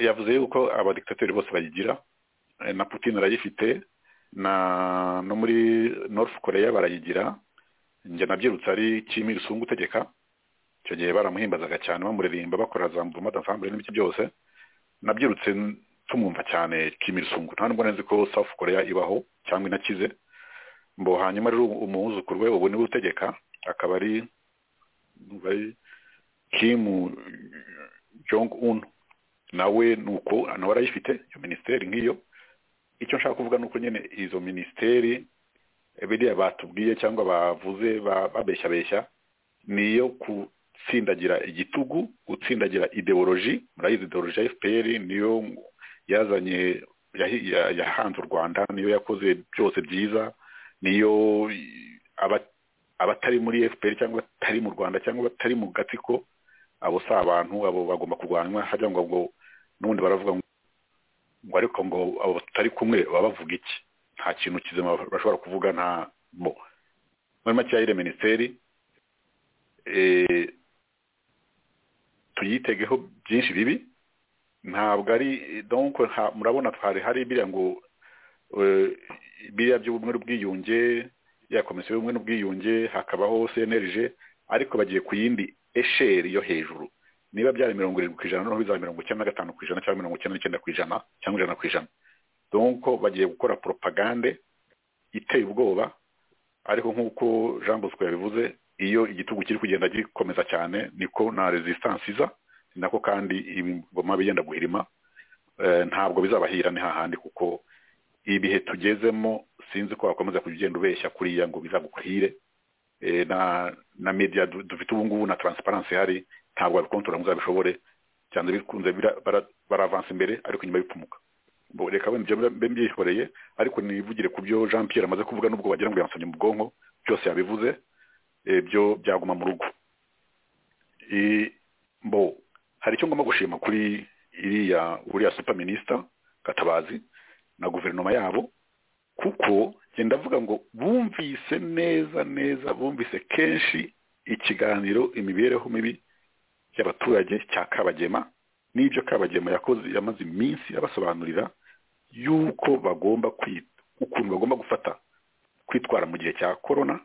yavuze yuko abadikitateri bose bayigira na putin arayifite no muri north korea barayigira njye nabyirutse ari kimwe rusungu utegeka icyo gihe baramuhimbazaga cyane bamuririmba bakora za mvuma dansambure n'ibiki byose nabyirutse tumwumva cyane kimirisunguru nta nubwo nzi ko South korea ibaho cyangwa inakize mbo hanyuma rero umuwuzukuru we ubu niwe utegeka akaba ari kimu jong un nawe ni uko nawe arayifite iyo minisiteri nk'iyo icyo nshaka kuvuga ni uko nyine izo minisiteri biriya batubwiye cyangwa bavuze babeshyabeshya ni iyo gutsindagira igitugu gutsindagira ideoloji murayizi ideoloji ya fpr niyo yazanye yahanze u rwanda niyo yakoze byose byiza niyo abatari muri fpr cyangwa batari mu rwanda cyangwa batari mu gatsiko abo si abantu abo bagomba kurwanywa hajya ngo ngo n'ubundi baravuga ngo ariko ngo abo batari kumwe baba bavuga iki nta kintu kizima bashobora kuvuga nta bo muri make yayire minisiteri tuyitegeho byinshi bibi ntabwo ari donko murabona twari hari biriya ngo biriya by'ubumwe n'ubwiyunge ya komisiyo y'ubumwe n'ubwiyunge hakabaho cnlg ariko bagiye ku yindi esheri yo hejuru niba byari mirongo irindwi ku ijana noneho bizaba mirongo icyenda na gatanu ku ijana cyangwa mirongo icyenda n'icyenda ku ijana cyangwa ijana ku ijana donko bagiye gukora poropagande iteye ubwoba ariko nk'uko jean bosco yabivuze iyo igitugu kiri kugenda gikomeza cyane niko na resistance iza ni nako kandi ibingoma bigenda guhirima ntabwo bizabahira ni hahandi kuko ibihe tugezemo sinzi ko wakomeza kujya ugenda ubeshya kuriya ngo bizaguhire na na media dufite ubu ngubu na transparency hari ntabwo babikontorora ngo uzabishobore cyane bikunze baravansa imbere ariko inyuma bipfumuka reka wenda ibyo mbe mbyihoreye ariko nivugire ku byo jean pierre amaze kuvuga n'ubwo wagira ngo yansomye mu bwonko byose yabivuze byo byaguma mu rugo mbo hari icyo ngomba gushima kuri iriya uriya super minisita gatabazi na guverinoma yabo kuko genda avuga ngo bumvise neza neza bumvise kenshi ikiganiro imibereho mibi y'abaturage cya kabagema n'ibyo kabagema yakoze yamaze iminsi abasobanurira y'uko bagomba kwita ukuntu bagomba gufata kwitwara mu gihe cya korona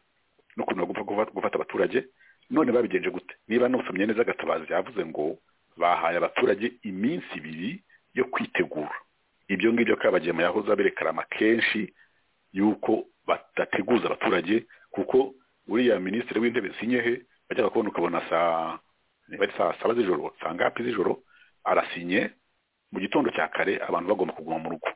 n'ukuntu bagomba gufata abaturage none babigenje gute niba nusomye neza agatabazi yavuze ngo bahaye abaturage iminsi ibiri yo kwitegura ibyo ngibyo kabagema yahoze aberekarama kenshi yuko badateguza abaturage kuko uriya minisitiri w'intebe sinyehe bajyaga kubona ukabona saa niba saa saba z'ijoro saa ngapi z'ijoro arasinye mu gitondo cya kare abantu bagomba kuguma mu rugo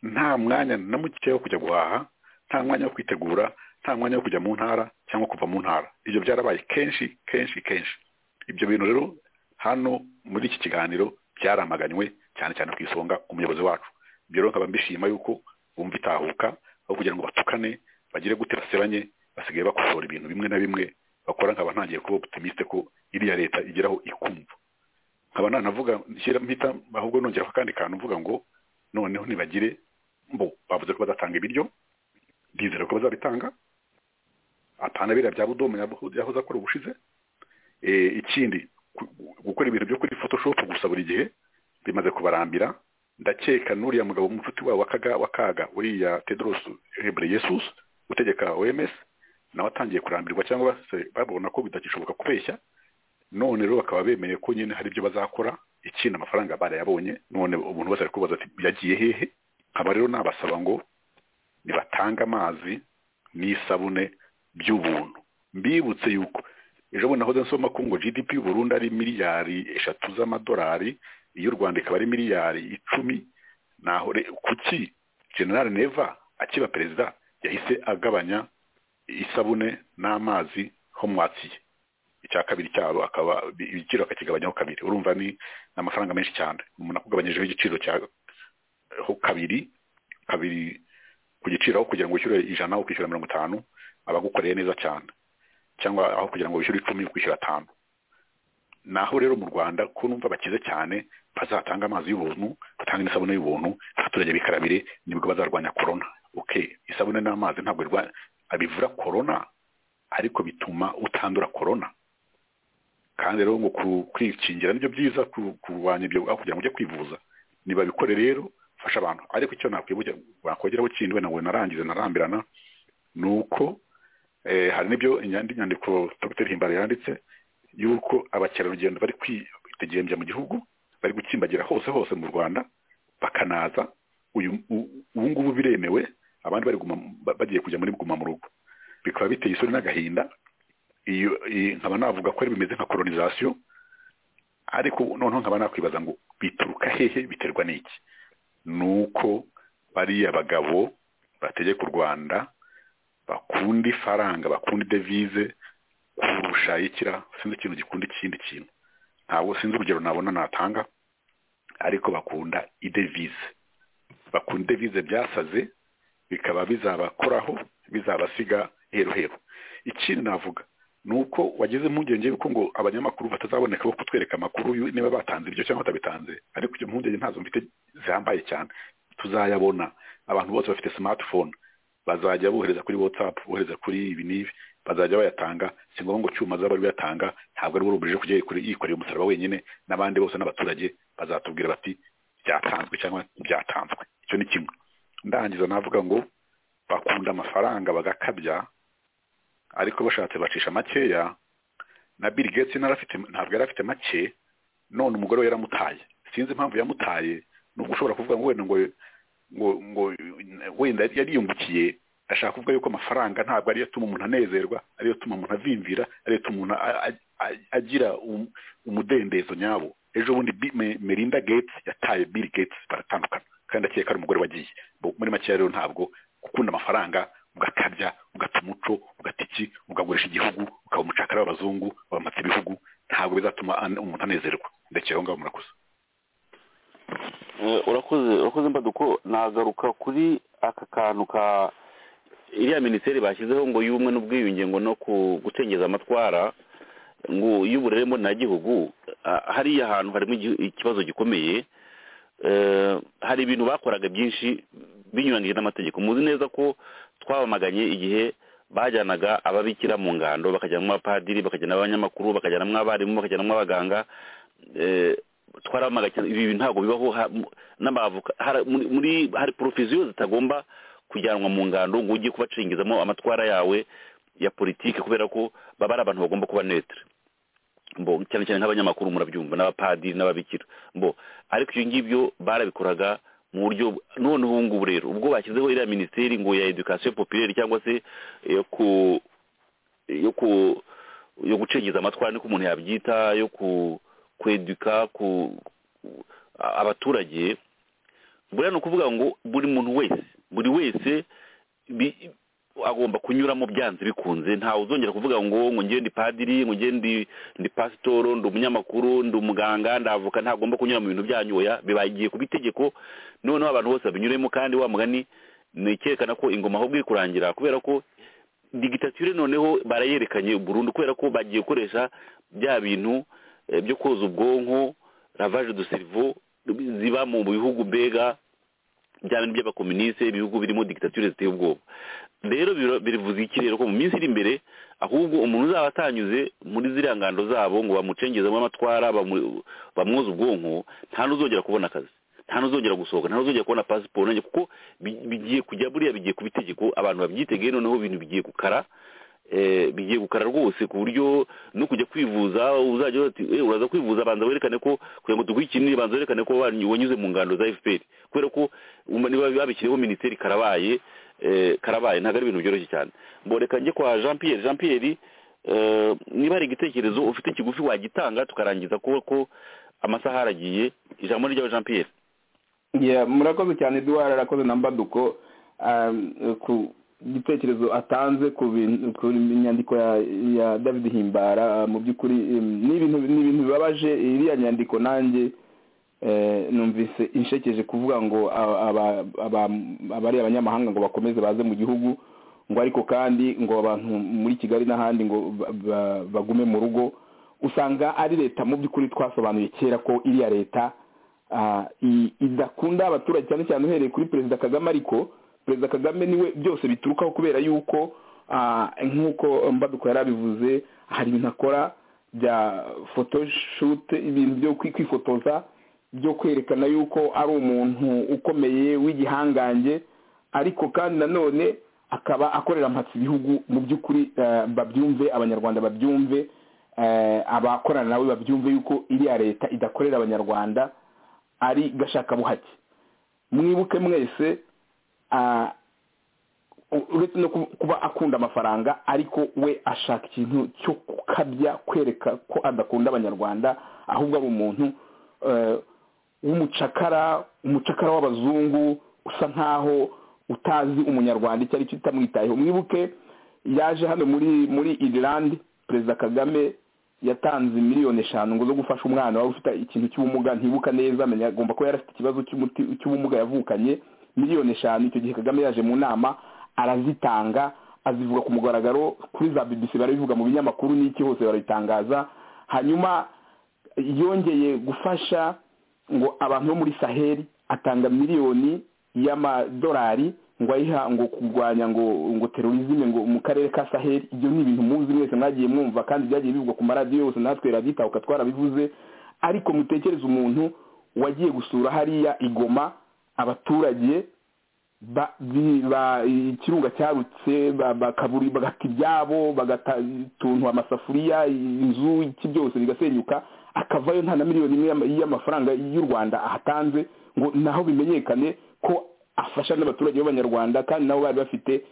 nta mwanya na muke wo kujya guhaha nta mwanya wo kwitegura nta mwanya wo kujya mu ntara cyangwa kuva mu ntara ibyo byarabaye kenshi kenshi kenshi ibyo bintu rero hano muri iki kiganiro byaramaganywe cyane cyane ku isonga umuyobozi wacu ibyo rero nkaba mbishima yuko bumva itahuka aho kugira ngo batukane bagire gute baseranye basigaye bakosora ibintu bimwe na bimwe bakora nkaba ntangiye kuba optimiste ko iriya leta igeraho ikumva nkaba nanavuga nshyira mpita ahubwo nongera akandi kantu mvuga ngo noneho ntibagire mbo bavuze ko bazatanga ibiryo ndizera ko bazabitanga atana biriya bya budomo yahoze akora ubushize ikindi gukora ibintu byo kuri photoshop gusa buri gihe bimaze kubarambira ndakeka n'uriya mugabo mufuti wabo wa kaga uriya tedoros hebre yesus utegeka oms nawe atangiye kurambirwa cyangwa se babona ko bitagishoboka kubeshya none rero bakaba bemeye ko nyine hari ibyo bazakora ikindi amafaranga barayabonye none umuntu wese ari kubaza ati yagiye hehe nkaba rero nabasaba ngo nibatange amazi n'isabune by'ubuntu mbibutse yuko ejo bundi nahoze nsoma ko ngo gdp y'uburundi ari miliyari eshatu z'amadolari iyo u rwanda ikaba ari miliyari icumi naho kuki general neva akiba perezida yahise agabanya isabune n'amazi homwatiye icya kabiri cyabo akaba ibiciro akakigabanyaho kabiri urumva ni amafaranga menshi cyane umuntu akugabanyijeho igiciro cyaho kabiri kabiri ku giciro aho kugira ngo wishyure ijana ukishyura mirongo itanu abagukoreye neza cyane cyangwa aho kugira ngo wishyure icumi ukishyura atanu naho rero mu rwanda ko numva bakize cyane bazatanga amazi y'ubuntu batanga n'isabune y'ubuntu abaturage bikarabire nibwo bazarwanya korona oke isabune n'amazi ntabwo bivura korona ariko bituma utandura korona kandi rero ngo kwikingira nibyo byiza kurwanya ibyo aho kugira ngo ujye kwivuza nibabikore rero fasha abantu ariko icyo nakongeraho kindi wenda ngo narangize narambirana ni uko hari n'ibyo inyandiko dr himbara yanditse yuko abakerarugendo bari kwitegembya mu gihugu bari gutsimbagira hose hose mu rwanda bakanaza ubu ngubu biremewe abandi bagiye kujya muri guma mu rugo bikaba biteye isoni n'agahinda iyo iyi- nkaba navuga ko ari bimeze nka kolonisasiyo ariko noneho nkaba nakwibaza ngo bituruka hehe biterwa n'iki ni uko bariya bagabo bategeka u rwanda bakunda ifaranga bakunda idevize kurusha ikira sinzi ikintu gikunda ikindi kintu ntabwo sinzi urugero nabona natanga ariko bakunda idevize bakunda idevize byasaze bikaba bizabakoraho bizabasiga hero hero ikindi navuga ni uko wageze impungenge yuko ngo abanyamakuru batazaboneka bo kutwereka amakuru yu- niba batanze ibyo cyangwa batabitanze ariko icyo mpungenge ntazo mfite zihambaye cyane tuzayabona abantu bose bafite smartphone bazajya bohereza kuri whatsapp bohereza kuri ibi n'ibi bazajya bayatanga si ngombwa ngo cyuma azaba ari we uyatanga ntabwo ari we urubije kujya yikore- yikorera umusaraba wenyine n'abandi bose n'abaturage bazatubwira bati byatanzwe cyangwa byatanzwe icyo ni kimwe ndangiza navuga ngo bakunda amafaranga bagakabya ariko bashatse bacisha makeya na Bill Gates narafite ntabwo yari afite make none umugore we yaramutaye sinzi impamvu yamutaye nubwo ushobora kuvuga ngo wenda ngo ngo ngo wenda yari yariyungukiye ashaka kuvuga yuko amafaranga ntabwo ariyo atuma umuntu anezerwa ariyo atuma umuntu avimvira ariyo atuma umuntu a- a- a- agira um- umudendezo nyawo ejo bundi Bi- Me- Melinda Gates yataye Bill Gates baratandukana kandi akeka ari umugore wagiye Bo- muri make rero ntabwo gukunda amafaranga ugakabya ugata umuco ugata iki ukagurisha igihugu ukaba umucakara w'abazungu bamatse ibihugu ntabwo bizatuma an- umuntu anezerwa ndekeye aho ngaho murakoze Eh, urakoze urakoze mbaduko nagaruka kuri aka kantu ka iriya minisiteri bashyizeho ngo y'ubumwe n'ubwiyunge ngo no ku- gucengeza amatwara ngo y'uburere mboneragihugu ah, hariya hantu harimo igi- ikibazo gikomeye Eh, hari ibintu bakoraga byinshi binyuranyije n'amategeko muzi neza ko twabamaganye igihe bajyanaga ababikira mu ngando bakajyana abapadiri bakajyana abanyamakuru bakajyana abarimu bakajyana abaganga eh, twaramaga cyane ibi bintu ntabwo bibaho ha- mu- n'abavoka hari- muri- muri hari porofesiyo zitagomba kujyanwa mu ngando ngo ujye kubacengezamo amatwara yawe ya politiki kubera ko baba ari abantu bagomba kuba netre mbo cyane cyane nk'abanyamakuru murabyumva n'abapadiri n'ababikira mbo ariko ibyo ngibyo barabikoraga mu buryo noneho ubu ngubu rero ubwo bashyizeho iriya minisiteri ngo ya edukasiyo popirere cyangwa se yo ku yo ku yo gucengeza amatwara niko umuntu yabyita yo ku kweduka ku a- abaturage buriya ni ukuvuga ngo buri muntu wese buri wese bi- agomba kunyuramo byanze bikunze ntawe uzongera kuvuga ngo ngo njye ndi padiri ngo njye ndi ndi pasitoro ndi umunyamakuru ndi umuganga ndavoka ntagomba kunyura mu bintu byanyu oya bibagiye ku itegeko noneho abantu bose babinyuremo kandi wa mugani ni cyerekana ko ingoma ahubwo iri kurangira kubera ko digitatire noneho barayerekanye burundu kubera ko bagiye gukoresha bya bintu eh, byo koza ubwonko ravage du cerveau ziba mu bihugu mbega bya bintu by'abakomuniste ibihugu birimo digitatire ziteye ubwoba rero biro- bivuze iki rero ko mu minsi iri imbere ahubwo umuntu uzaba atanyuze muri ziriya ngando zabo ngo bamucengezemo amatwara bamu- bamwoze ubwonko nta n'uzongera kubona akazi nta n'uzongera gusohoka nta n'uzongera kubona pasiporo nanjye kuko bi- bigiye kujya buriya bigiye ku bitegeko abantu babyitegeye noneho ibintu bigiye gukara eh, bigiye gukara rwose ku buryo no kujya kwivuza uzajya uvuga ati "Eh, uraza kwivuza banza werekane ko kugira ngo dukurikiranire banza werekane ko wany- wanyuze mu ngando za fpr kubera ko umva niba babishyireho minisiteri karabaye eh, karabaye ntabwo ari ibintu byoroshye cyane mboreka njye kwa jean pierre jean pierre eh, niba hari igitekerezo ufite kigufi wagitanga tukarangiza kuba ko amasaha aragiye ijambo ni ryawe jean pierre Yeah, murakoze cyane Eduard arakoze na Mbaduko um, ku gitekerezo atanze ku bin- ku nyandiko ya, ya David Himbara uh, mu by'ukuri um, ni ibintu ni ibintu bibabaje iriya nyandiko nanjye eh, numvise inshekeje kuvuga ngo a- aba- aba- abari abanyamahanga ngo bakomeze baze mu gihugu ngo ariko kandi ngo abantu muri Kigali n'ahandi ngo ba- ba- bagume mu rugo usanga ari leta mu by'ukuri twasobanuye kera ko iriya leta ah, i- idakunda abaturage cyane cyane uhereye kuri perezida kagame ariko perezida kagame niwe byose biturukaho kubera yuko ah, nk'uko mbaduko yari abivuze hari ibintu akora bya photoshoot ibintu byo kwi- kwifotoza byo kwerekana yuko ari umuntu ukomeye w'igihangange ariko kandi nanone akaba akorera amatsi ibihugu mu by'ukuri eh, babyumve abanyarwanda babyumve eh, abakorana nawe babyumve yuko iriya leta idakorera abanyarwanda ari gashakabuhake mwibuke mwese ah, uretse no kuba akunda amafaranga ariko we ashaka ikintu cyo gukabya kwereka ko adakunda abanyarwanda ahubwo ari umuntu w'umucakara umucakara w'abazungu usa nkaho utazi umunyarwanda icyo ari cyo utamwitayeho mwibuke yaje hano muri muri irilandi perezida kagame yatanze miliyoni eshanu ngo zo gufasha umwana waba ufite ikintu cy'ubumuga ntibuka neza agomba kuba yari afite ikibazo cy'ubumuga yavukanye miliyoni eshanu icyo gihe kagame yaje mu nama arazitanga azivuga ku mugaragaro kuri za BBC barabivuga mu binyamakuru n'iki hose barabitangaza hanyuma yongeye gufasha ngo abantu bo muri saheli atanga miliyoni y'amadolari ngo ayiha ngo kurwanya ngo ngo terorizme ngo mu karere ka saheli ibyo ni ibintu muzi mwese mwagiye mwumva kandi byagiye bivugwa ku maradiyo yose natwe raditahuka twarabivuze ariko mutekereze umuntu wagiye gusura hariya igoma abaturage ikirunga cyarutse bagata ibyabo bagatuntu amasafuriya inzu iki byose bigasenyuka akavayo nta na miliyoni imwe y'amafaranga y'u rwanda ahatanze ngo naho bimenyekane ko afasha n'abaturage b'abanyarwanda kandi nabo bari bafite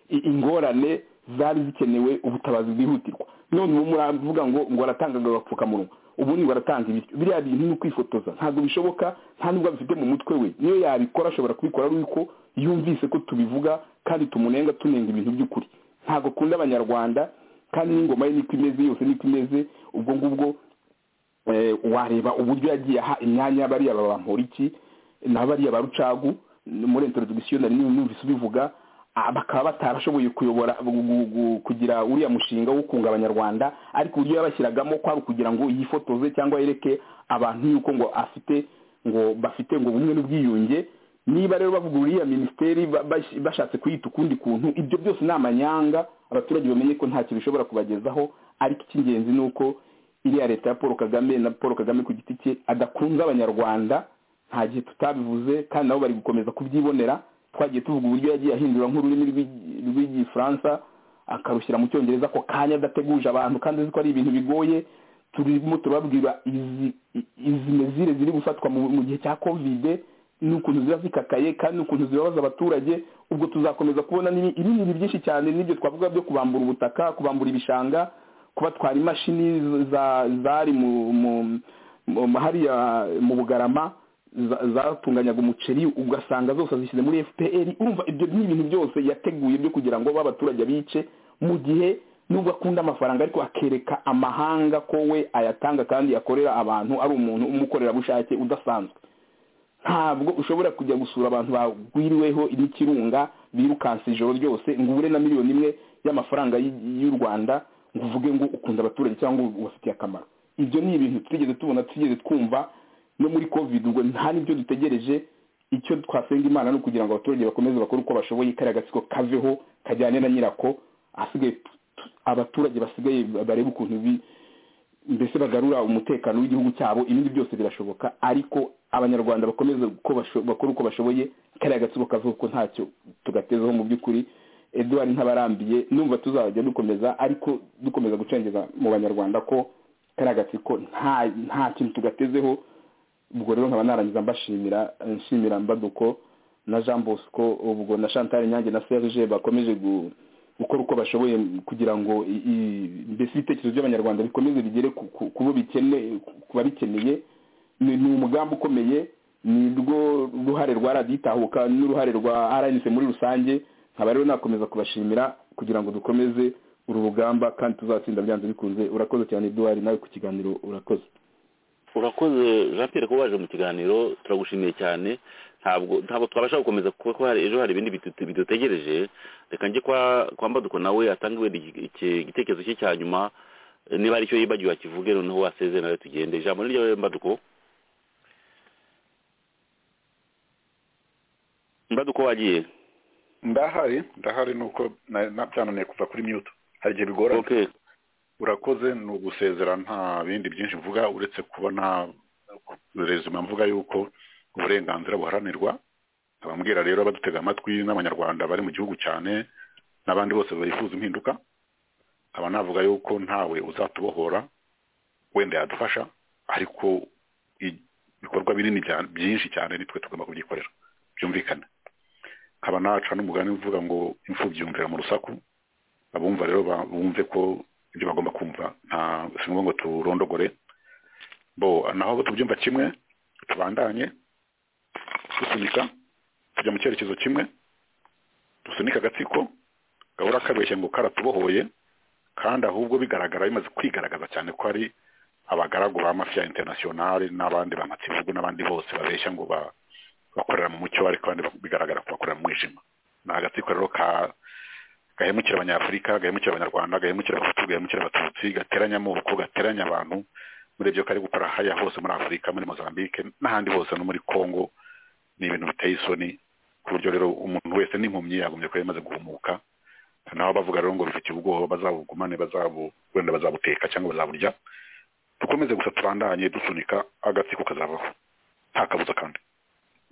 ingorane zari zikenewe ubutabazi bwihutirwa none ubu muravuga ngo ngo aratangaga agapfukamunwa ubundi baratanga ibiryo biriya bintu ni ukwifotoza ntabwo bishoboka nta nubwo abifite mu mutwe we niyo yabikora ashobora kubikora ari uko yumvise ko tubivuga kandi tumunenga tunenga ibintu by'ukuri ntabwo akunda abanyarwanda kandi n'ingoma ye niko imeze yose niko imeze ubwo ngubwo wareba uburyo yagiye aha imyanya y'abariya ba bamporiki n'abariya ba rucagu muri interdictionary numvise ubivuga bakaba batarashoboye kuyobora kugira uriya mushinga wo kunga abanyarwanda ariko uburyo yabashyiragamo kwari ukugira ngo yifotoze cyangwa yereke abantu yuko ngo afite ngo bafite ngo bumwe n'ubwiyunge niba rero bavuga uriya minisiteri bashatse kuyita ukundi kuntu ibyo byose ni amanyanga abaturage bamenye ko ntacyo bishobora kubagezaho ariko icy'ingenzi ni uko iriya leta ya paul kagame na paul kagame ku giti cye adakunze abanyarwanda nta gihe tutabivuze kandi nabo bari gukomeza kubyibonera twagiye tuvuga uburyo yagiye ahindura nk'ururimi rw'igifaransa akarushyira mu cyongereza ako kanya adateguje abantu kandi azi ko ari ibintu bigoye turimo turababwira izi mezire ziri gufatwa mu gihe cya kovide n'ukuntu ziba zikakaye kandi n'ukuntu zibabaza abaturage ubwo tuzakomeza kubona ibindi byinshi cyane n'ibyo twavuga byo kubambura ubutaka kubambura ibishanga kubatwara imashini zari mu hariya mu bugarama zatunganyaga umuceri ugasanga zose azishyize muri fpr urumva ibyo ni ibintu byose yateguye byo kugira ngo b'abaturage bice mu gihe nubwo akunda amafaranga ariko akereka amahanga ko we ayatanga kandi akorera abantu ari umuntu umukorerabushake udasanzwe ntabwo ushobora kujya gusura abantu bagwiriweho n'ikirunga birukanse ijoro ryose ngo ubure na miliyoni imwe y'amafaranga y'u rwanda ngo uvuge ngo ukunda abaturage cyangwa ubafitiye akamaro ibyo ni ibintu twigeze tubona twigeze twumva no muri covid ubwo nta n'ibyo dutegereje icyo twasenga imana ni ukugira ngo abaturage bakomeze bakore uko bashoboye kariya gatsiko kaveho kajyane na nyirako ahasigaye abaturage basigaye bareba ukuntu mbese bagarura umutekano w'igihugu cyabo ibindi byose birashoboka ariko abanyarwanda bakomeze bakora uko bashoboye kariya gatsiko kaveho ko ntacyo tugatezeho mu by'ukuri eduwari ntabarambiye numva tuzajya dukomeza ariko dukomeza gucengeza mu banyarwanda ko kariya gatsiko nta kintu tugatezeho ubwo rero nkaba narangiza mbashimira nshimira mbaduko na jean bosco ubwo na chantal nyange na serge bakomeje gukora uko bashoboye kugira ngo mbese ibitekerezo by'abanyarwanda bikomeze bigere ku babikeneye ni umugambi ukomeye ni rwo ruhare rwa raditahuka n'uruhare rwa rnc muri rusange nkaba rero nakomeza kubashimira kugira ngo dukomeze uru rugamba kandi tuzatsinda byanze bikunze urakoze cyane eduwari nawe ku kiganiro urakoze urakoze jean pierre kuba waje mu kiganiro turagushimiye cyane ntabwo ntabwo twabasha gukomeza kuko ejo hari ibindi bidutegereje reka njye kwa mbaduko nawe atanga igitekerezo cye cya nyuma niba aricyo yibagiwe akivuge noneho waseze nawe tugende ijambo ni ryawe mbaduko mbaduko wagiye ndahari ndahari ni uko byananiye kuva kuri miyuto hari igihe bigoranye urakoze ni ugusezera nta bindi byinshi mvuga uretse kubona rezima mvuga yuko uburenganzira buharanirwa abambwira rero badutega amatwi n'abanyarwanda bari mu gihugu cyane n'abandi bose bifuza impinduka aba navuga yuko ntawe uzatubohora wenda yadufasha ariko ibikorwa binini byinshi cyane nitwe tugomba kubyikorera byumvikana nkaba naca n'umugani uvuga ngo imfubyi yumvira mu rusaku abumva rero bumve ko ibyo bagomba kumva nta si ngombwa ngo turondogore bo naho tubyumva kimwe tubandanye dusunika tujya mu cyerekezo kimwe dusunika agatsiko gahora kabeshya ngo karatubohoye kandi ahubwo bigaragara bimaze kwigaragaza cyane ko ari abagaragu ba mafiya interinasiyonari n'abandi ba matsibihugu n'abandi bose babeshya ngo bakorera mu mucyo ariko abandi bigaragara ko bakorera mu mwijima ni agatsiko rero gahemukira abanyafurika gahemukira abanyarwanda gahemukira abahutu gahemukira abatutsi gateranya amoko gateranya abantu muri ibyo kari gukora haya hose muri afurika muri mozambique n'ahandi hose no muri congo ni ibintu biteye isoni ku buryo rero umuntu wese n'impumyi yagombye kuba yamaze guhumuka naho bavuga rero ngo bifite ubwoba bazabugumane wenda bazabuteka cyangwa bazaburya dukomeze gusa tubandanye dusunika agatsiko kazavaho nta kabuza kandi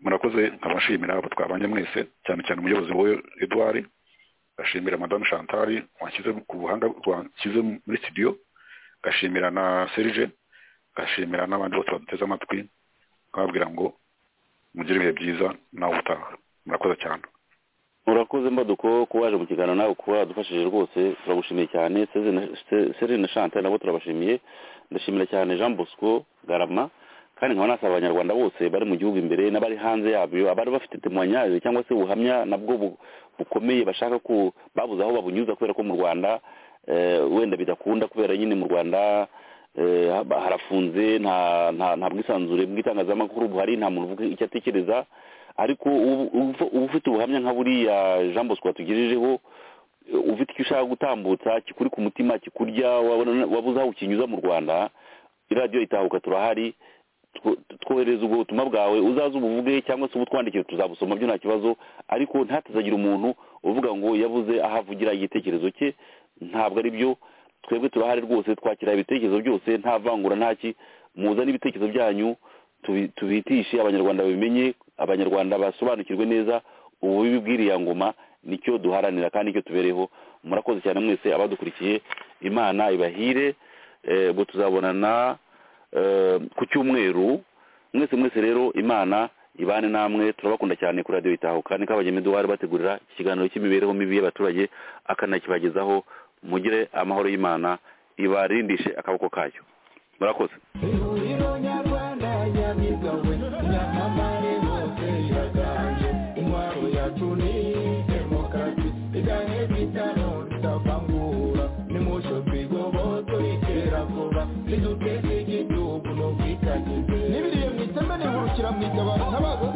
murakoze nkabashimira abo twabanye mwese cyane cyane umuyobozi wowe eduard gashimira madame chantal washyize ku buhanga washyize muri studio gashimira na serge gashimira n'abandi bose baduteze amatwi nkababwira ngo mugire ibihe byiza nawe utaha murakoze cyane urakoze mbaduko kuba waje mu kiganiro nawe kuba wadufashije rwose turagushimiye cyane serine na chantal nabo turabashimiye ndashimira cyane jean bosco garama kandi nkaba nasaba abanyarwanda bose bari mu gihugu imbere n'abari hanze yabyo abari bafite temwanyari cyangwa se ubuhamya nabwo bukomeye bashaka ko babuze aho babunyuza kubera ko mu rwanda wenda bidakunda kubera nyine mu rwanda harafunze nta bwisanzure bw'itangazamakuru buhari nta muntu uvuga icyo atekereza ariko uba ufite ubuhamya nka buriya jean bosco watugirijeho ufite icyo ushaka gutambutsa kikuri ku mutima kikurya wabuze aho ukinyuza mu rwanda iradiyo itahuka turahari twohereza ubwo butumwa bwawe uzaze ubuvuge cyangwa se ubutwandikire tuzabusoma byo nta kibazo ariko ntatuzagire umuntu uvuga ngo yabuze aho avugira igitekerezo cye ntabwo ari byo twebwe turahari rwose twakira ibitekerezo byose nta vangura ntaki muzane ibitekerezo byanyu tubitishe abanyarwanda babimenye abanyarwanda basobanukirwe neza ububi bw'iriya ngoma nicyo duharanira kandi nicyo tubereho murakoze cyane mwese abadukurikiye imana ibahire ubwo tuzabonana ku cyumweru mwese mwese rero imana ibane namwe turabakunda cyane kuri radiyo itahuka niko abageni bari bategurira ikiganiro cy'imibereho mibi y'abaturage akanakibagezaho mugire amahoro y'imana ibarindishe akaboko kayo murakoze n'ibiriye mu iteme nihurukira mu itabara ntabaza